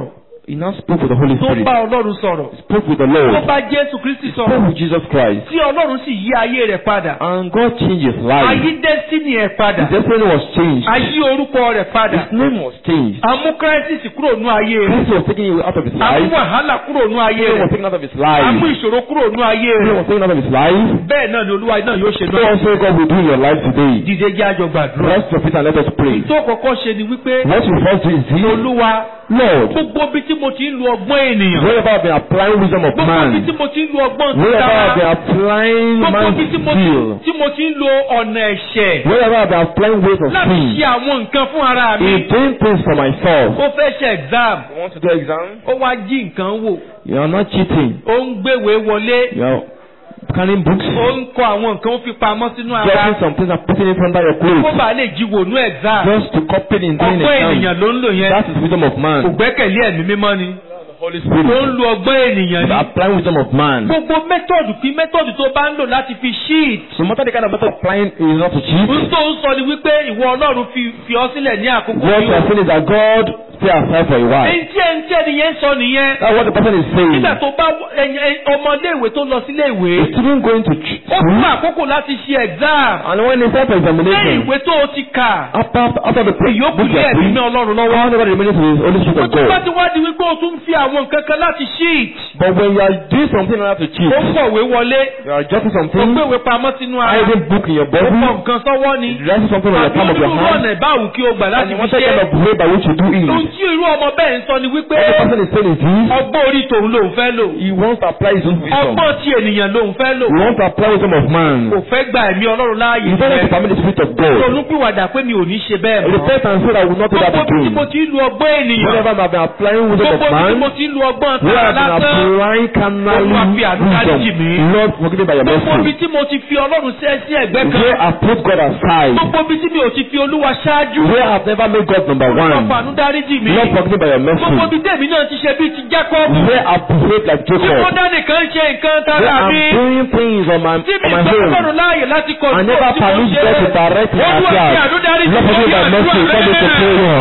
He now spoke with the Holy tó Spirit. bá ọlọ́run sọ̀rọ̀ Spoke with the tó Lord. bá jésù kristi Spoke sọ̀rọ̀ with Jesus Christ. tí ọlọ́run sì yí ayé rẹ̀ padà And God changed his life. ayé destiny ẹ̀ padà His destiny was changed. ayé orúkọ rẹ̀ padà His name was changed. amú crisis kúrò nú ayé rẹ̀ Christ was taken out of his amú life. wàhálà kúrò nú ayé Sin rẹ̀ was taken out of his amú life. ìṣòro kúrò nú ayé Sin rẹ̀ was taken out of his life. bẹ́ẹ̀ náà ni olúwa náà yóò ṣe So náà also God will do in your life today. dìde jẹ́ àjọ gbàdúrà Rest your feet and let us pray. tó kọ́kọ́ ṣe ni wípé What you first do is this. olúwa Lord, gbogbo bí tí mo ti ń lo ọgbọ́n ènìyàn wherever I've been applying wisdom of gbogbo bí tí man, mo ti ń lo ọgbọ́n wherever I've been títà applying gbogbo man's bí tí mo ti skill, tí mo ti ń lo ọ̀nà ẹ̀ṣẹ̀ wherever I've been applying ways of láti sin, ṣe àwọn nǹkan fún ara mi in doing things for myself. ó fẹ́ ṣe exam You want to do exam? ó wá jí nǹkan wò You are not cheating. ó ń gbéwèé wọlé You are carrying books, ó ń kọ àwọn nǹkan ó fi pamọ́ sínú ara dropping some things and putting it under your kó clothes. bàa lè jí wò nú exam Just to copy it in doing ọgbọ́n exam. ènìyàn ló ń lò yẹn That is wisdom of kò man. gbẹ́kẹ̀lé ẹ̀mí mímọ́ ni Holy ó ń Spirit. lo ọgbọ́n ènìyàn Is ni applying wisdom of man. gbogbo mẹ́tọ̀dù kí mẹ́tọ̀dù tó bá ń lò láti fi sheet No matter the kind of method applying is not to cheat. n tó ń sọ ni wípé ìwọ ọlọ́run fi fi ọ sílẹ̀ ní àkókò What you are yìí saying is that God stay aside for a while. ẹni tí ẹni tí ẹni yẹn ń sọ nìyẹn That's what the person is saying. nígbà tó bá ẹni- ẹni- ọmọléèwé tó lọ sílé ìwé The student going to ch- ó fún school àkókò láti ṣe exam and when it's time for lẹ́yìn examination, ìwé tó o ti kà after after the pre- ìyókù book ní you are ẹ̀mí free, ní ọlọ́run lọ́wọ́ all over the remaining to the Holy Spirit ó of tún bá God. ti wá di wípé o tún fi àwọn nǹkan kan láti sheet But when you are doing something in order to cheat, ó kọ̀wé wọlé you are jotting ó something, gbéwé pamọ́ sínú ara hiding book in your ó body, kọ nǹkan sọ́wọ́ ni writing something on the àbí palm of your onírúurú hand, ọ̀nà ìbáwù kí o gbà and láti you fi want that ṣe kind of way by which you do ohun it. tí irú ọmọ bẹ́ẹ̀ ń sọ ni wípé What the person is saying is this, ọgbọ́n orí tòun lòun fẹ́ lò he wants to apply his own wisdom. ọgbọ́n tí ènìyàn lòun fẹ́ lò He wants to apply wisdom of man. kò fẹ́ gba ẹ̀mí ọlọ́run láàyè He doesn't want to rẹ̀ permit the spirit of God. ronúpìwàdà pé mi ò ní ṣe bẹ́ẹ̀ mọ́ Repent and say that I will not do that gbogbo bí tí again. mo ti ń lo ọgbọ́n ènìyàn Whenever I have been applying wisdom of gbogbo bí tí mo man, ti ń lo ọgbọ́n where tara I have been lásán applying carnally Olúwa fi àánú dáríjì mí. wisdom, Lord forgive me by your gbogbo bí mercy. tí mo ti fi ọlọ́run sẹ́ sí ẹ̀gbẹ́ Where kan I put God aside, gbogbo bí tí mi ò ti fi olúwa ṣáájú where I have never made God number Olúwa one, fàánú dáríjì mí Lord forgive me by your gbogbo mercy. bí tèmi náà ti ṣe bí ti Jákọ́bù Where I behave like tí mo Jacob, dá nìkan ṣe nǹkan where tara I'm mi doing things on my, tí mi on my gbọ́ own, ọlọ́run láàyè láti kọ̀ I never permit God to direct my Olúwa fi affairs. àánú dáríjì Lord forgive me by mercy. Come into prayer.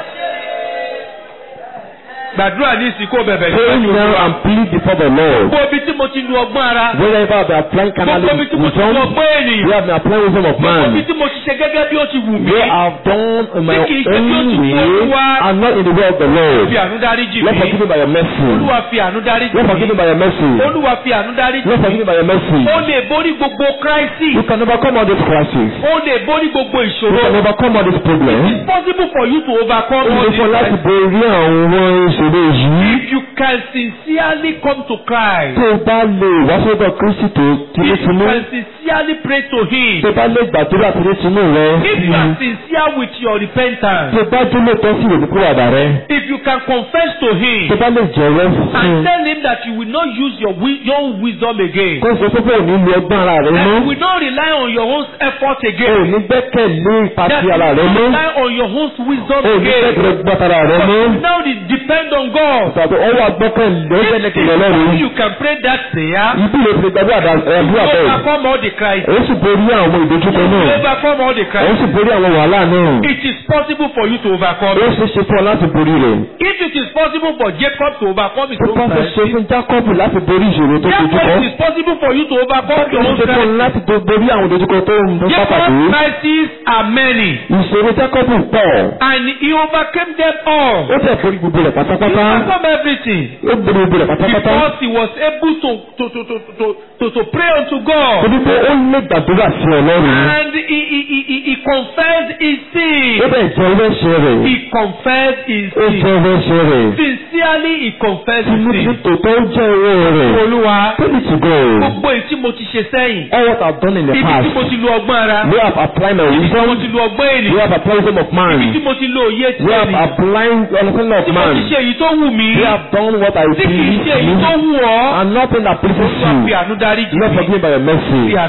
gbàdúrà ní ìsìnkú bẹ̀bẹ̀ Pray now and plead before the Lord. gbogbo bí tí mo ti lu ọgbọ́n ara Wherever I have been applying carnally gbogbo bí tí mo ti lu wisdom, ọgbọ́n ènìyàn where I have been applying wisdom of gbogbo bí man, tí mo ti ṣe gẹ́gẹ́ bí ó ti wù mí where I have done in my Tí kìí ṣe bí ó own ti way fún Olúwa. and not in the way of the Lord. fi àánú dáríjì Lord mí forgive me by your mercy. olúwa fi àánú dáríjì Lord forgive mí me by your mercy. olúwa fi àánú dáríjì Lord mí forgive me by your mercy. ó lè borí gbogbo You crisis can overcome all these crises. ó lè borí gbogbo You ìṣòro can overcome all these problems. it's possible for you to overcome Ó all lè these fún ọ láti crises borí àwọn ìṣòro yìí. if you can sincerely come to Christ Tó o bá lè wá sọ́dọ̀ Kristi tó if you tinútinú. can sincerely pray to him Tó o bá lè gbàdúrà tinútinú rẹ. if you are sincere with your repentance Tó o bá dúró tán sí ìrònúkúwàdà rẹ. if you can confess to him Tó o bá lè jẹ̀rọ fún and un. tell him that you will not use your, wi- your own wisdom again Kó o sọ pé kò ní lo ọgbọ́n ara rẹ that mọ́. you will not rely on your own effort O ò again ní gbẹ́kẹ̀lé ipa that ti you ara rẹ will mọ́. rely on your own wisdom O ò ní again gbẹ́kẹ̀lé gbọ́tara rẹ but mọ́. you now de- depend on God Tàbí ọwọ́ agbọ́kànlé ó if gbẹ́lẹ́kẹ̀lé if Ọlọ́run. you can pray that prayer Ibi lè fi gbàdúrà dà- you àdúrà bẹ́ẹ̀. overcome all the crises Ó sì borí àwọn ìdojúkọ you náà. overcome all the Ó crises sì borí àwọn wàhálà náà. it is possible for you to overcome Ó it ṣe ṣe fún ọ láti borí rẹ̀. if it is possible for Jacob to overcome his Ó own bá ṣe ṣe crisis fún Jákọ́bù láti borí ìṣòro tó dojú therefore kọ. it is possible for you to overcome your Ó own ṣe fún ọ crisis láti do- borí àwọn ìdojúkọ tó ń bá Jacob's pàdé. crises are many Ìṣòro Jákọ́bù pọ̀. and he overcame them all Ó tẹ̀ borí gbogbo rẹ̀ he pátápátá. overcome everything Ó borí gbogbo rẹ̀ pátápátá. because he was able to to to to to to, to pray unto God Torí pé ó lè gbàdúrà sí Ọlọ́run. and he he he he, he confessed his Ó sin bẹ̀ jẹ́ ẹlẹ́ṣẹ̀ rẹ̀. he confessed his Ó sin jẹ́ ẹlẹ́ṣẹ̀ rẹ̀. sincerely he confessed his Tinú ti sin tòótọ́ ó jẹ́ owó rẹ̀. olúwa Tell it to God. gbogbo èyí tí mo ti ṣe sẹ́yìn All what I've done in the ibi past. tí mo ti lo ọgbọ́n ara We have applied my ibi tí wisdom. mo ti lo ọgbọ́n We ènìyàn have applied wisdom of ibi tí man. mo ti lo òye ti We have ènìyàn applied understanding of tí mo ti man. ṣe èyí tó wù mí We have done what I tí kì í please ṣe èyí tó you. wù ọ́ And nothing that pleases olúwa fi you. àánú dáríjì Lord mí forgive me by your fi mercy. àánú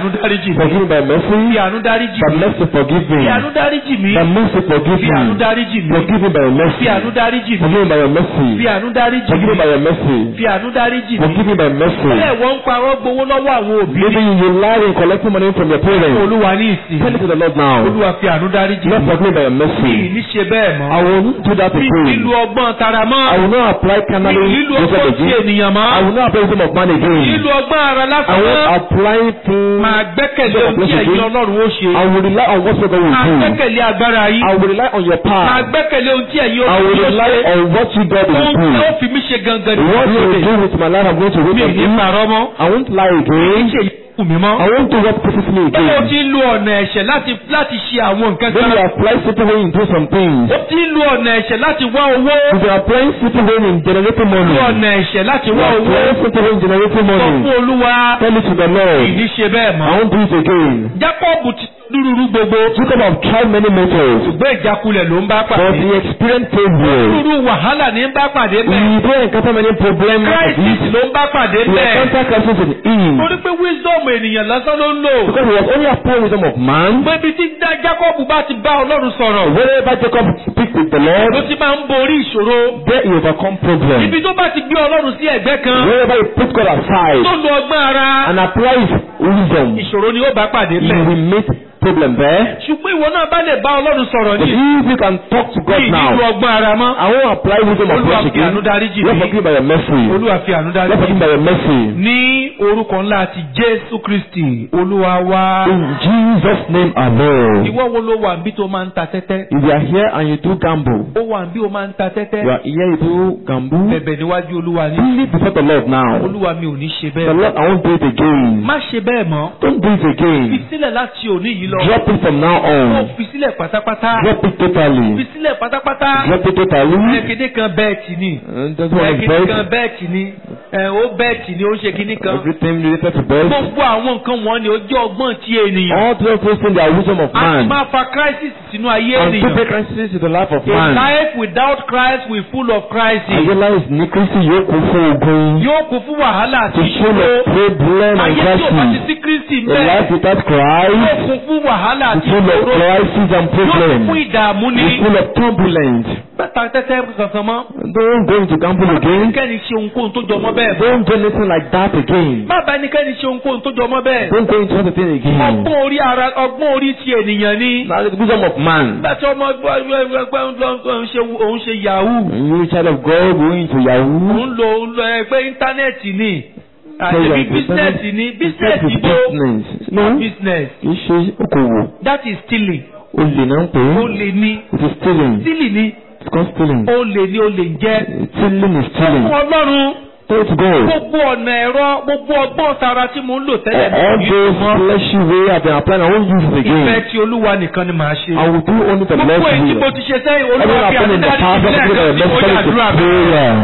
àánú dáríjì mi. Forgive me by mercy. Fi àánú dáríjì By mi. mercy, forgive me. Fi àánú dáríjì mi. By mercy, forgive Fi àánú me. dáríjì mi. Forgive me by your mercy. Fi àánú dáríjì mi. Forgive me by your mercy. Fi àánú dáríjì Forgive me by mi. your mercy. Fi àánú dáríjì mi. Forgive me by mercy. Bẹ́ẹ̀ wọ́n ń parọ́ gbowó lọ́wọ́ àwọn òbí. Maybe you lie in collecting money from your parents. Olúwa ní ìsìn. Tell it to the Lord now. Olúwa fi àánú dáríjì Lord, mi. forgive me by your Bí mercy. ní ṣe bẹ́ẹ̀ mọ́. I will not do that Bí again. lílo ọgbọ́n tara mọ́. I will not apply Bí carnally lílo wisdom ọgbọ́n ti again. ènìyàn I mọ́. will not apply wisdom of man again. Lílo ọgbọ́n ara I lásán will mọ́. apply things. Máa gbẹ́kẹ̀lé ohun tí ẹ̀yin Ọlọ́run ó ṣe. I will rely on what God will Máa do. gbẹ́kẹ̀lé agbára yìí. I will rely on your Máa power. gbẹ́kẹ̀lé ohun tí ẹ̀yin I will Ọlọ́run ó rely ṣe. on what you God will Ohun do. tí ó fi mí ṣe gangan ní What you ìdílé. will do with my life, I'm going to wait Mi on ì ní you. parọ́ mọ́. I won't lie Kì í again. ṣe èyí kù mí mọ́. I won't do what pisses me Ó again. ti ń lo ọ̀nà ẹ̀ṣẹ̀ láti láti ṣe àwọn nǹkan When you kan. apply simple way into some things, Ó ti ń lo ọ̀nà ẹ̀ṣẹ̀ láti wá owó. if you are applying simple way in generating money, Lo ọ̀nà ẹ̀ṣẹ̀ láti you wá are owó. applying simple way in generating Sọ fún money, Olúwa. tell it to the Lord. Kì í ṣe bẹ́ẹ̀ I mọ́. won't do it again. Jákọ́ọ̀bù ti lúrúurú gbogbo. Jacob have tried many methods, Ṣùgbọ́n ìjákulẹ̀ ló ń bá but pàdé. he experienced failure. Lúrúurú wàhálà ní ń bá pàdé bẹ́ẹ̀. He didn't encounter many problems like Crisis this. ló ń bá pàdé He bẹ́ẹ̀. encountered crisis in him. Torí pé wisdom ènìyàn lásán ló ń lò. Because he was only applying wisdom of man. Gbébi tí dá- Jákọ́ọ̀bù bá ti bá Ọlọ́run sọ̀rọ̀. Wherever Jacob speak with the Ló Lord, ti máa ń borí ìṣòro. there he overcome problems. Ibi tó bá ti gbé Ọlọ́run sí ẹ̀gbẹ́ kan. Wherever he put God Tó aside lo ọgbọ́n ara. and apply his wisdom, Ìṣòro ni ó bá pàdé he bẹ́ẹ̀. will meet problem there. Ṣùgbọ́n ìwọ náà bá lè bá Ọlọ́run sọ̀rọ̀ But ní if you can talk to God ìlú now, ọgbọ́n ara mọ́. I won't apply wisdom of Olúwa flesh fi àánú again. dáríjì Lord mí. forgive me by your mercy. Olúwa fi àánú Lord dáríjì forgive mí. me by your mercy. Ní orúkọ ńlá ti Jésù Kristì, Olúwa wá. In Jesus' name alone. Ìwọ wo ló wà níbí tó máa ń ta tẹ́tẹ́? If you are here and you do gamble, Ó wà níbí ó máa ń ta tẹ́tẹ́. you are here you do gamble, Bẹ̀bẹ̀ níwájú Olúwa ní. plead before the Lord now. Olúwa mi ò ní ṣe The bẹ́ẹ̀. Lord, I won't do it again. Má ṣe bẹ́ẹ̀ mọ́. Don't do it Fi again. sílẹ̀ láti òní yìí lọ. Drop it from now Ó on. fi sílẹ̀ pátápátá. Drop it Fi totally. sílẹ̀ pátápátá. Drop it totally. Ẹ̀kíní kan bẹ́ẹ̀tì ni. And that's what is Ẹ̀kíní kan best. bẹ́ẹ̀tì ni. Ẹ̀ ó bẹ́ẹ̀tì ni ó ń ṣe kíní kan. Everything related to best. Gbogbo àwọn nǹkan wọn ni ó jẹ́ ọgbọ́n ti ènìyàn. All those things are wisdom of A ti man. máa fa crisis sínú ayé And to ènìyàn. take crisis to the life of A man. life without Christ will full of crisis. Ayé láì ní Kristi yóò kún fún ogun. Yóò kún fún wàhálà àti To full ìṣòro. of problem and Ayé tí ò bá ti crisis. sí Kristi A life bẹ́ẹ̀. without Yóò Christ. kún fún wàhálà is àti full of ìṣòro. crisis and Yóò kún fún problems. ìdààmú ni. It's full of turbulence. Bẹ́ẹ̀ta tẹ́tẹ́ kankan mọ́. Don't go into gamble again. Kẹ́ni ṣe ohunkóhun tó jọmọ́ bẹ́ẹ̀. Don't do anything like that again. Má bá ẹnikẹ́ni ṣe ohunkóhun tó jọmọ́ bẹ́ẹ̀. Don't go into anything again. Ọgbọ́n orí ara ọgbọ́n orí ti ènìyàn ni. Now the wisdom of man. Nígbà tí ọmọ ẹgbẹ́ ẹgbẹ́ ẹgbẹ́ òun ṣe òun ṣe yahoo. You child of God going into Yahoo. Òun lo òun lo ẹgbẹ́ íńtánẹ́ẹ̀tì ni. Tell you Àṣebí like bísínẹ́sì ni Business bísínẹ́sì is bó. business. No. Business. Kì í ṣe okòwò. That is stealing. Olè náà ń pè Ó é. lè ní. It is stealing. Stealing ni. It's called stealing. Ó lè ní ó lè jẹ́. Stealing is stealing. Fún Ọlọ́run. Tell it to God. Gbogbo ọ̀nà ẹ̀rọ gbogbo ọgbọ́n tara tí mò ń lò tẹ́lẹ̀ mi All kì í those mọ́. fleshy way I've been applying, I won't use it Ìfẹ́ again. tí Olúwa nìkan ni màá ṣe. I will do only the Gbogbo Lord's èyí tí mo will. ti ṣe sẹ́yìn Everything Olúwa fi I've done in the àdúrà past, ní I've ìpínlẹ̀ done the kan tí ó necessary to yàdúrà mi. prayer.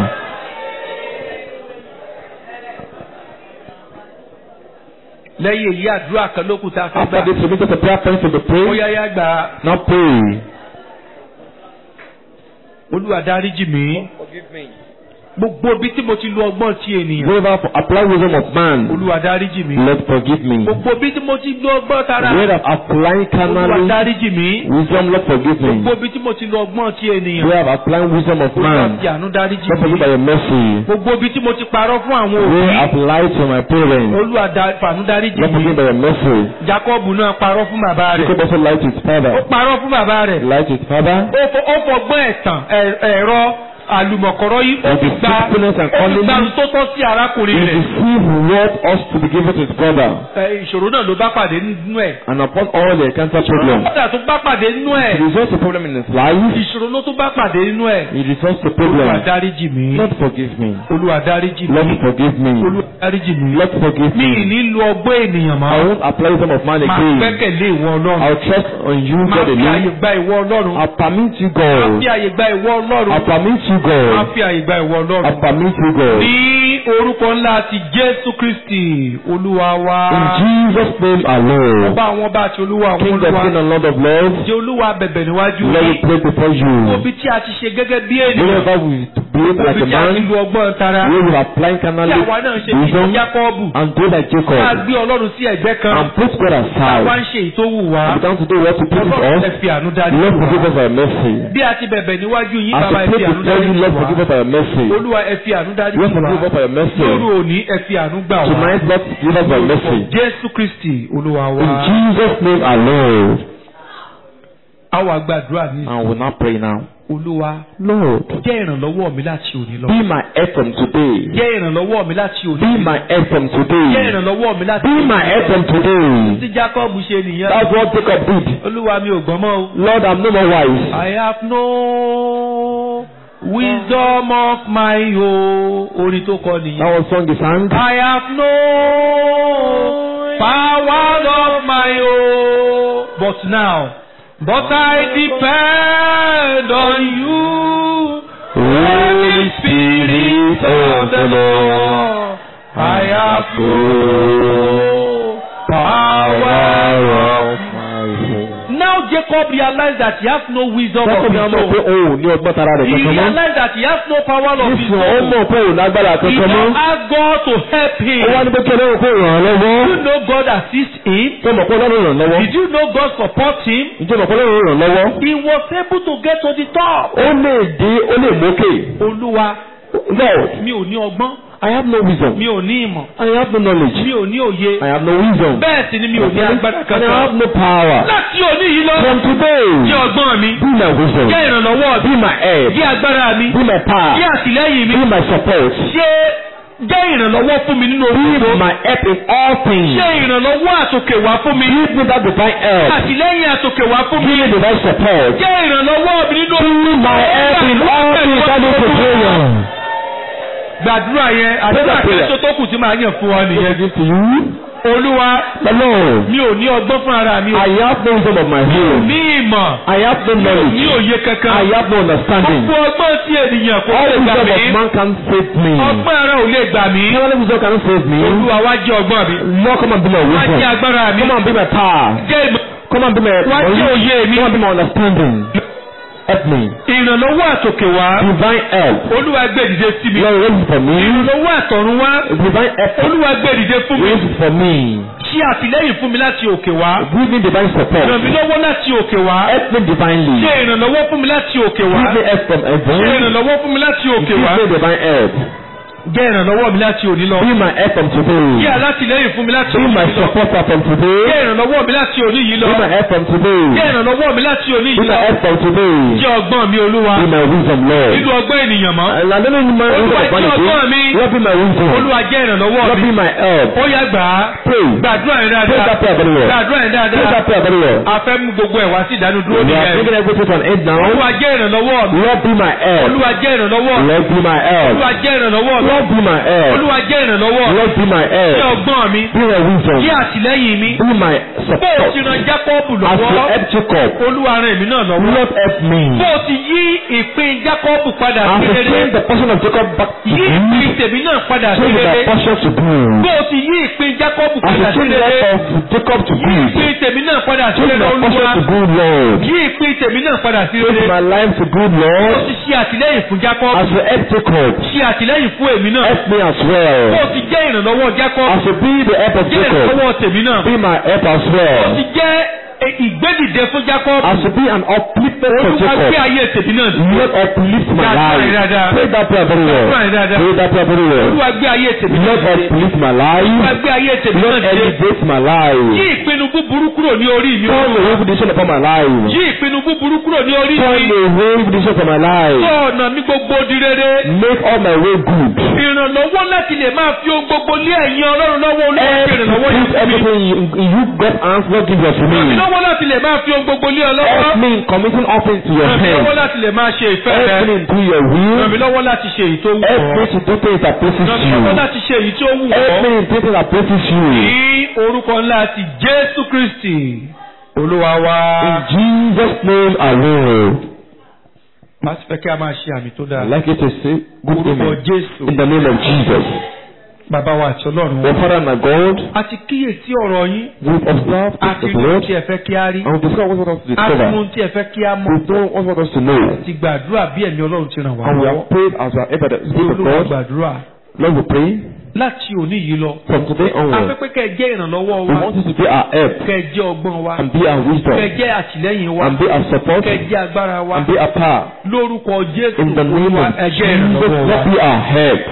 Lẹ́yìn èyí àdúrà kan ló kù tá a fẹ́ After gbà. this, we need the prayer points to be Ó prayed. yáyá gbà á. Now pray. Olúwa dáríjì mí. Gbogbo ibi tí mo ti lo ọgbọ́n ti ènìyàn. Wherever for apply wisdom of man, Olúwa dáríjì mí. Lord forgive me. Gbogbo ibi tí mo ti lo ọgbọ́n tara. Where I've applying Olúwa carnally dáríjì mí. wisdom, Lord forgive Gbogbo me. ibi tí mo ti lo ọgbọ́n ti ènìyàn. Where I've applying wisdom of Olúwa man, fi àánú dáríjì Lord forgive mí. by your mercy. Gbogbo ibi tí mo ti parọ́ fún àwọn Where òbí. I've lied to my parents, Olúwa dá- fàánú dáríjì Lord mí. forgive by your mercy. Jákọ́bù náà parọ́ fún bàbá rẹ̀. Jacob also lied to his Ó father. parọ́ fún bàbá rẹ̀. Lied to his father. Ó fọ- ó fọgbọ́n ẹ̀tàn ẹ̀- ẹ̀rọ àlùmọ̀kọ́rọ́ yìí ó With fi his gba faithfulness and ó fi gba calling, tó tọ́ sí He arákùnrin rẹ̀. deceived what us to be given to his brother. Ẹ, ìṣòro náà ló bá pàdé nínú ẹ̀. And upon all the encounter problem, Ọ̀dà tó bá pàdé nínú he ẹ̀. resolves the problem in his life. Ìṣòro ló tó bá pàdé nínú ẹ̀. He resolves the Olúwa problem. dáríjì mí. Lord forgive me. Olúwa dáríjì Lord mí. forgive me. Olúwa dáríjì mí. Lord forgive Mi ì me. ní lo ọgbọ́n ènìyàn I mọ́. won't apply wisdom of man Máa again. gbẹ́kẹ̀lé ìwọ Ọlọ́run. I'll trust on you, Máa God fi àyè alone. gba ìwọ Ọlọ́run. I'll permit you, Máa God. fi àyè gba ìwọ Ọlọ́run. I'll permit you, Máa God. fi àyè gba ìwọ Ọlọ́run. I'll permit you, God. Ní orúkọ ńlá ti Jésù Kristì, Olúwa wa. In Jesus' name alone. Ọba àwọn ọba àti Olúwa àwọn King of Olúwa. kings and Lord of lords, Jẹ́ Olúwa bẹ̀bẹ̀ níwájú Lord, we yín. pray before you. Gbogbo ibi tí a ti ṣe gẹ́gẹ́ bí ènìyàn. Wherever we behave like òbí a tí a ti man, lu ọgbọ́n tara we will apply tí carnally àwa náà ṣe bí wisdom Jákọ́ọ̀bù and do like tá a Jacob gbé Ọlọ́run sí ẹ̀gbẹ́ kan and put God táwa ń aside. ṣe ìtòwù wá We come to do what to please Ọlọ́run ẹ us. fi àánú dájú Lord wá. forgive us our mercy. bí a ti bẹ̀bẹ̀ níwájú yín As bàbá we ẹ pray fi àánú before dájú you, Lord forgive wá us our mercy. olúwa ẹ fi àánú dájú Lord forgive wá us our mercy. lóru òní ẹ fi àánú gbà wá Tonight, Lord forgive us our mercy. jésù kristi olúwa In wa Jesus' name alone. a wà gbàdúrà ní And we'll now pray now. olúwa Lord, jẹ́ ìrànlọ́wọ́ mi láti òní lọ be my help from today. jẹ́ ìrànlọ́wọ́ mi láti òní Be my help from jẹ́ today. ìrànlọ́wọ́ mi láti Be òní my help from tí today. jacob ṣe nìyẹn That's what Jacob did. olúwa mi ò gbọ́n mọ́ o. Lord, I'm no more wise. I have no wisdom of my own. Orin tó kọ nìyẹn. That was song he sang. I have no power of my own. But now, but I depend on you. Holy Spirit of the Lord, I have no power of my own. Now Jacob realized that he has no wisdom of Jacob his náà mọ̀ pé own. òun ò ní ọgbọ́n tara rẹ̀ He kankan mọ́. realized that he has no power of his Nísìnyí ó own. mọ̀ pé òun lágbára He kankan now mọ́. asked God to help him. Ó wá ní pé kí Ọlọ́run kó ràn án lọ́wọ́. Did you know God assist him? Tó mọ̀ pé Ọlọ́run ràn án lọ́wọ́. Did you know God support him? Ǹjẹ́ mọ̀ pé Ọlọ́run ràn án lọ́wọ́? He was able to get to the top. Ó lè dé, ó lè mókè. Olúwa, Lord, mi ò ní ọgbọ́n, I have no wisdom. mi ò ní ìmọ̀, I have no knowledge. mi ò ní òye. I have no wisdom. Bẹ́ẹ̀ sì ni mi ò ní agbára And I have kankan. no power. Láti òní yìí lọ, From today, jẹ́ ọgbọ́n mi, be my wisdom. jẹ́ ìrànlọ́wọ́ mi, Be my help. jẹ́ agbára mi, Be my power. jẹ́ àtìlẹ́yìn mi, Be my support. ṣé jẹ́ ìrànlọ́wọ́ fún mi nínú orí Be my help in all things. ṣe ìrànlọ́wọ́ àtòkè wá fún mi. Give me that divine help. àtìlẹ́yìn àtòkè wá fún mi. Give me divine support. jẹ́ ìrànlọ́wọ́ mi nínú Be my help in all things that is to prayer. gbàdúrà yẹn àdúrà prayer. kẹ́sọ́ tó kù tí màá yàn fún ọ nìyẹn. Give to you. olúwa The Lord, mi ò ní ọgbọ́n fún ara mi. I have no wisdom of my ní own. ìmọ̀ I have no ní knowledge. òye kankan. I have no understanding. gbogbo ọgbọ́n tí ènìyàn kò All lè gbà wisdom mí. of man can save me. ọgbọ́n ara ò lè gbà mí. Heavenly wisdom cannot save me. olúwa wá jẹ́ ọgbọ́n mi. Lord, come and be my wá jẹ́ wisdom. agbára mi. Come and be my power. jẹ́ ìmọ̀. Come and be my wá jẹ́ knowledge. òye mi. Come and be my understanding. Help me. ìrànlọ́wọ́ àtòkè wá. Divine help. olúwa gbé dìde sí mi. Lord, raise it for me. ìrànlọ́wọ́ àtọ̀run wá. Divine help. olúwa gbé dìde fún mi. Raise it for me. ṣe àtìlẹ́yìn fún mi láti òkè wá. Give me divine support. ràn mí lọ́wọ́ láti òkè wá. Help me divinely. ṣe ìrànlọ́wọ́ fún mi láti òkè wá. Give me help from ṣe heaven. ìrànlọ́wọ́ fún mi láti òkè Give wá. me divine help. jẹ́ ìrànlọ́wọ́ mi láti òní lọ. Be my help from jẹ́ today. alátìlẹ́yìn fún mi láti Be òní my yìí lọ. supporter from jẹ́ today. ìrànlọ́wọ́ mi láti òní yìí lọ. Be my help from jẹ́ today. ìrànlọ́wọ́ mi láti òní Be yìí my lọ. help from today. jẹ́ ọgbọ́n mi olúwa. Be my wisdom, Lord. nínú ọgbọ́n ènìyàn mọ́. And I don't know my wisdom olúwa of jẹ́ ọgbọ́n vanity. mi. Lord, be my wisdom. olúwa jẹ́ ìrànlọ́wọ́ Lord, mi. be my help. ó yá gbà á. Pray. gbàdúrà yẹn Pray dáadáa. that prayer very well. gbàdúrà yẹn Pray dáadáa. that prayer very well. a fẹ́ mú gbogbo ẹ̀ wá sí ìdánudúró We are nìyẹn. taking everything to an end now. olúwa jẹ́ ìrànlọ́wọ́ mi. Lord, be my help. olúwa jẹ́ ìrànlọ́wọ́ mi. Lord, be my help. olúwa jẹ́ ìrànlọ́wọ́ mi. Lord, be my help. olúwa jẹ́ ìrànlọ́wọ́ mi. Lord, be my jẹ́ help. ọgbọ́n mi. Be my wisdom. jẹ́ àtìlẹ́yìn mi. Be my bó o support. ti ran jákọ́ọ̀bù As you lọ́wọ́. help Jacob, olúwa ran èmi náà lọ́wọ́. Lord, help me. bó o ti yí ìpín jákọ́ọ̀bù padà As sí you rere. change the portion of Jacob back to yí ìpín good, tèmi náà padà sí change rere. the portion to good. bó o ti yí ìpín jákọ́ọ̀bù As you padà sí change the rere. life of Jacob to yí good, ìpín tèmi náà padà sí change rere my portion olúwa. to good, Lord. yí ìpín tèmi náà padà sí Change rere. my life to good, ó Lord. ti ṣe àtìlẹ́yìn fún jákọ́ọ̀bù. As you help Jacob, ṣe àtìlẹ́yìn fún èmi náà. help me as bó o well. ti jẹ́ ìrànlọ́wọ́ jákọ́ọ̀bù. As you be the help of jẹ́ Jacob, ìrànlọ́wọ́ tèmi náà. be my help as ó well. ti jẹ́ e- ìgbédìde fún jákọ́ọ̀bù. As you be an upliftment for olúwa gbé Jacob, ayé tèmi náà dìde. Lord uplift my Dáadáa, life. dáadáa. Pray that prayer very well. Dáadáa, dáadáa. Pray that prayer very well. olúwa gbé ayé tèmi náà Lord dìde. uplift my olúwa life. gbé ayé tèmi náà Lord dìde. elevate my yí life. ìpinnu búburú kúrò ní orí mi. Turn away reputation upon my life. yí ìpinnu búburú kúrò ní orí Turn mi. away reputation upon my life. sọ ọ̀nà mi gbogbo di rere. Make all my way good. ìrànlọ́wọ́ láti lè máa fi ohun gbogbo lé ẹ̀yin ọlọ́run lọ́wọ́ olúwa fi Every ìrànlọ́wọ́ yìí fún mi. everything you, you get answer give us to me. ìrànlọ́wọ́ láti lè máa fi ohun gbogbo lé ọ lọ́wọ́. Help me in committing all things to your ràn mí lọ́wọ́ hands. láti lè máa ṣe ìfẹ́ Help rẹ. me in do your ràn mí will. lọ́wọ́ láti ṣe èyí tó wù Help me ọ́. to do things that pleases ràn mí lọ́wọ́ you. láti ṣe èyí tí ó wù Help me ọ́. in things that pleases you. ní orúkọ ńlá ti jésù kristi olúwa wa. In Jesus' name alone. a sì fẹ́ kí a máa ṣe àmì tó dáa. I'd like you to say good orúkọ amen. jésù. In the name of Jesus. bàbá wa àti ọlọ́run Our wa Father and our God, a ti kíyèsí ọ̀rọ̀ yín we've observed a the ti rí ohun word tí ẹ fẹ́ kí a rí and we've discovered what you want us to a ti mú discover. ohun tí ẹ fẹ́ kí a mọ̀ We know what you want us to know. ti gbàdúrà bí ẹ̀mí ọlọ́run ti ràn wá And we lọ́wọ́ have prayed as we are able to speak of olúwa God. gbàdúrà Lord, we pray láti òní yìí lọ from today onward. afẹ́pẹ́ kẹ́ ẹ jẹ́ ìrànlọ́wọ́ We wa want you to be our help kẹ́ ẹ jẹ́ ọgbọ́n wa and be our kẹ́ ẹ wisdom jẹ́ àtìlẹ́yìn wa and be our support kẹ́ ẹ jẹ́ agbára wa and be our power. lórúkọ jésù In the name olúwa of ẹ jẹ́ Jesus, ìrànlọ́wọ́ let wa be our help.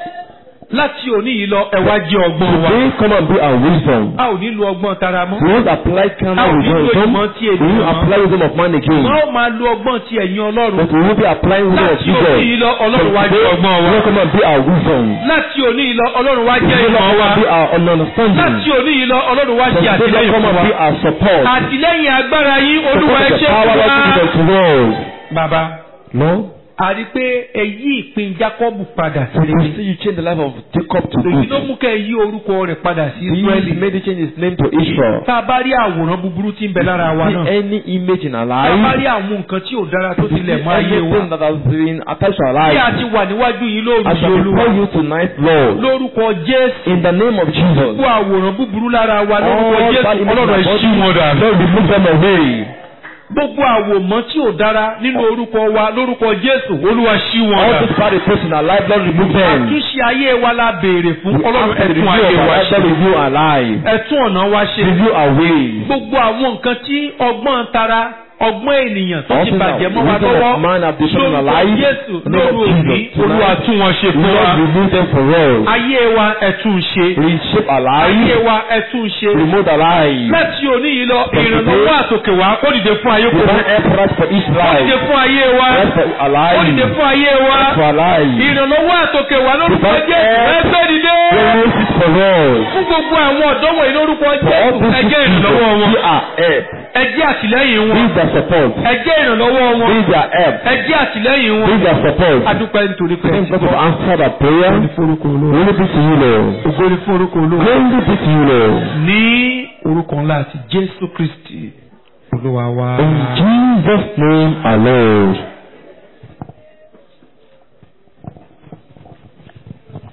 láti òní yìí lọ ẹ wá jẹ́ ọgbọ́n wa Today, come and be our wisdom. a ò nílò ọgbọ́n tara mọ́ We won't apply carnal Ah, wisdom. nílò ìmọ̀ tí We ènìyàn won't apply wisdom of man again. wọ́n ó máa lo ọgbọ́n ti ẹ̀yin ọlọ́run But we will be applying wisdom of láti òní yìí Jesus. lọ ọlọ́run wá jẹ́ ọgbọ́n wa Today, come and be our wisdom. láti òní yìí lọ ọlọ́run wá jẹ́ Today, ìmọ̀ come wa and be our understanding. láti òní yìí lọ ọlọ́run wá jẹ́ Today, àtìlẹ́yìn come fún and wa be our support. àtìlẹ́yìn agbára yín olúwa ẹ Support ṣe the power fún of wa. Jesus to us. bàbá No? a rí i pé ẹ yí ìpín Jákọ́bù padà sí We rere see you change the life of Jacob to èyí ló good. mú kẹ́ ẹ yí orúkọ rẹ̀ padà sí He Ísírẹ́lì made you change his name to Israel. tá a bá rí àwòrán búburú tí ń bẹ lára wa See náà any image in our tá a bá life. rí àwọn nǹkan tí ò dára tó See tilẹ̀ mọ́ ayé wa anything that has been attached to our bí a life. ti wà níwájú yìí lóru As yìí I olúwa call you tonight, Lord, lórúkọ Jésù in the name of Jesus. gbogbo àwòrán búburú lára wa lórúkọ All Jésù bad images in ọlọ́run our ẹ body, ṣí wọn dànù. Lord, remove them away. gbogbo àwòmọ́ tí ò dára nínú orúkọ wa lórúkọ Jésù olúwa ṣí wọn All dànù. these bad effects in our life, Lord, remove them. àtúnṣe ayé wa la béèrè fún We ọlọ́run ask for the ẹ̀tún review ayé of wa our life, ṣe Lord, review our life. ẹ̀tún ọ̀nà wa ṣe Review our ways. gbogbo àwọn nǹkan tí ọgbọ́n tara ọgbọ́n ènìyàn tó All ti things that bàjẹ́ mọ́ wa wisdom lọ́wọ́ of man have destroyed in our lórúkọ life. Jésù In the name lóru of òní Jesus. olúwa Tonight, tún wọn ṣe fún wa Lord, remove them for us. ayé wa ẹ̀tún ṣe Reshape our ayé life. wa ẹ̀tún ṣe Remove our life. láti òní yìí lọ ìrànlọ́wọ́ àtòkè wá kó dìde fún ayé kò Divine help for us for each kó dìde life. fún ayé wa Help for our kó life. dìde fún ayé wa Help for our life. ìrànlọ́wọ́ àtòkè wá lórúkọ Divine Jésù help. ẹgbẹ́ dìde Remove it for us. fún gbogbo àwọn ọ̀dọ́ wọ̀nyí lórúkọ For all Jésù these ẹjẹ́ people, ìrànlọ́wọ́ wọn be our help. ẹjẹ́ àtìlẹ́yìn wọn Be their support. ẹjẹ́ ìrànlọ́wọ́ wọn Be their help. ẹjẹ́ àtìlẹ́yìn Be wọn their support. adúpẹ́ nítorí pé Thank God for answer that prayer. forúkọ olówó Glory be to you, Lord. ògo ni fún orúkọ olówó Glory be to you, Lord. ní orúkọ ńlá àti Jésù Kristi olúwa wa. In Jesus' name, our Lord.